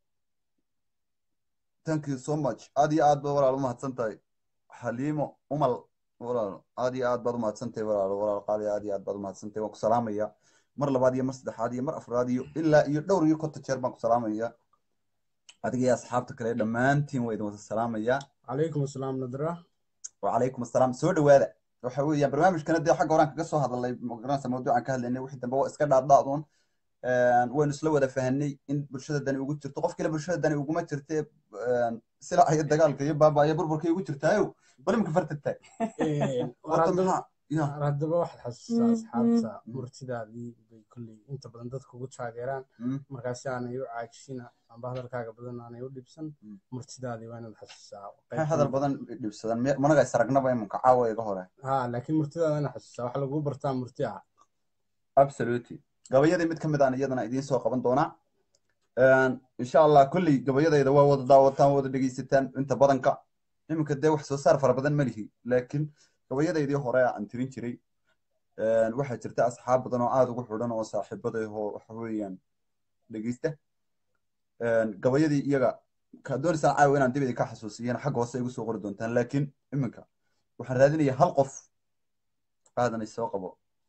thank you so much aad iyo aad baad walaal umahadsan tahay xaliimo umal walaal aad iyo aad baad umahadsan tahay walaal walaal qaali aad iyo aad baad umahadsan tahay waan ku salaamaya mar labaad iyo mar saddexaad iyo mar afraad iyo ilaa iyo dhowr iyo konton jeer baan ku salaamaya adiga iyo asxaabta kale dhammaantiin waa idin wada salaamaya calaykum asalaam nadra wacalaykum assalaam soo dhawaada waxa weeyaan barnaamijkana dee xagga horaan kaga soo hadalnay magaranaysa mawduucan ka hadlaynay wixii dambe waa iska dhaadhaaduun waynu isla wada fahanay in bulshada dani ugu jirto qof kale bulshada dani uguma jirte sila iyo dagaalka iyo baaba iyo burburka ugu jirtaayo bal imika fartagtaay horta maxaa ya war haddaba waxaad xasuusaa asxaabta murtidaadii bay kolley inta badan dadka ugu taageeraan Mm. markaasi aanay u caajishin amba hadalkaaga badan aanay u dhibsan Mm. murtidaadii waa inaad xasuusaa maxay hadal badan dhibsadan Me- managa isaragnaba imanka caawa iga hore ha laakiin murtidaada inaad xasuusaa waxa lagu bartaa murti ah absolutely gabayadii mid ka mid aan iyadana idiin soo qaban doonaa insha allah kolley gabayadayda waa wada daawataan wada dhegeysataan inta badanka iminka dee wax soo saar fara badan ma lihi laakiin gabayadaydii hore aan tirin jiray waxaa jirta asxaab badan oo aada ugu xidhan oo saaxiibaday oo waxa weeyaan dhegeysta gabayadii iyaga ka doonaysaan caawa inaan dib idinka xasuusiyana xagga hoose igu soo qori doontaan laakiin iminka waxaan raadinayaa hal qof aadan isoo qabo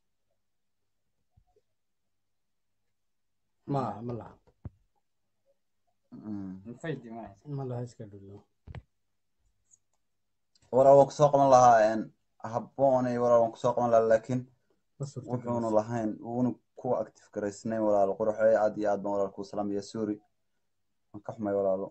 ma aha ma laha Mm. Faydi ma hayso. ma laha iska dhullo walaa waan kusoo qaban lahaa habboonay walaa waan kusoo qaban lahaa laakiin ma suurta wuxuuna gelayso. lahayn wuuna kuwa active garaysnayn walaalo quruxee aad iyo aad baan walaal kuu salaamaya sorry waan ka xumay walaalo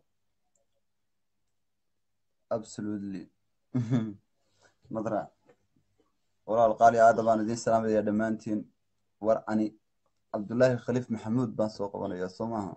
absolutely nadra walaal qaali aada baan idiin salaamaya dhammaantiin war ani cabdullaahi khaliif maxamuud baan soo qabanaya soo maaha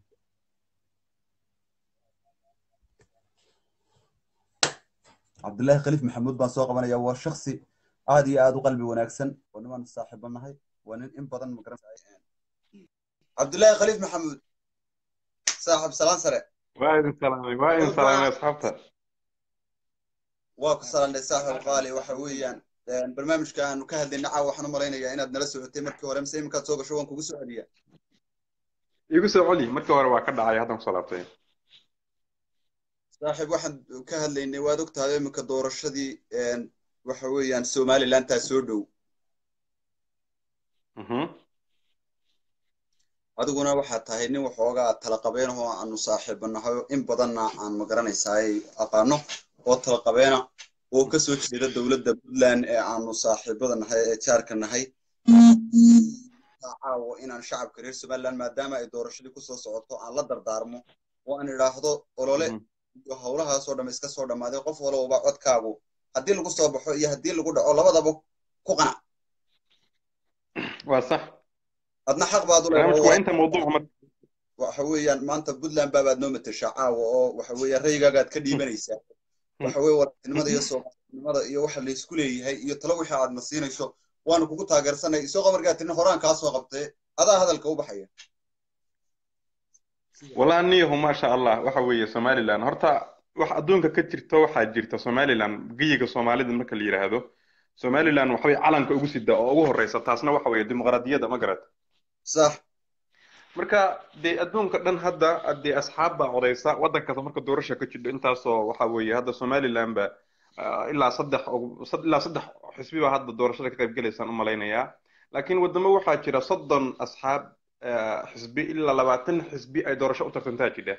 cabdullaahi khaliif maxamuud baan soo qabanaya waa shaksi aad iyo aad u qalbi wanaagsan oo niman saaxiibo nahay waa nin in badan magaranay cabdullaahi khaliif maxamuud saaxib salaan sare waa idin salaamay waa idin salaamay asxaabta waa ku salaanay saaxib qaali waxa weeyaan barnaamijka aanu ka hadlayna caawa waxaan u malaynayaa inaad nala socotay markii hore mise iminkaad soo gasho waan kugu soo celiyaa igu soo celi markii hore waa ka dhacay haddan kusoo laabtay saaxiib waxaan ka hadlaynay waad ogtahay iminka doorashadii waxa weeyaan somalilantaa soo dhow Mhm. adiguna waxaad tahay nin waxoogaa tala qabeenahoo aanu saaxiibanahay in badanna aan magaranaysaay aqaano oo tala qabeena oo ka soo jeeda dowladda puntland ee aanu saaxiibada nahay ee jaarka nahay caawo inaan shacabka reer somaliland maadaama ay doorashadii kusoo socoto aan la dardaarmo oo aan idhaahdo olole Mhm. iyo howlahaasoo dhamm iska soo dhammaaday qof walowba codkaagu haddii lagu soo baxo iyo haddii lagu dhaco labadaba ku qanac waa sax adna xaq baad u barnaamijku waa leedahay inta mawduuca marka waxa weeyaan maanta puntland baabaad noo mateshaa caawa oo waxa weeyaan raygaagaad ka dhiibanaysaa waxa weeye walatinimada iyo soomaalinimada iyo waxa laysku leeyahay iyo talo wixii aad na siinayso waanu kugu taageersanay isagoo markaa tini horaan kaa soo qabtee adaa hadalka u baxaya walaa niyahu maasha allah waxa weeye somaliland horta wax adduunka ka jirta waxaa jirta somaliland geyiga soomaalida marka la yidhaahdo somaliland waxa weye calanka ugu sida oo ugu horeysa taasna waxa weeye dimuqraadiyadda ma garat sax marka dee adduunka dhan hadda dee asxaab baa codeysa waddan kasta marka doorasha ka jidho intaasoo waxa weeye hadda somaliland ba ah, ilaa saddex og- sad- ilaa saddex xisbi baa hadda doorashada ka qayb gelaysaan u malaynayaa laakiin waddamo waxaa jira soddon asxaab ah, xisbi ilaa labaatan xisbi ay doorasho u tartantaa jidha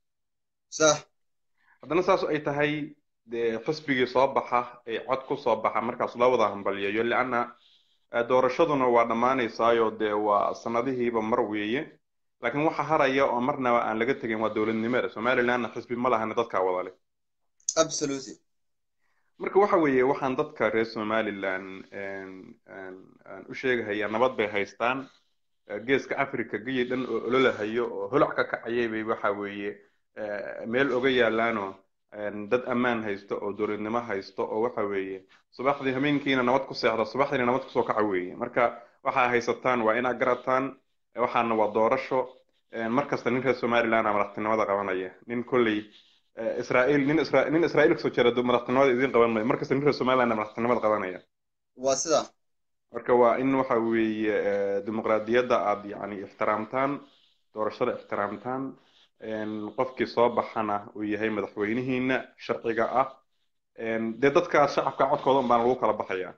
sax haddana saas ay tahay dee xisbigii soo baxa ee cod ku soo baxa markaas loo wada hambalyayo lianna eh, doorashaduna waa dhammaanaysaayo dee waa sanadihiiba mar weeye laakiin waxa haraya oo marnaba aan laga tegin waa dowladnimada somalilandna xisbi ma lahana dadkaa wada leh absolutely marka waxa weeye waxaan dadka reer somaliland een- een- aan u sheegahayaa nabad bay haystaan Eh, geeska africa geyi dhan oo ololahayo oo holac ka kacayay bay waxa weeye eh, meel oga yaalaanoo een, dad ammaan haysto oo dowladnimo haysto oo waxa weeye subaxdii habeenkiina nabad ku seexda subaxdiina nabad kusoo kaca weeye marka waxaa haysataan waa inaad garataan eh, waxaana waa doorasho een, mar kasta nin reer somaliland aa madaxtinimada qabanaya nin kolley eh, israa'iil nin isra nin israa'iil kasoo jeeda duu madaxtinimada idiin qaban maayo mar kasta nin reer somaliland aa madaxtinimada qabanaya waa sidaa marka waa in waxa weeye eh, dimuqraadiyadda aad yacni ixtiraamtaan doorashada ixtiraamtaan een, qofkii soo baxana uu yahay madaxweynihiina sharciga ah een, dee dadka shacabka codkooda un baana lagu kala baxaya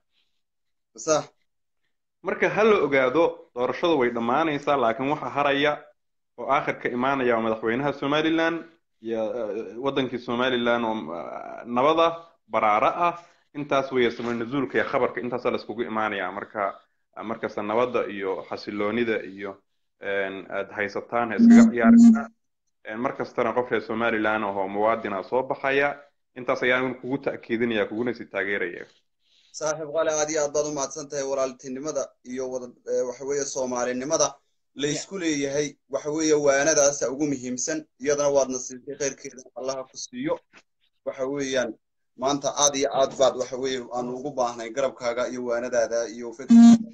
sax marka ha la ogaado doorashadu way dhammaanaysaa laakiin waxa haraya oo aakhirka imaanaya waa madaxweynaha somaliland iyo eh, wadankii somaliland oo ah, nabada baraara ah intaas weeye samir nuzuulka iyo khabarka intaasaa laiskugu imaanaya marka markasta nabadda iyo xasiloonida iyo een, aad haysataan ha iskaga ciyaarina mar kastana qof reer somaliland ahoo muwaadina soo baxaya intaas ayaan kugu ta'kiidinaya kuguna sii taageeraya saaxiib qale aad iyo aad baad u mahadsan tahay walaaltinimada iyo wada eh, waxa weeye soomaalinimada laysku leeyahay waxa weeye waanadaasa ugu muhiimsan iyadana waadna siisay khayrkeeda allaha ku siiyo waxa weeyaan maanta aad iyo aad baad waxa weeye aanu ugu baahnay garabkaaga iyo waanadaada iyo fikirkaaga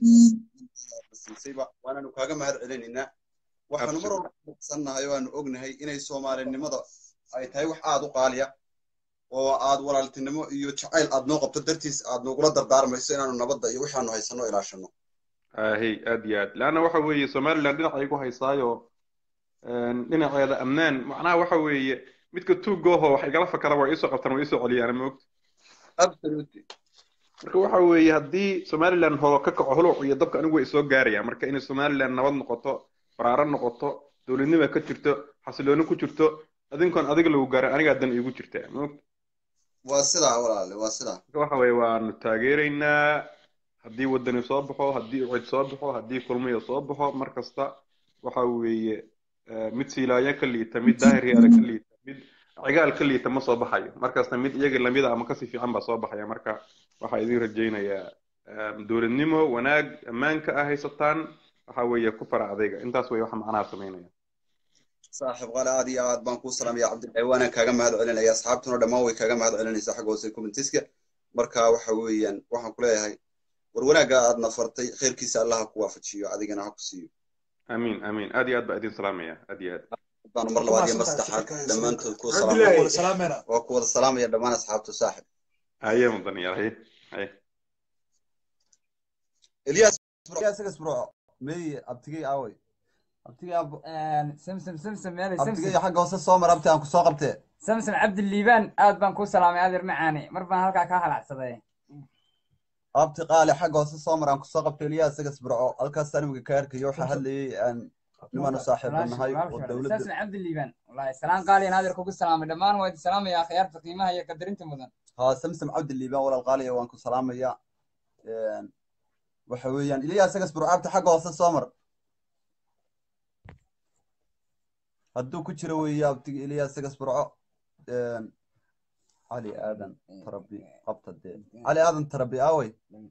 siisayba waanaanu kaaga mahad celinaynaa waxaanu mar walba kusannahay oo aanu ognahay inay soomaalinimada ay tahay wax aad u qaaliya oo aad walaaltinimo iyo jacayl aad noo qabto dartiis aad nogula dardaarmayso inaanu nabadda iyo wixaanu haysano ilaashano ahey aad iyo aad leanna waxa weeye somaliland dhinacay ku haysaayo een, dhinaceeda amnaan macnaha waxa weeye midka tuugooho wax igala fakara waa iisoo qabtaan waa iisoo celiyaan ma ogta absolutely marka waxa weeye haddii somaliland hoo ka kaco huluc iyo dabka anigu way soo gaarayaan marka inay somaliland nabad noqoto baraaro noqoto dowladnima ka jirto xasilooni ku jirto adinkoon adiga lagu gaarin anigaa dan iigu jirtaa ma ogta waa sidaa walaale waa sidaa marka waxa weeye waanu taageeraynaa haddii wadani soo baxo haddii ucid soo baxo haddii kulmiya soo baxo mar kasta waxa weeye eh, mid siilaayo ka liita mid daahir yaala ka liita mid cigaal ka liita ma soo baxayo mar kasta mid iyaga lamida ama kasii fiican baa soo baxaya marka waxaa idin rajaynayaa eh, dowladnimo wanaag ammaanka ah haysataan waxa weeye ku fara adayga intaas wey waxa macnaha samaynaya saaxiib qale aad iyo aad baan kuu salaamaya cabdilaahi waana kaaga mahad celinaya asxaabtuna dhammaan way kaaga mahad celinaysaa xagga hoose commentiska marka waxa weeyaan waxaan ku leeyahay war wanaagga aad nafartay khayrkiisa allaha ku waafajiyo adigana ha ku siiyo amiin amiin aad iyo aad baa idin salaamaya aad iyo aad baanu mar labaad iyo mar saddexaad dhammaantood kuu Cabdilaahi. salaamaya salaamena waa ku wada salaamaya dhammaan asxaabtu saaxib haye mudan yaal haye haye eliyas isagas bro mey abtigay aaway abtiga samsam samsam meelay abtigay samsam xagga hoose soo mar abti aan ku soo qabtee samsam cabdiliibaan aad baan kuu salaamay adeer macaani mar baan halkaa kaa halacsaday abti qaali xagga hoose soo maraan kusoo qabtay eliyaa isagas burco halkaas animga ka arkayo waxaa hadlayay aan nimaanu saaxiibo nahay oo dowladda استاذ عبد الليبان والله السلام قال يا نادر كوكو السلام دمان وادي السلام يا خيارتك قيمها هي قدرنت مدن haa samsam cabdiliibaan walaal qaaliya waan ku salaamaya waxa weeyaan eliyaa isagas burco abti xagga hoose soo mar hadduu ku jiro weeye abtiga eliyaa isagas burco cali aadan tarabi qabta dee cali aadan tarabi aawey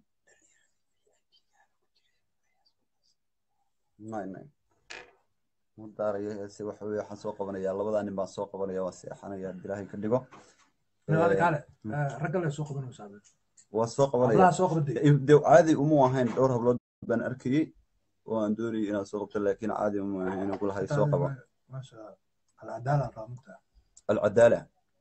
nay nay ma daarayo heese waxa weye waxaan soo qabanayaa labadaa nin baan soo qabanaya waan seexanaya haddii ilaahay ka dhigo Kaale, kaale. Eh, ragga le soo qabanaysaa be. waan soo qabanaya Hablaha soo qabaday. de caadi uma ahayn dhowr hablood baan arkayey oo aan doonayay inaan soo qabto laakiin caadi uma ahayn inaan kulahay soo qabo Masha Allah. Alcadaala raa mugtaa. alcadaala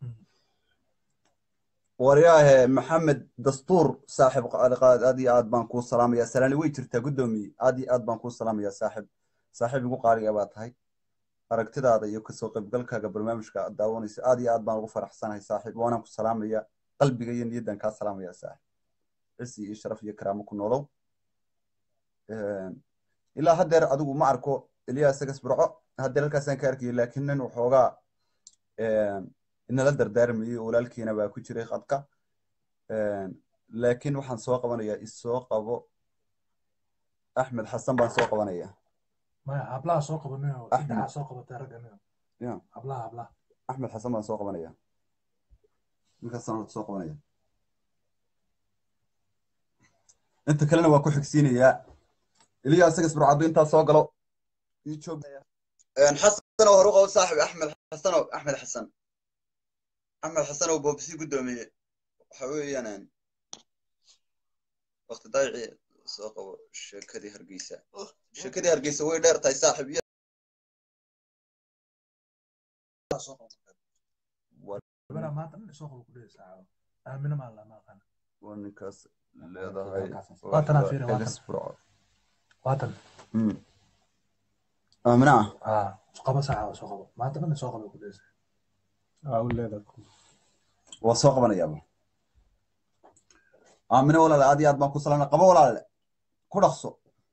waryaahe maxamed dastuur saaxib qaaliqaad aad iyo aad baan kuu salaamaya salaani way jirtaa guddoomiye aad iyo aad baan kuu salaamaya saaxib saaxiib igu qaaliga baa tahay aragtidaada iyo kasoo qaybgalkaaga barnaamijka aad daawanaysa aad iyo aad baan ugu faraxsanahay saaxiib waanaan ku salaamaya qalbiga iyo niyaddan kaa salaamaya saaxib cisi iyo sharaf iyo karaamo ku noolow ilaa haddeer adigu ma arko eliyaa isagas burco haddeer halkaasaan ka arkayay laakiin nin waxoogaa inala dardaarmayey oo walaalkiina baa ku jiray qadka laakiin waxaan soo qabanayaa isoo qabo axmed xasan baan soo qabanaya Maya, hablaha soo qabanayo. Axmed. Saddexaa soo qabatay ragga nin. ya Hablaha, hablaha. axmed xasan baan soo qabanaya ninkaasaan horta soo qabanaya inta kalena waa ku xigsiinayaa eliyaa isagas burcaddu intaa soo galo ii joog xasanow horu qabo saaxib axmed xasanow axmed xasan axmed xasanow boobsi guddoomiye waxa weeyaan waqti daayici soo qabo sheekadii hargeysa sheekadii hargeysa way dheer tahay saaxib iyo Gabadha maanta nin soo qabo ku dhehaysaa. Aamina maa la maqan. waa ninkaas leedahay Waa tanaa fiiri, waa Isagas tan. Burco. Waatan. Mm. aamina ah Ah, soo qabo saaca soo qabo. Maanta nin soo qabo ku dhehaysaa. waa soo qabanayaaba aamine walaale aad iyo aad baan ku salaamna qabo walaale ku dhaqso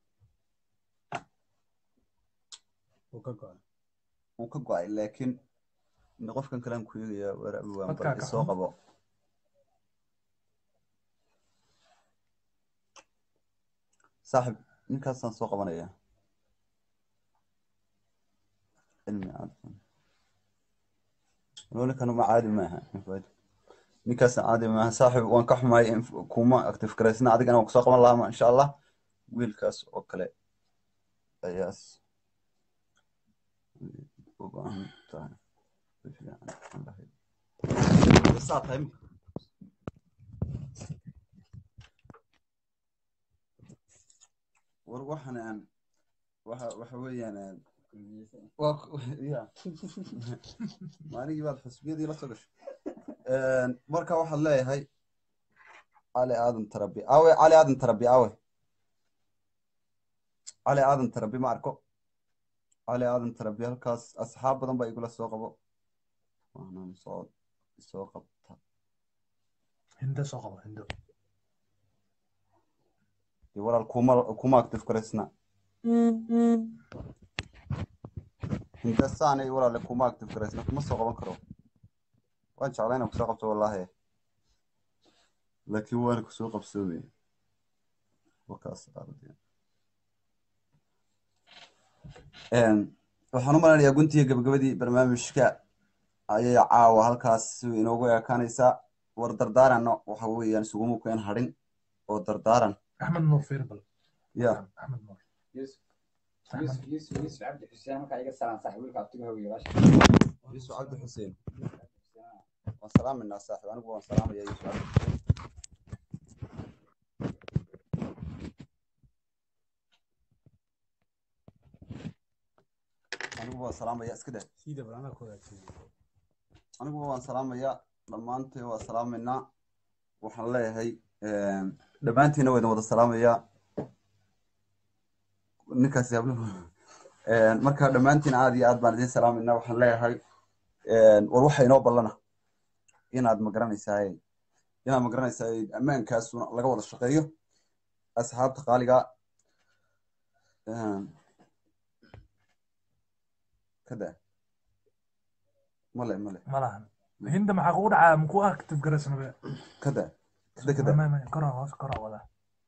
wuu ka go-ay laakiin ina qofkan kalean ku eegayaa waraabi waan Codkaa bal ka isoo xun. qabo saaxib ninkaasaan soo qabanaya cilmi cadfan ninkan ma caadi maaha ninkaasna caadi maaha saaxib waan ka xumaay in kuma active garaysna adigana waan kusoo qaban lahaa insha allah wiilkaas oo kale ayaas u baahan tahay saa tahay war waxaan aan waxa waxa weeyaan aan waa ku- ya maaligii baad xusbiyadii la soo gashay marka waxaad leeyahay cali aadan tarabi awe cali aadan tarabi awe cali aadan tarabi ma arko cali aadan tarabi halkaas asxaab badan baa igula soo qabo waxaan soo soo qabta Hindo soo qabo, hindo. dee walaal kuma kuma active garaysna hindasaanay walaale kuma active garaysna kuma soo qaban karo waan jeclaa inaan kusoo qabto wallaahi laakiin waana kusoo qabsoomaya wakaas arday waxaan u maleynayaa guntiga gabagabadii barnaamijka ayay caawa halkaas inoogu ekaanaysaa war dardaarana waxa weeyaan isuguma keen hadhin oo dardaaran Axmed Nuur Firbal. ya Axmed Nuur. يوسف يوسف يوسف يوسف عبد الحسين markaa iga salaan saaxiib wiilka abtiga hooyo walaasha yuusuf cabdi xuseen waan salaaminaa saaxiib anigu waan salaamaya yuusuf cabdi xuseen anigu waan salaamaya iska dah anigu waan salaamaya dhammaantiin waa salaamaynaa waxaan leeyahay dhammaantiina waa idin wada salaamayaa ninkaasi habluhu marka dhammaantiin aad iyo aad baan idin salaamaynaa waxaan leeyahay war waxa inoo ballana inaad magaranaysaa inaa magaranaysa ammaankaasuna laga wada shaqeeyo asxaabta qaaliga kada male male malahan hinda maxaa kugu dhacaa maku active garaysnabe kada kada kada koraa hoos koraa wada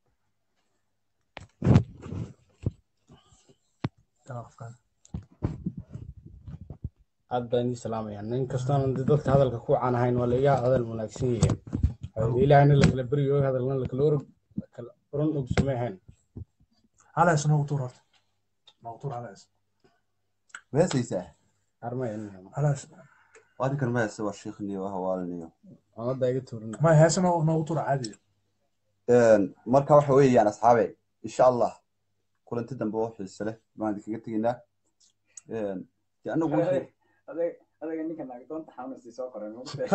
aad baan idin salaamaya nin kastoona dee dadka hadalka ku caan ahayn waa laiga hadal wanaagsan yihiin ilaahna lakala beryo hadalna lakala orog kala oran ogsumay ahayn halays noogu tuur horta noogu tuur halays meesaysaa armay halays adinkan meese waa shiikhniyo hawaaliniyo amada iga tuurin may heese noogu noogu tuur caadi marka waxa weeyaan asxaabe insha allah kulanti dambe oo xiise leh baan idinkaga tegaynaa dee anagu wixii- adaga ninka naagdoonta xanuunsii soo qoray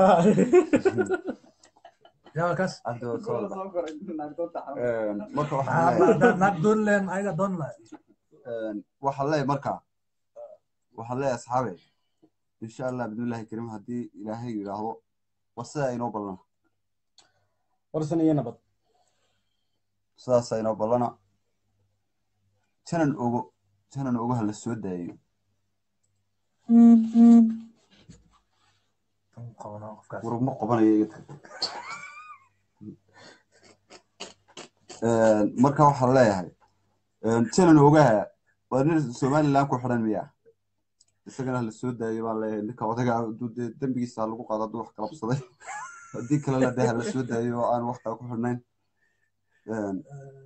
yaa kaas Hadda waa soo wada. soo qoray naagdoonta Een, marka waxaan leeyahay naag doon leen ayaga doon lahay een, waxaan leeyahay marka waxaan leeyahay asxaabe insha allah bidnillahi kariim haddii ilaahay yidhaahdo waa sidaa inoo ballana warsan iyo nabad sidaasaa inoo ballana janan ogo janan ogo ha la soo daayo warugma qabanayo iga tag Een, marka waxaan leeyahay een, janan ogaha waa nin somaliland ku xidhan miya isagana hala soo daayo baan leeyahay ninka odaga hadduu dee dembigiisa ha lagu qaado hadduu wax qalabsaday haddii kalena dee hala soo daayo oo aan wax kale ku xidhnayn Een,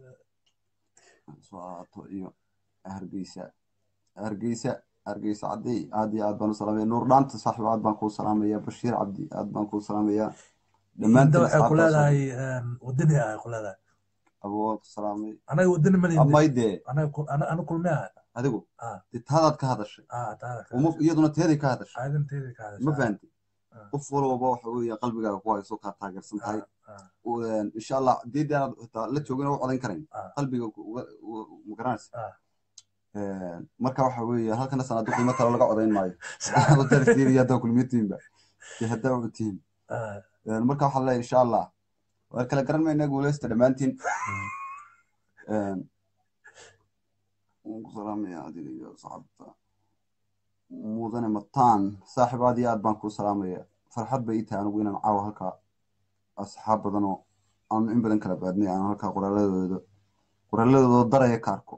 soo aato iyo hargeysa hargeysa hargeysa caddi aad iyo aad baan u salaamaya nuur dhaanta saaxiib aad baan kuu salaamaya bashiir cabdi aad baan kuu salaamaya hinda dhammaantiin waxay ku asxaabtaas leedahay wadani ay ku leedahay aboo salaamay anaga wadani malin amay dee ana kulme ah adigu Ah. dee taadaad ka hadashay ah taada uma iyaduna teeday ka hadashay aadan teedi ka ma hadashaa fahanti Ah. qof walbaba waxa weeye qalbigaaga ku hayso kaa taageersan tahay ah Een, insha allah haddii aanaad xitaa la joogin oo u codayn karayn Ah. qalbiga ku- uga- uga- ma garanaysa Ah. Een, marka waxa weeye halkana sanadu qiimo kale laga codayn maayo haddaad fiiriyo haddaa kulmiyatiinba iyo haddaa utiin ah Een, marka waxaan leeyahay insha allah waan kala garan maynaa guuleysta dhammaantiin Een, waan ku salaamaya adiga iyo saxaabta mudane mataan saaxiib aad iyo aad baan kuu salaamaya farxad bay ii tahay anigu inaan caawa halkaa asxaab badan oo aan in badan kala baadnay aan halkaa qoraaladooda qoraaladooda daraya ka arko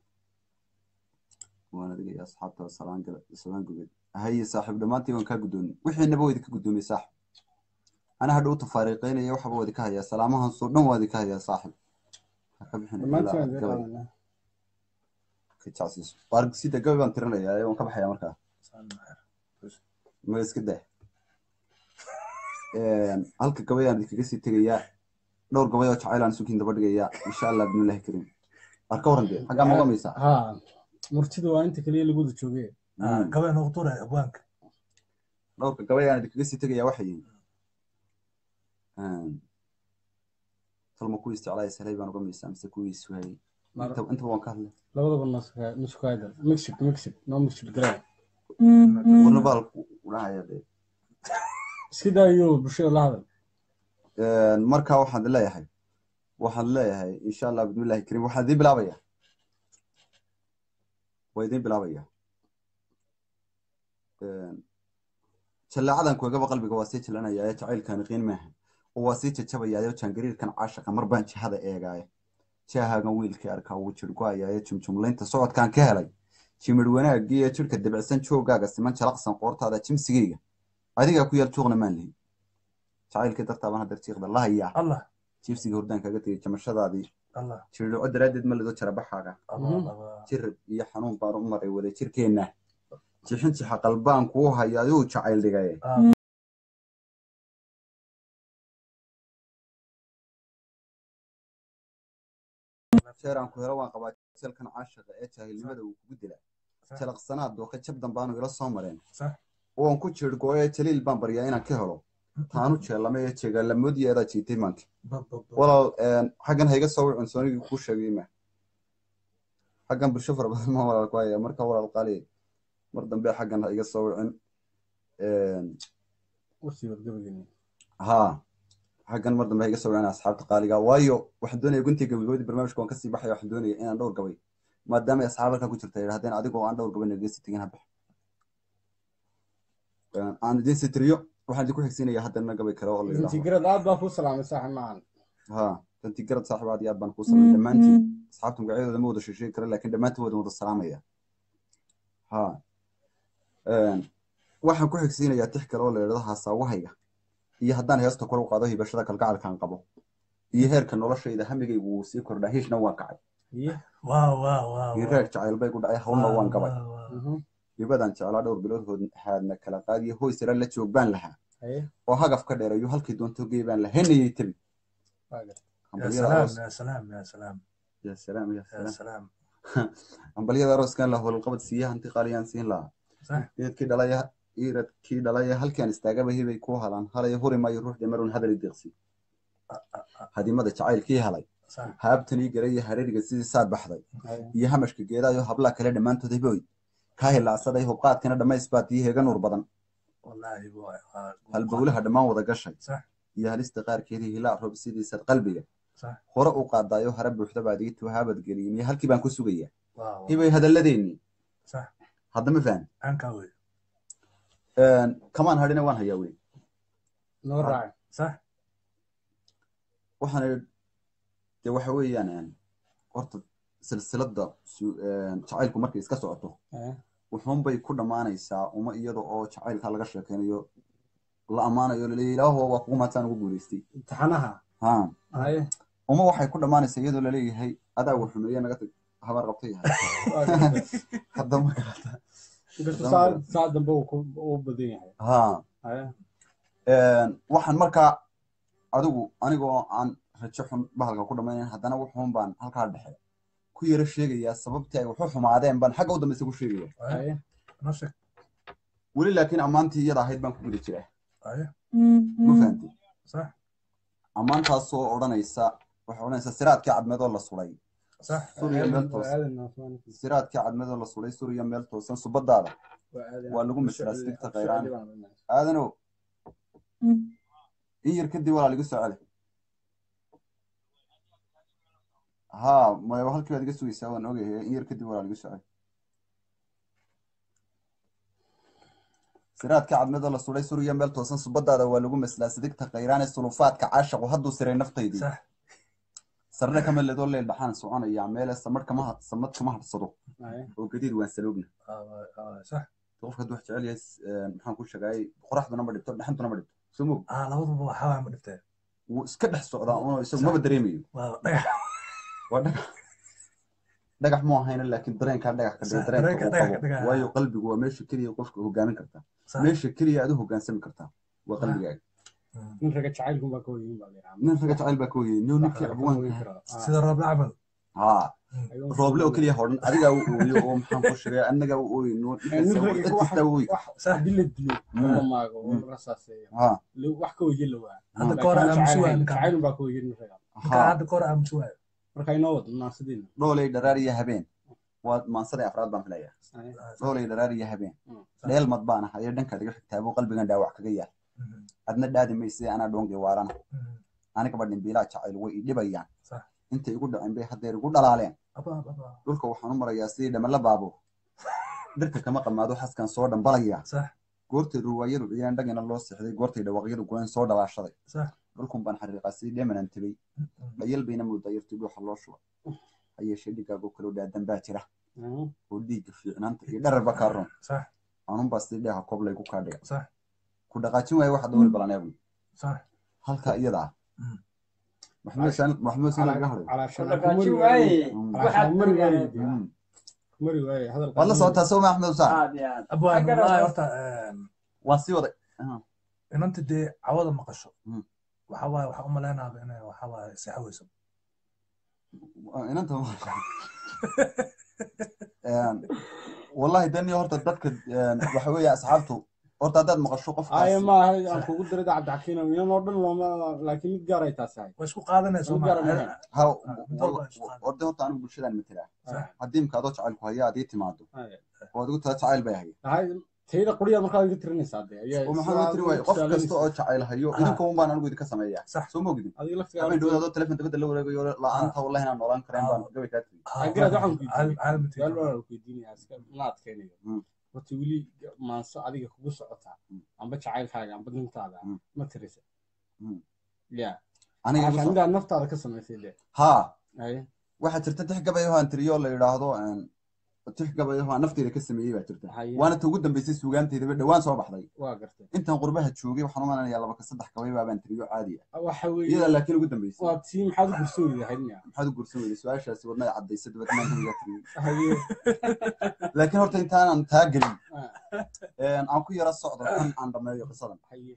waan adiga iyo asxaabta salaan gala salaan gubeed haye saaxiib dhammaantiin waan kaa guddoomiyey wixiinaba waa idinka guddoomiyey saaxiib ana hadhow tafaariiqeynaya waxba waa idinka hayaa salaamahan soo dhan waa idinka hayaa saaxiib ha ka bixin dhammaantiin waan ilaa idin gabay qaadanaa ka jecsiiso waargisida gabay baan tirinayaa ee waan ka baxayaa markaa ma iska dah halka gabay aan idinkaga sii tegayaa dhowr gabay oo jacayl aan sukiin daba dhigayaa insha allah bidnillahi kariim waar ka waran dee xaggaa ma qamaysaa ha murtida waa inta keliya lagu wada joogay ah gabay noogu tuur abwaanka dhowrka gabay aan idinkaga sii tegayaa waxay yihiin talma kuwii isticlaaya salay baan uga maysaa mise kuwii suhayay inta intaba waan ka hadlay labadaba nuskuhayda mixid mixid no mixid garaa warna baal udhahaya dee iska daayo bulshada la hadal marka waxaan leeyahay waxaan leeyahay insha allah bidmillahi kariim waxaan idiin bilaabaya waa idiin bilaabaya jallaacadan kuegaba qalbiga waa sii jalanaya ee jacaylkaani qiin maaha oo waa sii jajabaya jangariirkan caashaqa mar baan jihada eegaaya jahaagan wiilkii arkaa wuu jirgoaya ee jumjumlaynta socodkaan ka helay jimir wanaagii ee jirka debicsan joogaaga siman jalaqsan qoortaada jimsigayga adigaa ku yaal juuqna maan lihi jacaylkii dartaaban hadeer jiiqda la hayaa allah jiibsiga hordaan kaga tegay jamashadaadii allah jirdhico daraaddeed ma lido jarabaxaaga allah allah jirib iyo xanuun baan u maray wada jirkeenna jixin jixa qalbaan kuu haya ayuu jacayl dhigay ah jeeraan ku helo waan qabaa jalkan caashaqa ee jaahilnimada uu kugu dila jalaqsanaad dooka jab dambaanu ila soo mareen sax oon ku jirgo ee jaliil baan baryaa inaan ka helo taanu jeelame ee jeegalamoodiyeedaa jiitay maanka bab bab bab walaal xaggan ha iga soo wicin soonigii kuu sheegay ma xaggan bulsho fara badan ma walaal ku haya marka walaal qaali mar dambe xaggan ha iga soo wicin wartii wargabageni haa xaggan mar dambe ha iga soo gaana asxaabta qaaliga waayo waxaan doonaya guntii gabagabadii barnaamijka waan kasii baxaya waxaan doonaya inaan dhowr gabay maadaama ay asxaab halkaa ku jirta yidhahdeen adigoo aan dhowr gabay nageysi tegin habax aan idin sitiriyo waxaan idinku xigsiinaya haddana gabay kale oo la yidhaahdo intigrad aad baa kuu salaamay saaxib maahan ha danti garad saaxiib aad iyo aad baan kuu salamay dhammaantiin asxaabta magacyadooda ma wada sheesheegi kara laakiin dhammaantiin wadan wada salaamaya ha waxaan ku xigsiinayaa tix kale oo la yidhahdo haasaawahayga iyo haddaan heesta kor u qaado hibashada kalgacalkaan qabo iyo heerka noloshayda hamigaygu wuu sii kordhaa hiishna waan kacay waaw waaw waaw iyo reer jacayl bay ku dhacay hawlna waan gabay hibadaan jeclaa dhowr bilood hood haadna kala qaadiyo hoy sare la joog baan lahaa oo hagaf ka dheerayo halkii doonto gey baan lahaynayay tabi يا سلام يا سلام يا سلام ya salaam ya يا salaam سلام ambalyada arooskan la howlqabad siiya hanti qaaliyaan siin lahaa صح iradkii dhalaya iradkii dhalaya halkaan istaagaba hibay ku halaan halaya huri maayo ruux dhimarun hadal deeqsi hadimada jacaylkii helay صح haabtanii garay iyo hareeriga sidii saad baxday iyo hamashka geedaayo hablaha kale dhammaantood hiboy kaa hilaacsaday hubqaadkana dhammays baad ii heega nuur badan والله هو halbowlaha dhammaan wada gashay صح iyo halista qaarkeedii hilaac roob sidiisad qalbiga صح hore u qaadaayo hare buuxda baad ii tuhaabad geliyey miyo halkii baan ku sugayaa واو hibay hadalladeennii صح hadda ma fahmi عنك وي kamaan hadhina waan hayaa wey noo raaci صح waxaan idhi dee waxa weeyaan horta silsiladda su- jacaylku markay iska socoto wuxuunbay ku dhammaanaysaa uma iyada oo jacaylka laga sheekaynayo la ammaanayo laleeyahy ilaaho waa kugu maadsaan ugu guulaystay imtixaanaha ha haye uma waxay ku dhammaanaysaa iyadoo laleeyahay adaa wax xumeeye naga tag habaar qabtay hadda ma garata inkastoo saa saa dambe uu ku- uu badan yahay ha haye waxaan markaa adigu anigoo aan rajo xun bahalka ku dhammaynayn haddana wuxuun baan halkaa dhexe ku yaro sheegayaa sababtii ay waxu xumaadeen baan xagga u dambaysa ku sheegaya haye نفسك weli laakiin ammaantii iyada ahayd baan ku guda jiraa ايوه ma fahamtay صح ammaantaasoo odhanaysa waxay odhanaysaa siraadkii cadmeedoo la sulay صح suriya meel toosan siraadkii cadmeedoo la sulay suriya meel toosan subadaada waa lagu masiraa sigta kayraan aadanow in yar kadib walaa ligu soo celi ha maya halkii baad iga sugaysaa waan ogahay in yar kadib walaa ligu soo celi siraadkii cadmeedoo la sulay suriya meel toosan subadaada waa lagu maslaa sidigta kayraane sulufaadka caashaqu hadduu siray naftaydii صح sarre kama ledoo leel dhaxaan soconaya meele samad kama samad kama hadhsado oo gadiid waan saloogna آه، آه، صح qofka hadduu wax jecel yahay s- maxaan ku sheegayay qoraxduna ma dhibto dhaxantuna ma dhibto soo mog اه لابد هو حاول ما دفتر wuu iska dhex socdaa una isagu maba dareemayo waa dhagax dhagax mu ahayna laakiin dareenkaa dhagax ka dhiga Sax, dareenka dareenka uu dhagax qabo ka dhiga. waayo qalbigu waa meesha keliya qofka hogaamin kartaa صح meesha keliya aad u hogaansami kartaa waa qalbigaaga nin raga jacaylkun baa ka hoyin baa la nin raga jacayl baa ka hoyay nin ninkii abwaanka سيد الرب العمل ha rooble oo keliya hodhan adigaa u ooyo oo maxaan ku sheegay annagaa u ooyi nuur dad kastaa u ooyi صح haddii la dilo Mm. la maago oo Mm. la rasaaseeyo ha la- wax ka hoyin la waa هذا Mm. كورة Laakiin أم jacayl سواء hayn, كان jacaylun baa ka hoyin nin raga ha هذا كورة أم سواء marka inoo wado munaasadiina dhoolay dharaar iyo habeen waa maansaday afraad baan filayaa dhoolay dharaar iyo habeen Mm. dheelmad baan ah ayo dhankaad iga xigtaabuu qalbigan dhaawac kaga yaal adna dhaadi mayse anaa dhoongay waarana anigaba dhimbiilaa jacayl way i dhibayaan صح intay igu dhaceen bay haddeer igu dhalaaleen أبا أبا dhulka waxaan u marayaa sidii dhamala baabo dhirta kama qamaado xaskan soo dhambalayaa صح goortay ruwaayadu ciyaan dhagina loo seexday goortay dhawaaqyadu goyn soo dhalaashaday صح dhulkun baan xariiqaa sidii dheemanan tibay dhayal bayna moodaa yartii dhuuxa loo shuba ha yeeshee dhigaagoo kaloo dhaadan baa jira oo dhiigga fiicnaanta iyo dhararba kaa run صح anunbaa sidii dheeha koob laygu kaa dhiga صح ku dhaqaajin waaye waxaad dowli balaneebu صح halka iyada ah Mm. maxamed sina laga hadhay calaa Ku dhaqaajin waaye. Mm. waxaad mari mari waaye waaye. Mm. mari waaye hadalka waad la socotaa soo ma axmed usaan aad iyo aad أبا Xagga والله rasaas- horta waan sii waday in anta dee cawada maqasho Mm. waxa waaye waxaa u maleynaaba inay waxa waaye seexaweyso inanta wallahi dani horta dadka waxa weeye asxaabtu horta haddaad maqasho aya qofkaas maaha aan kugu diray cabdixakiin miyan oo dhan looma laakiin mid gaar ay taas ahay way isku qaadanayso Mid gaar ah ha mid walba isku qaad. orde horta anigu bulshadaan matelaa Sax. haddii imka adoo jacaylku haya adii timaado Haya. oo adigu taa jacayl bay haya Tahay tayada qoriyaa markaa iga tirinaysaa dee ayaa oo maxaa loo tiri waaye qof kasta oo jacayl hayo Ah. idinka un baan anigu idinka sameeyaa Sax. soo ma ogidin adiga laftiga habeen dhowda adoo telefoon dabadda la wareegayo la-aanta wallahi inaan noolaan karayn baan gabay kaa tiri agaraad waxaan ku caalam caalam su-aal baan ku weydiinayaa iska ma adkaynayo Mm. horta weli maanso adiga kugu socotaa Mm. amba jacaylkaaga amba nintaada Mm. ma tirisa Mm. ya aniga igu Marka soo- midaad naftaada ka samaysay de haa haye waxaa jirta tix gabayo aan tiriyo la yidhaahdo een, tix gabayo aan nafteeda ka sameeyey baa jirta haye waana ta ugu dambeysay suugaanteedaba dhowaan soo baxday waa gartay intaan qurbaha joogay waxaan u malanayaa laba ka saddex gabay baabaan tiriyo caadi ah waxa weeye iyada laakiin ugu dambeysay waa tii maxaad u gursan weyday haydmiya maxaad u gursan weyday su-aashaasi wadnaga caddaysa dabadmaan kamigaa tiriyey haye laakiin horta intaanan taa gelin Ah. een, aan ku yara socdo kan aan dhammeeyo qisadan haye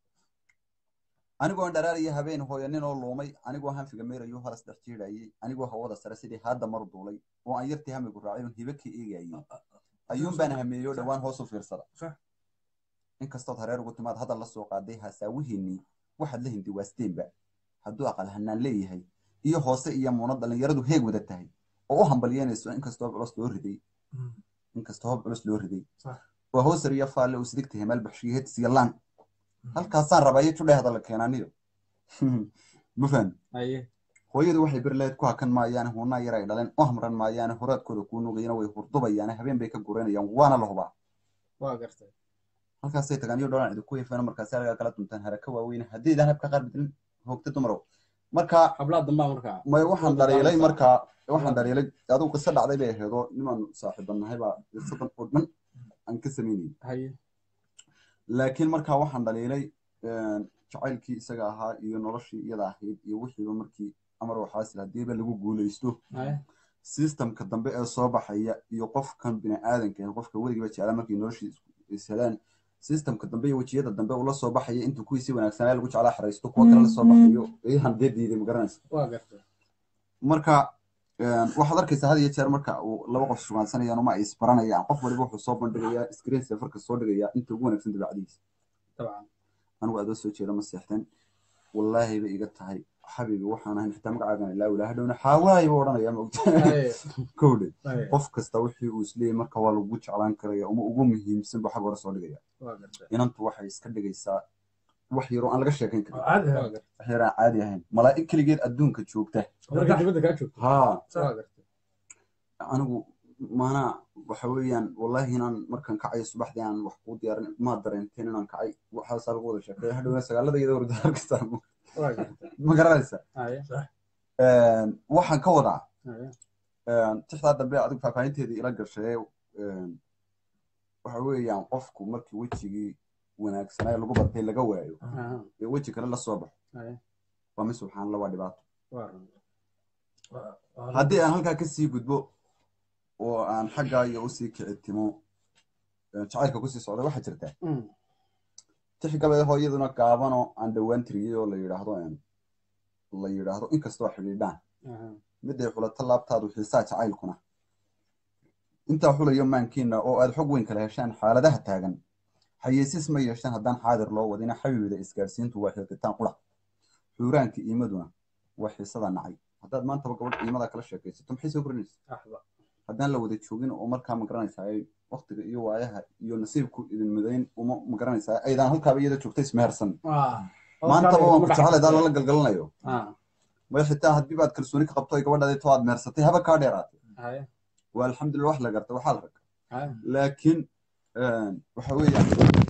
anigoo dharaariya habeen hooyanin oo luumay anigoo hanfiga meerayo horas dhex jiidhayay anigoo hawada sare sidii haadda mar duulay oo aan yartii hamigu raacay oon hibe ka eegayay ayuun baan hameeyo dhowaan hoos u fiirsada Sax. inkastood hareer ugu timaad hadal la soo qaaday haasaawihiinnii waxaad la hindi waasteenba hadduu aqal hanaan leeyahay iyo hoose iyo muunad dhallinyaradu heeg wada tahay oo u hambalyeynayso inkastoo culus loo riday inkastoo hob culus loo riday Sax. waa hoosar iyo faalle uu sidigta hemaal baxshiyo hetis iyo laan halkaasaan rabaa iyo judhe hadalla keenaaniyo ma fahmi haye hooyadu waxay beri lahayd ku hakan maayaane huunaa yar ay dhaleen u hamran maayaane horaadkooda kuu nugayana way hurdubayaane habeen bay ka guranayaan waana la hubaa waa gartay halkaasay tagaan iyo dholan cidi ku hifeen markaasi halkaa kala duntaan haraka waaweyne haddiidan habka qaar bedelin hoogta dumarow marka hablaa dambaa markaa may waxaan Wada dhaliilay daawanaysaa. markaa waxaan dhaliilay adigu qiso dhacday bay aheedoo nimaan saaxiibanahay baa qisadan oo dhan aan ka samaynayay haye laakiin markaa waxaan dhaliilay een, jacaylkii isaga ahaa iyo noloshii iyada ahayd iyo wixiiba markii amar waxaasil haddiiba lagu guulaysto haye systemka dambe ee soo baxaya iyo qofkan biniaadanka ah qofka weligiiba jeclaa markay noloshii ishelaan systemka dambe iyo wejiyada dambe uu la soo baxaya intuu kuwiisii wanaagsanaa lagu jeclaa xaraysto kuwa kale la soo baxayo iyahan dee diiday ma garanaysa waa gartay marka een, waxaad arkaysaa had iyo jeer marka uu laba qof sugaansanayaan uma ay isbaranayaan qof waliba wuxuu soo bandhigayaa screen safarka soo dhigayaa inta ugu wanaagsan dabeecadiisa dabcan anigu adoo soo jeeda ma seexdeen wallaahi bay iga tahay xabiibi waxaan ahayn xitaa magacaagan ilaa wilaa hadhowna xaawaayi buu odhanayaa ma ogta haye kowdhe haye qof kasta wixii uu isleeyahy marka waa lagu jeclaan karaya uma ugu muhiimsan buu xag hore soo dhigaya waa gartay inantu waxay iska dhigaysaa wax yaroo aan laga sheekayn karin caadi waa ah gartay wax yar aan caadi ahayn malaa'ig keligeed adduunka joogta marka dibadda kaa joogto haa waa gartay anigu maanaa waxa weeyaan wallaahi inaan markaan kacayo subaxdii aan wax kuu diyaarin maa dareenteen inaan kacay waxaasaa lagu wada sheekay hadhowna sagaalada iyada warda arkaysaa waa gartay ma garanaysa haye waxaan ka wadaa haye tixdaa dambe adigu faahfaahinteedii ila gashay waxa weeyaan qofku markii wejigii wanaagsanaa ee lagu bartay laga waayo aha ee weji kale la soo baxo haye waa mi subxaan la waa dhibaato waa run haddii aan halkaa kasii gudbo oo aan xaggaa iyo usii kicitimo jacaylka kusii socda waxaa jirta Mm. tix gabeed hooyaduna gaabanoo aan dhowaan tiriyey oo la yidhaahdo la yidhaahdo inkastoo xidhiidhaan aha miday xulato laabtaadu xiisaa jacaylkuna intaa xulayo maankiina oo aad xog weyn kala heshaan xaaladaha taagan xayeysis ma yeeshaan haddaan xaadir loo wadina xabiibida isgaarsiintu waa xilqitaan qura xuuraanka iimaduna waa xiisada nacay haddaad maantaba gabadh iimada kala sheekaysato maxay soo korinaysa axba haddaan la wada joogin oo markaa magaranaysaa ay waktiga iyo waayaha iyo nasiibku idin midayn uma magaranaysaa aydaan halkaaba iyada joogta ismehersan maantaba waan ku jecelaydaan lala galgalanayo ah may xitaa haddii baad kalsooni ka qabto ay gabadhaadi to aad mehersatay haba kaa dheeraatay haye waa alxamdulillah wax la garta waxaa la rag haye laakiin waxa weeyaan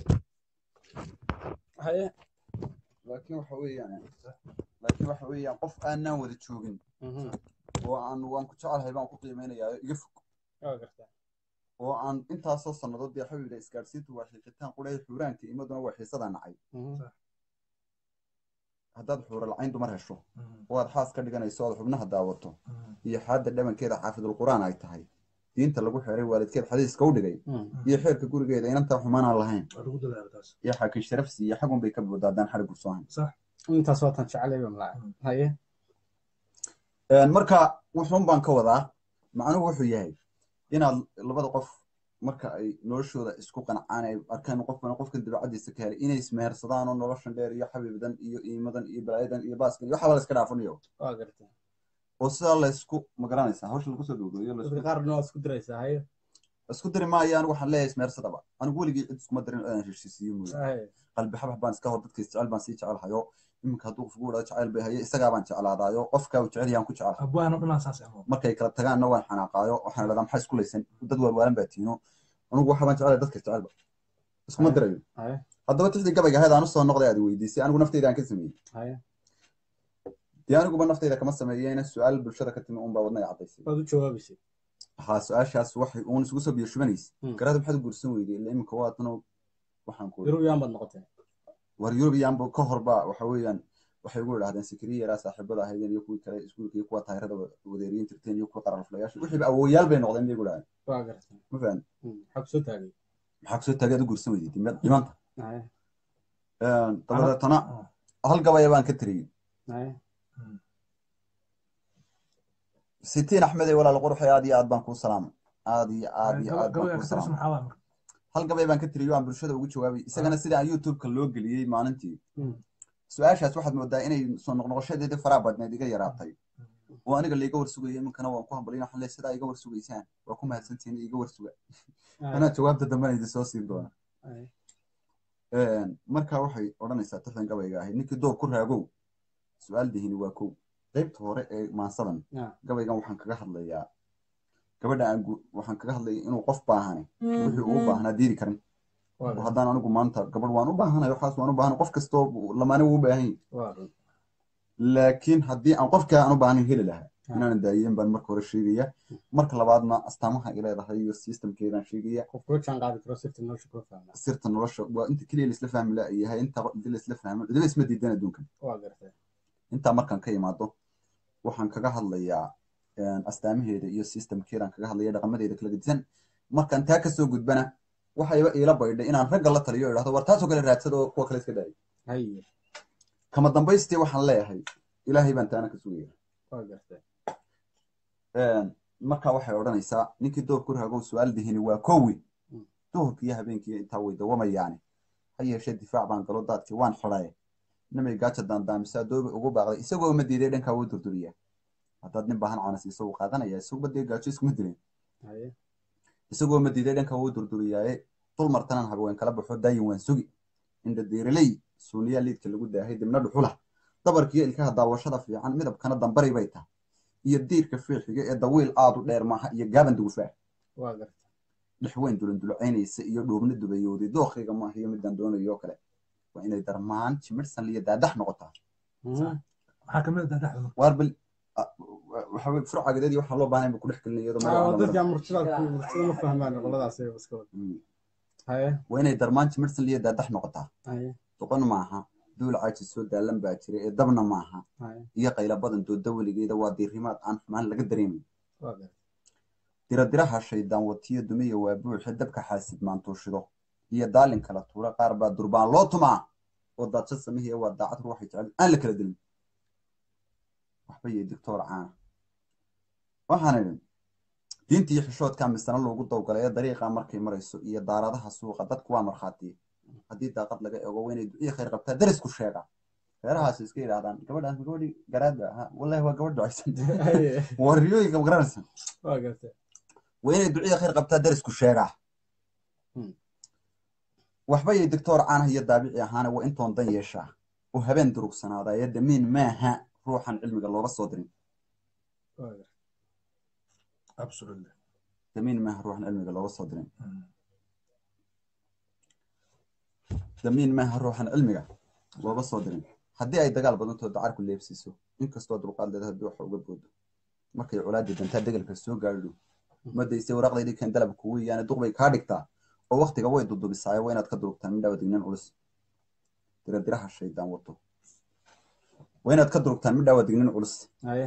haye laakiin waxa weeyaan laakiin waxa weeyaan qof aanaan wada joogin mhm oo aan waan ku jecelahay baan ku qiimeynayaa iga fog waa gartay oo aan intaasoo sannadood dee xabiibda isgaarsiintu waa xiiqitaan qudhay xuuraanka imaduna waa xiisada nacay mhm haddaad xuura lacayn dumar hesho oo aad xaas ka dhiganayso ood xubnaha daawato iyo xaadda dhabankeeda xaafidul qur'aan ay tahay diinta lagu xeeray waalidkeed xadiiska u dhigay mhm iyo xeerka gurigeeda inantaa xumaanaan lahayn waa lagu dadaala taas iyo xaakin sharafsi iyo xagun bay ka booda haddaan xarig gursoohayn intaas waa tan jeclay baan laa haye marka wuxuun baan ka wadaa macnuhu wuxuu yahay inaad labada qof marka ay noloshooda isku qancaan ay arkaan qofkan qofkan dabeecadiisa ka helay inay ismehersadaan oo noloshan dheer iyo xabiibdan iyo iimadan iyo balaayadan iyo baaskan iyo waxaba la iska dhaafanayo waa gartay oo sidaa laysku magaranaysaa hawsha lagu soo dhowdooyo dadka qaarna waa isku diraysaa haye isku diri maayo anigu waxaan leeyahay ismeersadaba anigu weligii cid iskuma dirin inaan heshiisiiyo mooye Aye. qalbi xabax baan iska hor dadka isjecel baan sii jecelahayo iminka hadduu qof ugu dhao jecel bay haye isagaa baan jeclaadaayo qofkaa uu jecel yaan ku jecelahay abwaano dhanaa saas amo markay kala tagaanna waan xanaaqaayo waxaan idhahdaa maxaa isku laysan dad waalwaalan baa tiino anigu waxa baan jecelahay dadka isjecelba iskuma Aye. dirayo Aye. haddaba tixdii gabayga ahayd aan usoo noqday aad i weydiisay anigu nafteyda aan ka sameeyey Aye. dee aniguba nafteyda kama sameeyeyna su-aal bulshada ka timi unbaa wadna i caddaysay waad u jawaabaysay haa su-aashaas waxay uun isugu soo biyo shubanaysa Hmm. garaada maxaad u guursan weyday ila iminka waatano waxaan ku yurub yaan baad noqotay war yurubiyaanba ka horba waxa weeyaan waxay ugu idhahdeen sikiriya yaraa saaxiibada ahaydeen iyo kuwii kale iskuulka iyo kuwa taayirada wadeeriyin jirteen iyo kuwa qararflayaasha wixiiba awooyaal bay noqdeen bay idhahdeen waa gartay ma fahan Hmm. maxaa kusoo taagay maxaa kusoo taagaad u guursan weyday dima- dhimanta Aye. dabadeetana hal gabaya baan ka tiriyey Aye. sitiin axmede walaal quruxe aad iyo aad baan kuu salaamay aad iyo aad iyo aad baan gabayga kuu ka tirsan salaamay maxaa waa marka hal gabay baan ka tiriyey oo aan bulshada ugu jawaabay isagana sida aan youtube-ka loo geliyey maalintii Hmm. su-aashaas waxaad moodaa inay soo noqnoqoshadeedii faraha badneed iga yaraatay oo aniga laiga warsugaya iminkana waan ku hambalin waxaan leeyahay sidaa iga warsugaysaan waa ku mahadsantihiin iga warsuga Aye. anaa jawaabta dambena idin soo siin doona Aye. marka waxay odhanaysaa tixdan gabayga ahayd ninkii doob ku raagow su-aal dihini waa kow qaybta hore ee maansadan Yeah. gabaygan waxaan kaga hadlayaa gabadha aan gu- waxaan kaga hadlaya inuu qof baahane wixii uu u baahnaa diiri karin waa oo gartay haddaan anigu maanta gabadh waan u baahanahay waxaas waan u baahanay qof kastoo lamaane wuu u baahan yahay waa run laakiin haddii aan qofkaa aan u baahnayn heli lahaa Ah. inaanan daayeen baan marka hore sheegaya marka labaadna astaamaha ay leedahay iyo systemkeedaan sheegaya qof kula jaan qaadi karo sirta nolosha kula fahmaa sirta nolosha waa inta keliya laisla fahmi la yahay inta inta laisla fahmo cidaba isma diidan adduunkan waa gartay intaa markaan ka imaado waxaan kaga hadlayaa een, astaamaheeda iyo systemkeedaan kaga hadlaya dhaqamadeeda kala gedisan markaan taa kasoo gudbana waxayba iila baydhay inaan ragga la taliyo oo idhahdo war taasoo kale raadsada oo kuwa kale iska daayay haye kama dambaystii waxaan leeyahay ilaahay baan taana ka sugaya waa gartay Een, marka waxay odhanaysaa ninkii doob ku raagow su-aal dihini waa kowi Mm. duhurkii iyo habeenkii intaa way dawamayaane ha yeeshee difaac baan galo daadkii waan xidhaye nimay gaaja daandaamisaa doobi ugu baaqday isagoo ma diiday dhankaa wuu durduriyaa haddaad nin baahan caana siiso wuu qaadanaya isaguba dee gaajo iskuma dileen haye isagoo ma diiday dhankaa wuu durduriyaaye dul martanan hagween kala baxo daayin waan sugi indha diiriley suuniyaa liidka lagu daahay dibna dhuxula dabarkiyo ilkaha daawashada fiican midabkana dambari bay tahay iyo diirka fiixiga ee dawiil aad u dheer maaha iyo gaaban dugufaa waa gartay dhexweyn dulandulacaynaysa iyo dhoobna dubayowday dookhiga maaha iyo midaan doonayo oo kale waa inay darmaan jimidhsan iyo daadax noqotaa Hmm. maxaa kamid ah daadaxda marka waar bal waxawey furcagadadii waxaa loo baahnay buu ku dhex gelinaya iyadoo Ah, magaca la dadka maro. murtida murtida ma fahmaan qoladaas ay iska wada Mm. haye waa inay darmaan jimidhsan iyo daadax noqotaa haye doqon maaha duul caaji soo daalan baa jira ee dabna maaha haye iyo qayla badan dooda weligeeda waa diirimaad aan xumaan laga dareemayn waa gartay diradiraha shaydaan watiyo dumiya waa buuxe dabka xaasid maantuushido iyo daalin kala tuura qaar baa durbaan loo tumaa oo daadsha samihiya waa daacad ruuxay jecel aan la kala dilin waxba iyo doctor caana waxaan idhi diinta iyo xishoodka misana loogu dawgalay ee dariiqa markay marayso iyo daaradaha suuqa dadku waa markhaatiye haddii daaqad laga eego waa inay duciya khayr qabtaa darisku sheega reerahaas iska yidhaahdaan gabadhaas ma gabadhii garaadba aha wallahi waa gabadh ducaysan haye waa riyooyinka ma garanaysa waa gartay waa inay duciya khayr qabtaa darisku sheegaa Hmm. waxba yay doctor caanaha iyo daabici ahaana waa intoon dan yeeshaa oo habeen durugsanaada ee damiin maaha ruuxan cilmiga looga soo dirin waa gartay absolutely damiin maaha ruuxan cilmiga looga soo dirin Mm. damiin maaha ruuxan cilmiga looga soo dirin haddii ay dagaal badantoo dacarku leebsiiso inkastoo dulqaad leeda haddii waxa uga boodo markay colaadii dantaa degalka soo gaadho madaysay waraaqdaydii keen dalab kugu yaane duq bay kaa dhigtaa oo waktiga way dudubisaayo waa inaad ka durugtaan midhawa dignin culus diradiraha shaydaan wato waa inaad ka durugtaan midhawa dignin culus haye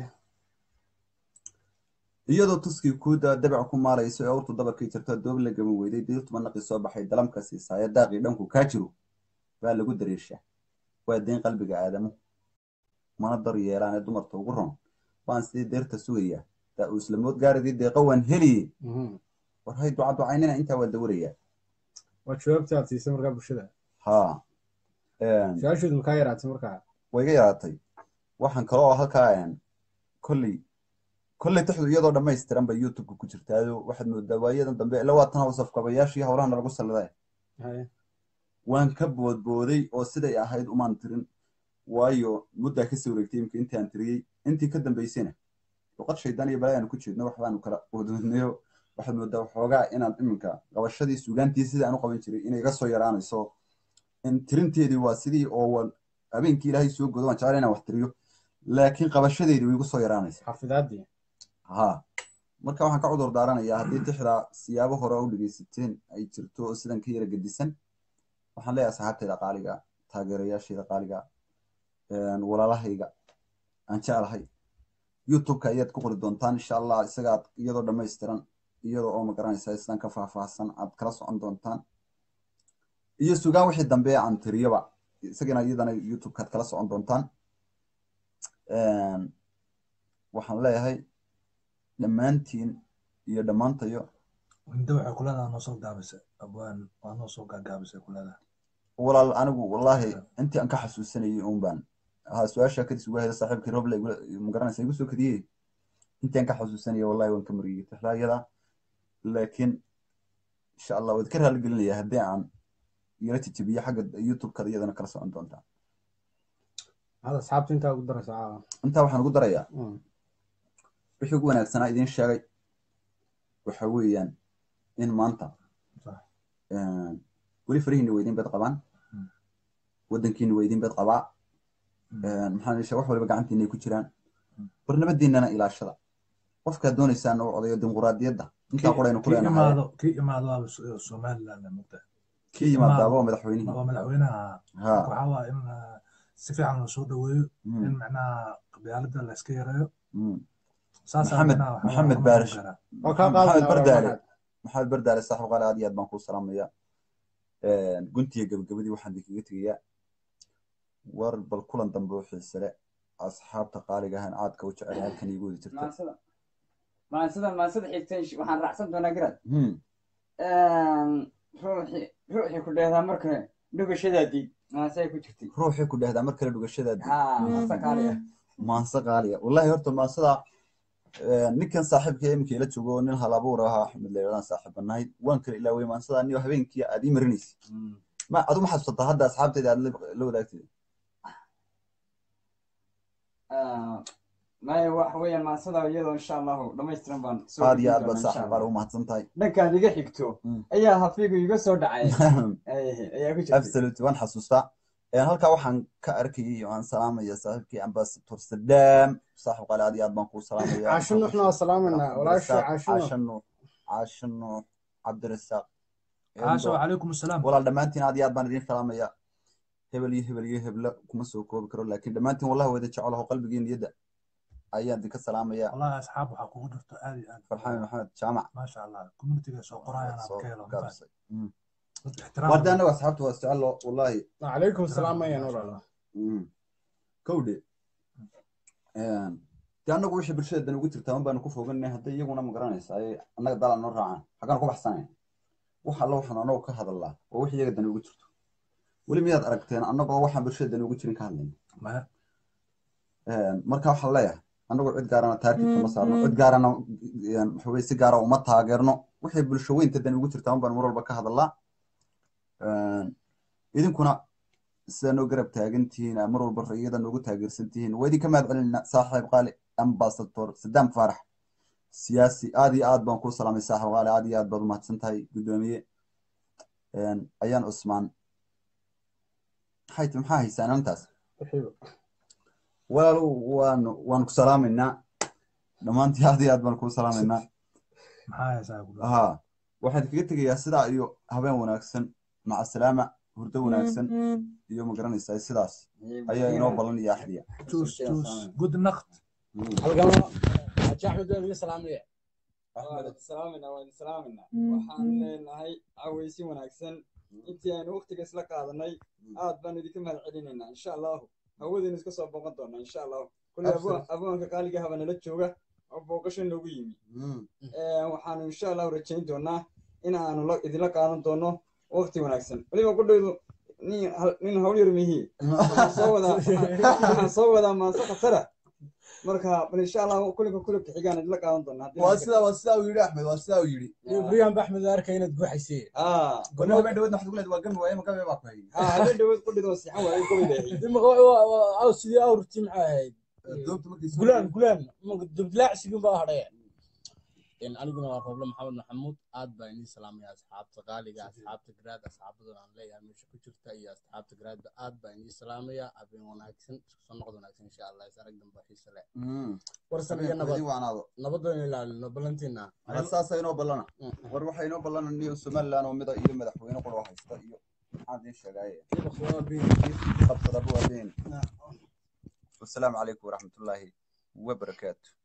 iyadoo tuskii kuuda dabac ku maalayso ee awrtu dabarkii jirto doob la gaban weyday diirtuma naqi soo baxay dalamka siisaayo daaqii dhanku kaa jiro baa lagu dareershaa waa deyn qalbiga aadamu mana dar yeelaan ee dumarta ugu ron baan sidii deerta sugayaa daa uu islamood gaaridii deeqa waan heliye Mhm. war hay duca ducaynina intaa waa dawarayaa waa jawaabta aad siisay markaa bulshada haa Een, su-aashoodu makaa yaraatay markaa way iga yaraatay waxaan kale oo halkaa een, kolley kolley taxdu iyadoo dhammaystiran bay youtubeka ku jirtaayo waxaad moodaa waayadan dambe ila waa tan hawsafkabayaashii howlahana lagu salliday haye waan ka boodbooday oo siday ahayd umaan tirin waayo muddaa kasii wareegtay imika intii aan tiriyey intii ka dambaysayna luqad shaydaan iyo balaayaanu ku jeedno waxbaanu kala wadwadnayo waxaad moodaa waxoogaa inaan iminka qabashadii sugaantii sidii aan u qaban jiray inay iga soo yaraanayso in tirinteedii waa sidii oo wa- habeenkii ilaahay soo godo waan jecel inaan wax tiriyo laakiin qabashadeedii way igu soo yaraanaysa xafidaadii ha marka waxaan ka cudur daaranayaa haddii tixdaa siyaabo hore u dhegeysateen ay jirto oo sidan ka yara gedisan waxaan leeyahay saxaabtayda qaaliga taageerayaashayda qaaliga walaalahayga aan jeclahay youtubeka ayaad ku qori doontaan insha allah isagaad iyadoo dhammaystiran iyadoo oo magaranaysa sidan ka faahfaahsan aad kala socon doontaan iyo sugaan wixii dambe aan tiriyoba isagana iyadana youtubekaad kala socon doontaan waxaan leeyahay dhammaantiin iyo dhammaantayo inta waxay kuleedaha noo soo gaabisay abwaan waa noo soo gaagaabisay kuleedaha walaal anigu wallaahi intii aan ka xasuusanayay un baan ha su-aasha kadis ugu hayda saaxiibkii roble magaranaysa igu soo kadiyey intii aan ka xasuusanayay wallahi waan ka mariyey tixlaayada laakiin insha allah waad ka raaligelinaya haddii aan yara tijabiyo xagga youtubekada iyadana kala socon doontaa hada asxaabta intaa ugu daraysa caawa intaa waxaan ugu darayaa Mm. wixii ugu wanaagsanaa idiin sheegay waxa weeyaan in maanta Sax. weli farihiina waa idin bed qabaan Mm. waddankiina waa idin bed qabaa Mm. maxaa yeeshe wax waliba gacantiina ay ku jiraan Mm. barnamadiinana ilaashada qofkaad doonaysaan oo odayo dimuquraadiyadda intaa qoraynu ku kii leenahay imaado kii imaado waaba So- somaliland mugta kii yimaadaaba waa madaxweynihii waa madaxweynaha ha waxaa waa in uh, si fiican loo soo dhaweeyo Mm, in macnaha qabyaalada la iska yareeyo mm. saasaa Maxamed- macnaha waxaa Maxamed waa Baarish. garaa. oo kaa maxamed qaadana bardaale maxamed bardaale saaxiib qaali aad iyo aad baan kuu salaamaya guntiga gabagabadii waxaan idinkaga tegayaa war bal kulan dambe oo xiisale asxaabta qaaliga ahaan aadka u jecel halkan iigu wadi jirta maansada maansada maansada xigtay waxaan raacsan doonaa garad Hmm, ruuxii ruuxii ku dheehdaa marka dhugashadaadii maasay ku jirtay ruuxii ku dhehdaa mar kale dhugashadaadii haa maasa kaaliya maanse qaaliya wallahi horta maansada ninkan saaxiibka imika ila joogo nin halabuur ahaa axmed leeradaan saaxiibanahay waan kala ilaaway maansada anigo habeenkii aad ii marinaysa ma adu ma xasuusataa hadda asxaabtayda aad la- la wadaagtay maya waxa weeyaan maasada iyadoo insha allahu dhammaystiran baan soo aad iyo gudbin aad baad doonaa insha saaxiib qaali Allah. u mahadsan tahay dhankaad iga xigto Mm. ayaa hafiigu iga soo dhacay Ay, ayaa ku jirtay absolute waan xasuustaa Een, halkaa waxaan ka arkayay oo aan salaamaya saaxiibkii ambasador sadaam saaxiib qaali aad iyo aad baan kuu salaamaya caasho nuuxna waa salaamanaa walaasha caasho nuux caasho nuux caasho nuux cabdirasaaq caasha wacalaykum asalaam walaal dhammaantiin aad iyo aad baan idin salaamaya hebel iyo hebel iyo hebla kuma soo koobi karo laakiin dhammaantiin wallahi wada jecelaho qalbigii niyadda ayaan idinka salaamaya wallahi asxaab waxaa kugu jirto aad iyo aad farxaan maxamed jaamac maasha allah communitiga soo qorayaan aad soo ka helo gaabisay Mm. dad ixtiraam warda anagu asxaabta waa isjecelo wallahi calaykum salaam ayaan walaala Mm. kowdhe dee annagu wixii bulshada dan ugu jirtaa un baanu ku foganay hadday iyaguna ma garanaysa ay annaga dalan noo raacaan xaggaan ku baxsanay wax alla waxaan annagu ka hadalnaa waa wix iyaga dan ugu jirto weli miyaad aragteen annagoo waxaan bulshada dan ugu jirin ka hadlayna maya marka waxaan leeyahay annagu cid gaarana taarkiibka ma saarno cid gaarana waxa weye si gaara uma taageerno wixii bulsho weynta dan ugu jirtaa un baanu mar walba ka hadalnaa idinkuna sidaa noo garab taagan tihiin aa mar walba rayada noogu taageersan tihiin waa idinka mahad celinaa saaxiib qaali ambasador sadaam faarax siyaasi aad iyo aad baan kuu salaamay saaxiib qaali aad iyo aad baad u mahadsan tahay guddoomiye ayaan cusmaan maxay ti maxaa haysaan arintaas walaal waanu waanu ku salaamaynaa dhammaantii aad iyo aad baan kuu salaamaynaa maxaa haysaa ku ها waxaan kaga tegayaa sidaa iyo habeen wanaagsan maca salaama hurdo wanaagsan iyo ma garanaysaa sidaas ayaa inoo ballan iyo axdiya tuus tuus good night halgama xaaji axmed waan iga salaamaya waan salaaminaa waan salaaminaa waxaan leenahay cawaysi wanaagsan intii aynu waqtiga isla qaadanay aad baan idinka mahad celinaynaa insha allahu hawadaynu iska soo booqan doonaa insha allahu kulli Absolutely. abwaanka qaaliga haba nala jooga oo booqasho noogu yimi Ee, waxaanu insha allahu rajayn doonaa in aanu la- idinla qaadan doono waqti wanaagsan weliba qudhaydu nin hal- nin hawl yar mihi waxaan soo wadaa waxaan soo wadaa maanse khatara marka bal insha allah kulinka kulinka xigaan idinla qaadan doonaa haddii waa la sidaa waa sidaa uu yidhi axmed waa sidaa uu yidhi brian baxmed arkay inaad guuxaysee ah gurnaha baa dhawadna waxaad ku leedahay waa gami waaye ma gabe baa ku hayay ah habeen dhaweed qudhid oo siixan waaye gobi leeyahay aw sidii awrtii maxay ahayd doobta markay soo gulaan gulaan dubdilaacisigin baa hadhaya aniguna waa roble maxamed maxamuud aad baa inii salaamaya asxaabta qaaliga asxaabta garaad asxaabadan aan leeyahay meesha ku jirta iyo asxaabta garaadba aad baa inii salaamaya habeen wanaagsan isku soo noqod wanaagsan insha allah is arag dambe xiise leh warsan iyo nabad idin waanaado nabadooda ilaalino ballantiina waa saasa inoo ballana war waxaa inoo ballanan iyo somaliland oo mida iyo madaxweyne qura haysta iyo maxaan idiin sheegaaye qabsadaba waa been wasalaamu calaykum waraxmatullaahi wabarakaatu